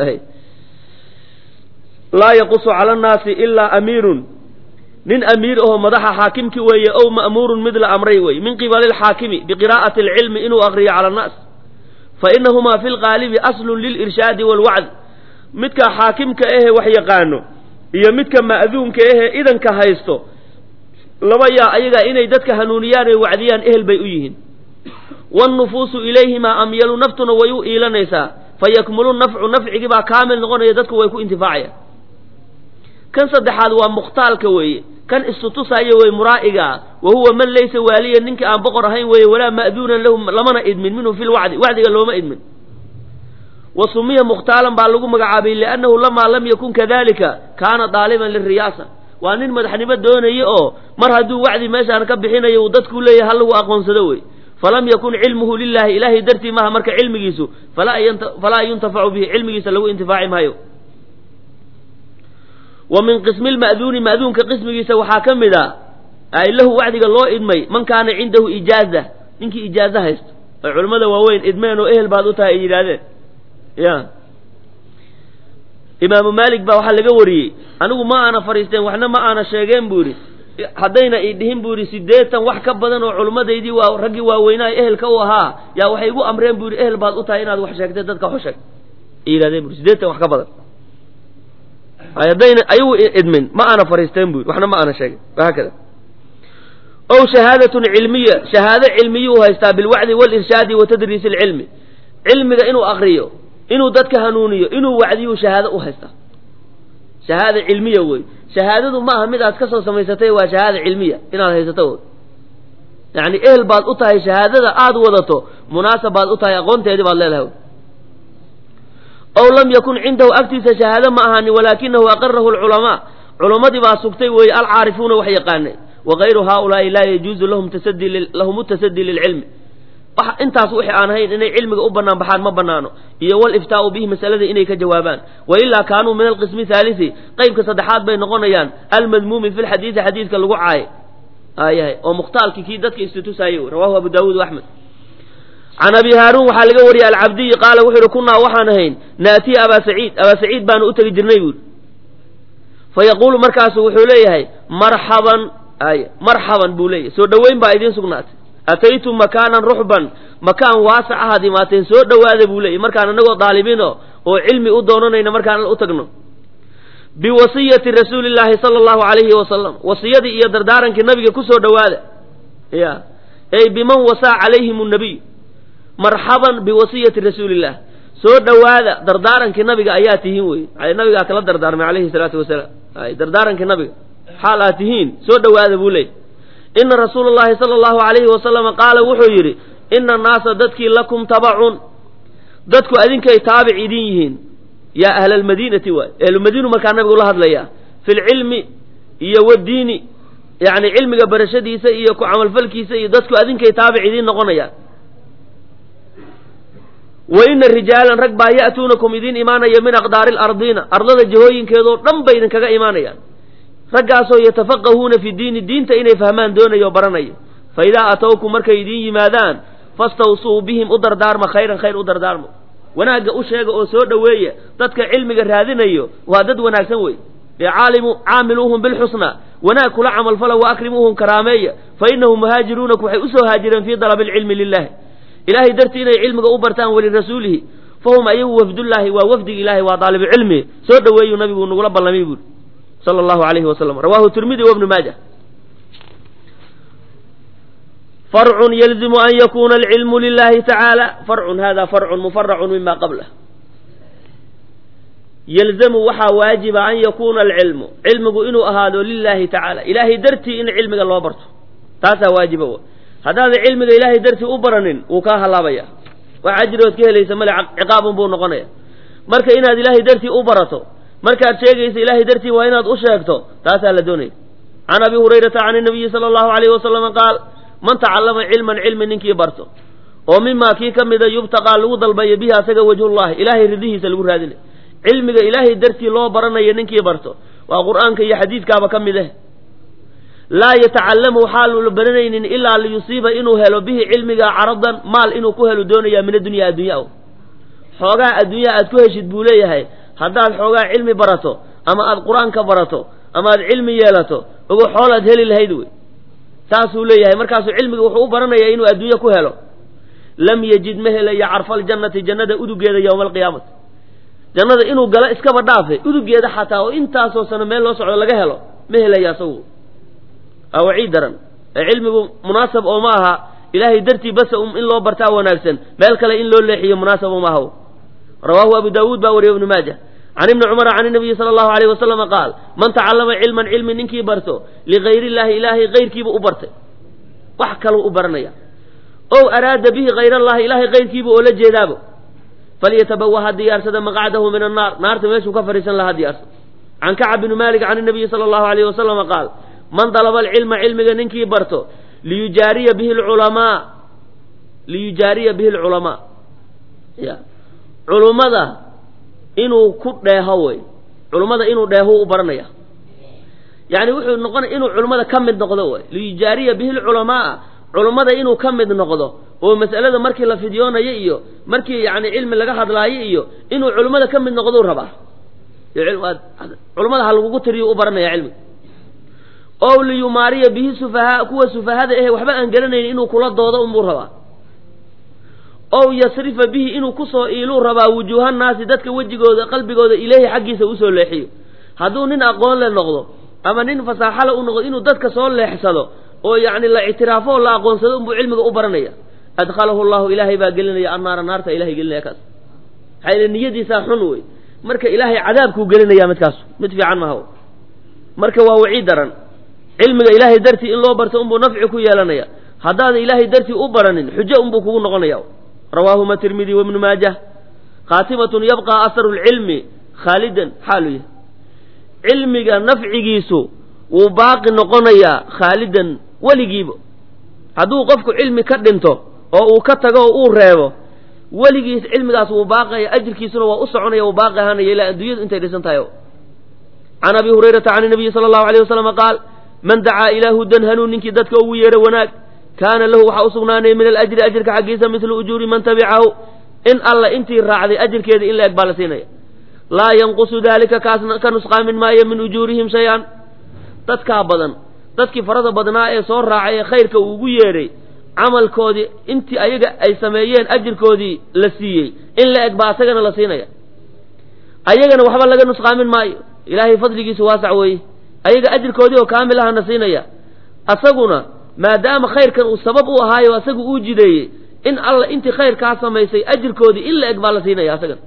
laa yaqusu cala annaasi ilaa amiirun nin amiir ahoo madaxa xaakimki weeye ow ma'muurun mid la amray weeye min qibali alxaakimi biqiraa'ati alcilmi inuu akriyo cala annaas fa inahumaa fi lqaalibi aslun lilirshaadi waalwacd midka xaakimka ahee wax yaqaano iyo midka ma'duunka ahee idanka haysto laba yaa ayaga inay dadka hanuuniyaan oy wacdiyaan ehel bay u yihiin wannufuusu ilayhimaa amyalu naftuna way u iilanaysaa fa yakmulu nafcu nafcigii baa kaamil noqonaya dadku way ku intifaacayaan kan saddexaad waa mukhtaalka weeye kan istutusaayo wey muraa'iga ah wa huwa man laysa waaliyan ninkii aan boqor ahayn weeye walaa ma'duunan lahu lamana idmin minhu fi lwacdi wacdiga looma idmin wa sumiya mukhtaalan baa lagu magacaabay liannahu lamaa lam yakun kadalika kaana daaliban liriyaasa waa nin madaxnimo doonaya oo mar hadduu wacdi meeshaan ka bixinayo uu dadku leeyahay ha lagu aqoonsado wey falam yakun cilmuhu lilahi ilaahay dartii maha marka cilmigiisu falaa yuntafacu bihi cilmigiisa lagu intifaaci maayo wa min qismi lma'duuni ma'duunka qismigiisa waxaa ka mid a ay lahu wacdiga loo idmay man kaana cindahu ijaaza ninkii ijaazo haysto ay culimmada waaweyn idmeen oo ehel baad u tahay ay yidhaahdeen ya imaamu maalik baa waxaa laga wariyey anigu ma aana fadhiisteen waxna ma aana sheegeen buu yidhi haddayna i dhihin buu yidhi siddeetan wax ka badan oo culimmadaydii waa raggii waaweynaa ehelka u ahaa yaa waxay igu amreen buu yidhi ehel baad u tahay inaad wax sheegtay dadka wax sheeg ay yidhahdeen bui siddeetan wax ka badan haddayna ayagu idmin ma aana fadhiisteen buu yidhi waxna ma aana sheegin wahaakada ow shahaadatun cilmiya shahaado cilmiyuu haystaa bilwacdi walirshaadi wa tadriisi alcilmi cilmiga inuu akriyo inuu dadka hanuuniyo inuu wacdiyu shahaado u haystaa shahaada cilmiya wey shahaadadu ma aha mid aad ka soo samaysatay waa shahaada cilmiya inaad haysato yacni ehel baad u tahay shahaadada aad wadato munaasab baad u tahay aqoonteedii baad leedahay ow lam yakun cindahu agtiisa shahaado ma ahaanin walaakinahu aqarahu lculamaa culammadii baa sugtay weeye alcaarifuuna wax yaqaanay wagayru haaulaai laa yajuuzu lahum tasadi lahum tasadii lilcilmi intaas wixii aan ahayn inay cilmiga u banaan baxaan ma banaano iyo waliftaau bihi masalada inay ka jawaabaan wailaa kaanuu min alqismi haalisi qeybka saddexaad bay noqonayaan almadmuumi fi lxadiidi xadiidka lagu caayay ayahay oo mukhtaalki kii dadka istutusaayey rawahu abu daawuud axmed can abi haaruun waxaa laga wariyey alcabdiyi qaala wuxuu yihi kunaa waxaan ahayn naatiya abaa saciid abaa saciid baanu u tegi jirnay buuri fa yaquulu markaasu wuxuu leeyahay marxaban ay marxaban buu leeyahay soo dhoweyn baa idiin sugnaatay ataytum makaanan ruxban makaan waasac ahaad imaateen soo dhowaada buu leeyay markaan anagoo daalibiino oo cilmi u doonanayna markaan u tagno biwasiyati rasuuli llaahi sala allahu calayhi wasalam wasiyadii iyo dardaarankii nabiga ku soo dhowaada ya ey biman wasaa calayhim nnabiy marxaban biwasiyati rasuuliillah soo dhowaada dardaarankii nabiga ayaa tihiin wey nabigaa kala dardaarmay calayhi salaatu wasalaam ay dardaarankii nabiga xaal aad tihiin soo dhowaada buu leeyay ina rasuula llahi sala allahu calayhi wasalama qaala wuxuu yidhi ina annaasa dadkii lakum tabacun dadku adinkay taabic idin yihiin yaa ahla almadiinati waay ahlumadiinu markaa nabigu la hadlayaa fi lcilmi iyo wadiini yani cilmiga barashadiisa iyo ku camalfalkiisa iyo dadku adinkay taabic idiin noqonayaan wa ina rijaalan rag baa ya'tuunakum idiin imaanaya min aqdaari alardiina ardada jihooyinkeedoo dhan bay idinkaga imaanayaan raggaasoo yatafaqahuuna fi diini diinta inay fahmaan doonayo o baranaya fa idaa atowkum markay idiin yimaadaan fastawsuu bihim u dardaarma khayran khayr u dardaarma wanaagga u sheega oo soo dhoweeya dadka cilmiga raadinayo waa dad wanaagsan wey ecaalimu caamiluuhum bilxusna wanaag kula camalfala wa akrimuuhum karaameeya fa inahum muhaajiruunaku waxay usoo haajireen fii dalabi alcilmi lilahi ilahay dartii inay cilmiga u bartaan walirasuulihi fahum ayagu wafdullaahi waa wafdiga ilahi waa daalibucilmi soo dhoweeyuu nabigu nagula ballamay buuri sala allahu alayhi wasalam rawahu tirmidi wa ibnu maaja farcun yalzimu an yakuna alcilmu lilahi tacaala farcun hada farcun mufaracun mima qablah yalzamu waxaa waajiba an yakuuna alcilmu cilmigu inuu ahaado lilahi tacaala ilaahay dartii in cilmiga loo barto taasaa waajiba w haddaadan cilmiga ilaahay dartii u baranin wuu kaa halaabaya wax ajrigood ka helaysa male ciqaabun buu noqonaya marka inaad ilaahay dartii u barato markaad sheegaysa ilaahay dartii waa inaad u sheegto taasaa la doonaya can abi hurayrata can inabiyi sala allahu alayhi wasalama qaal man tacallama cilman cilmi ninkii barto oo mimaa kii ka mida yubtaqaa lagu dalbayo bihi asaga wajhullahi ilaahay ridihiisa lagu raadinay cilmiga ilaahay dartii loo baranayo ninkii barto waa qur'aanka iyo xadiidkaaba ka mid eh laa yatacallamu waxaanu la baranaynin ilaa liyusiiba inuu helo bihi cilmiga caradan maal inuu ku helo doonaya min addunya addunya xoogaa addunya aad ku heshid buu leeyahay haddaad xoogaa cilmi barato ama aad qur-aanka barato ama aad cilmi yeelato ogo xool aad heli lahayd wey saasuu leeyahay markaasuu cilmiga wuxuu u baranayaa inuu adduunye ku helo lam yajid ma helayo carfaaljannati jannada udugeeda yowma alqiyaamati jannada inuu galo iskaba dhaafe udugeeda xataa oo intaasoo sano meel loo socdo laga helo ma helayo asagu waa waciid daran ee cilmigu munaasab oo ma aha ilaahay dartii basa in loo bartaa wanaagsan meel kale in loo leexiyo munaasab oo ma aha rawaahu abu daawuud baa wariye ibnu maaja can ibni cumara can inabiyi sala allahu alayh wasalama qaal man tacallama cilman cilmi ninkii barto ligayr illahi ilaahay kayrkiibu u bartay wax kaluu u baranaya ow araada bihi hayr allahi ilaahay kayrkiibu oo la jeedaabo falyatabawa ha diyaarsada maqcadahu min annaar naarta meeshuu ka fadhiisan laha diyaarsada can kacab bni malik can inabiyi sala allahu alayh wasalama qaal man dalaba alcilma cilmiga ninkii barto liyujaariya bihi lculamaa liyujaariya bihi lculamaa ya culummada inuu ku dheeho wey culummada inuu dheeho u baranaya yani wuxuu noqonaya inuu culummada ka mid noqdo wey liyujaariya bihi lculamaa culummada inuu ka mid noqdo oo mas'alada markii la fidyoonayo iyo markii yani cilmi laga hadlaayo iyo inuu culummada ka mid noqdou rabaa culummada ha lagugu tiriyo u baranaya cilmiga ow liyumaariya bihi sufahaa kuwa sufahada ahe waxba aan garanaynin inuu kula doodo unbuu rabaa ow yasrifa bihi inuu kusoo iiluu rabaa wujuuhannaasi dadka wejigooda qalbigooda ileyhi xaggiisa usoo leexiyo hadduu nin aqoon le noqdo ama nin fasaaxale u noqdo inuu dadka soo leexsado oo yacni la ictiraafo oo la aqoonsado unbuu cilmiga u baranaya adkhalahu llahu ilaahay baa gelinaya annaara naarta ilahay gelinaya kaas maxaa yile niyadiisaa xun wey marka ilaahay cadaabkuu gelinaya midkaas mid fiican maha marka waa wacii daran cilmiga ilaahay dartii in loo barto unbuu nafci ku yeelanaya haddaadan ilaahay dartii u baranin xujo unbuu kugu noqonaya rawaahuma tirmidi wabnu maajah khaatimatun yabqa aharu lcilmi khaalidan xaalu yahay cilmiga nafcigiisu wuu baaqi noqonayaa khaalidan weligiiba hadduu qofku cilmi ka dhinto oo uu ka tago oo uu reebo weligiis cilmigaas wuu baaqaya ajirkiisuna waa u soconaya wuu baaqi ahaanaya ilaa adduunyadu intay dhisan tahay can abi hurayrata can nabiyi sala allahu alayh wasalama qaal man dacaa ilaa hudan hanuun ninkii dadka ugu yeero wanaag kaana lahu waxaa u sugnaanaya min alajri ajirka xaggiisa midlu ujuuri man tabicahu in alla intii raacday ajirkeeda in la eg baa la siinaya laa yanqusu daalika kaas ka nusqaamin maayo min ujuurihim shay-an dadkaa badan dadkii farada badnaa ee soo raacay ee khayrka uu ugu yeedhay camalkoodii intii ayaga ay sameeyeen ajirkoodii la siiyey in la eg baa asagana la siinaya ayagana waxba laga nusqaamin maayo ilaahay fadligiisu waasac weeye ayaga ajirkoodii oo kaamil ahana siinaya asaguna maadaama khayrkan uu sabab u ahaayo asagu uu jideeyey in alla intii khayrkaa samaysay ajirkoodii in la eg baa la siinaya asagana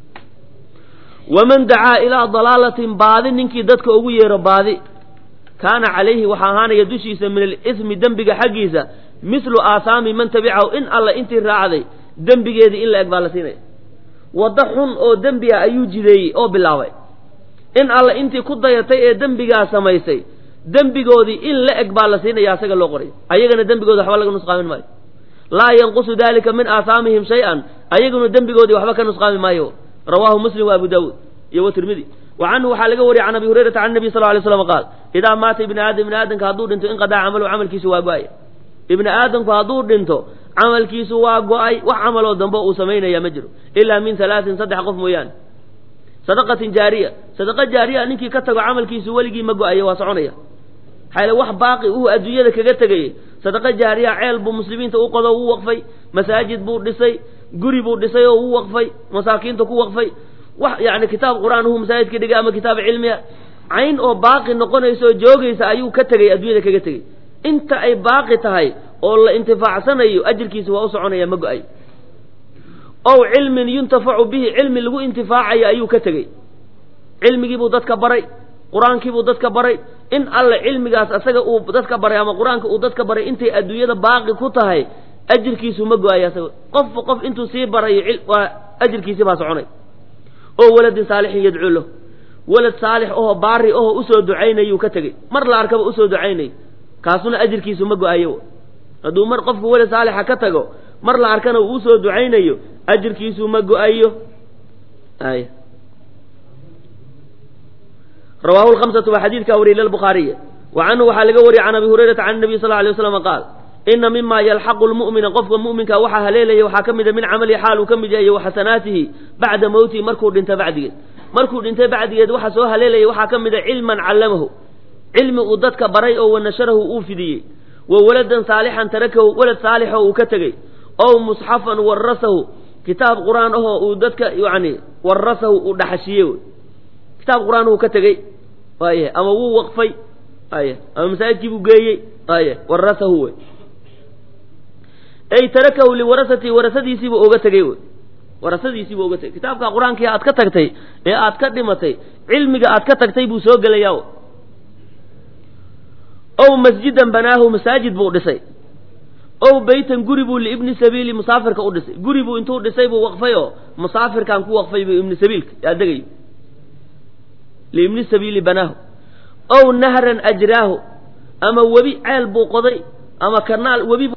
waman dacaa ilaa dalaalatin baadi ninkii dadka ugu yeero baadi kaana calayhi waxaa ahaanaya dushiisa min alismi dembiga xaggiisa mislu aasaami man tabicahu in alla intii raacday dembigeedii in la eg baa la siinaya waddo xun oo dembi ah ayuu jideeyey oo bilaabay in alla intii ku dayatay ee dembigaa samaysay dembigoodii in la eg baa la siinaya asaga loo qoray ayagana dembigooda waxba laga nusqaamin maayo laa yanqusu dalika min aahaamihim shay-an ayaguna dembigoodii waxba ka nusqaami maayo rawaahu muslim wa abu daawuud iyo wa tirmidi wa canhu waxaa laga wariyay can abi hurayrata can nabiy sal lay slam qaal idaa maata ibni aadam ibni aadamka hadduu dhinto inqadaa camalu camalkiisu waa go-ay ibni aadamku hadduu dhinto camalkiisu waa go-ay wax camaloo dambe uu samaynaya ma jiro ilaa min halaatin saddex qof mooyaane sadaqatin jaariya sadaqa jaariya ninkii ka tago camalkiisu weligii ma go-ayo waa soconaya maxaa wax baaqi uu adduunyada kaga tegayey sadaqa jaariya ceel buu muslimiinta u qodo uu waqfay masaajid buu dhisay guri buu dhisay oo uu waqfay masaakiinta ku waqfay wax yani kitaab qur-aan uu masaajidka dhigay ama kitaab cilmiya cayn oo baaqi noqonaysa oo joogaysa ayuu ka tegay adduunyada kaga tegey inta ay baaqi tahay oo la intifaacsanayo ajirkiisa waa u soconaya ma go-ay ow cilmin yuntafacu bihi cilmi lagu intifaacayo ayuu ka tegey cilmigiibuu dadka baray qur-aankiibuu dadka baray in alle cilmigaas asaga uu dadka baray ama qur-aanka uu dadka baray intay adduunyada baaqi ku tahay ajirkiisu ma go-ayo asaga qofba qof intuu sii barayo waa ajirkiisi baa soconay oo waladin saalixin yadcuu lahu walad saalix oho baari oho usoo ducaynayuu ka tegey mar la arkaba usoo ducaynay kaasuna ajirkiisu ma go-ayo hadduu mar qofku walad saalixa ka tago mar la arkana uu usoo ducaynayo ajirkiisu ma go-ayo ay rawaahu lhamsatu waa xadiidkaa wariyay lilbukhaariy wa canhu waxaa laga wariyay can abi hurayrata can nabiy sal alay waslam qaal ina mima yalxaqu lmu'mina qofka mu'minka waxaa haleelaya waxaa ka mida min camalihi xaal uu ka mid yahay wa xasanaatihi bacda mowtihi markuu dhinta bacdigeed markuu dhintay bacdigeed waxaa soo haleelaya waxaa ka mida cilman callamahu cilmi uu dadka baray oo wanasharahu uu fidiyey wa waladan saalixan tarakahu walad saalixoo uu ka tegey ow musxafan warasahu kitaab qur-aan ahoo uu dadka yani warasahu uu dhaxashiye kitaab qur-aan uu ka tegey waaya ama wuu waqfay aya ama masaajidkiibuu geeyey aya warasahu wey ay tarakahu liwarasati warasadiisiibuu oga tegey wey warasadiisii buu uga tegay kitaabka qur-aankii aad ka tagtay ee aad ka dhimatay cilmiga aad ka tagtay buu soo gelayaa ow masjidan banaahu masaajid buu dhisay ow beytan guri buu liibni sabiili musaafirka u dhisay guri buu intuu dhisay buu waqfay oo musaafirkan ku waqfay buu ibni sabiilka yaa degayo liibni sabiili banaahu ow nahran ajraahu ama webi ceel buu qoday ama kanaal webi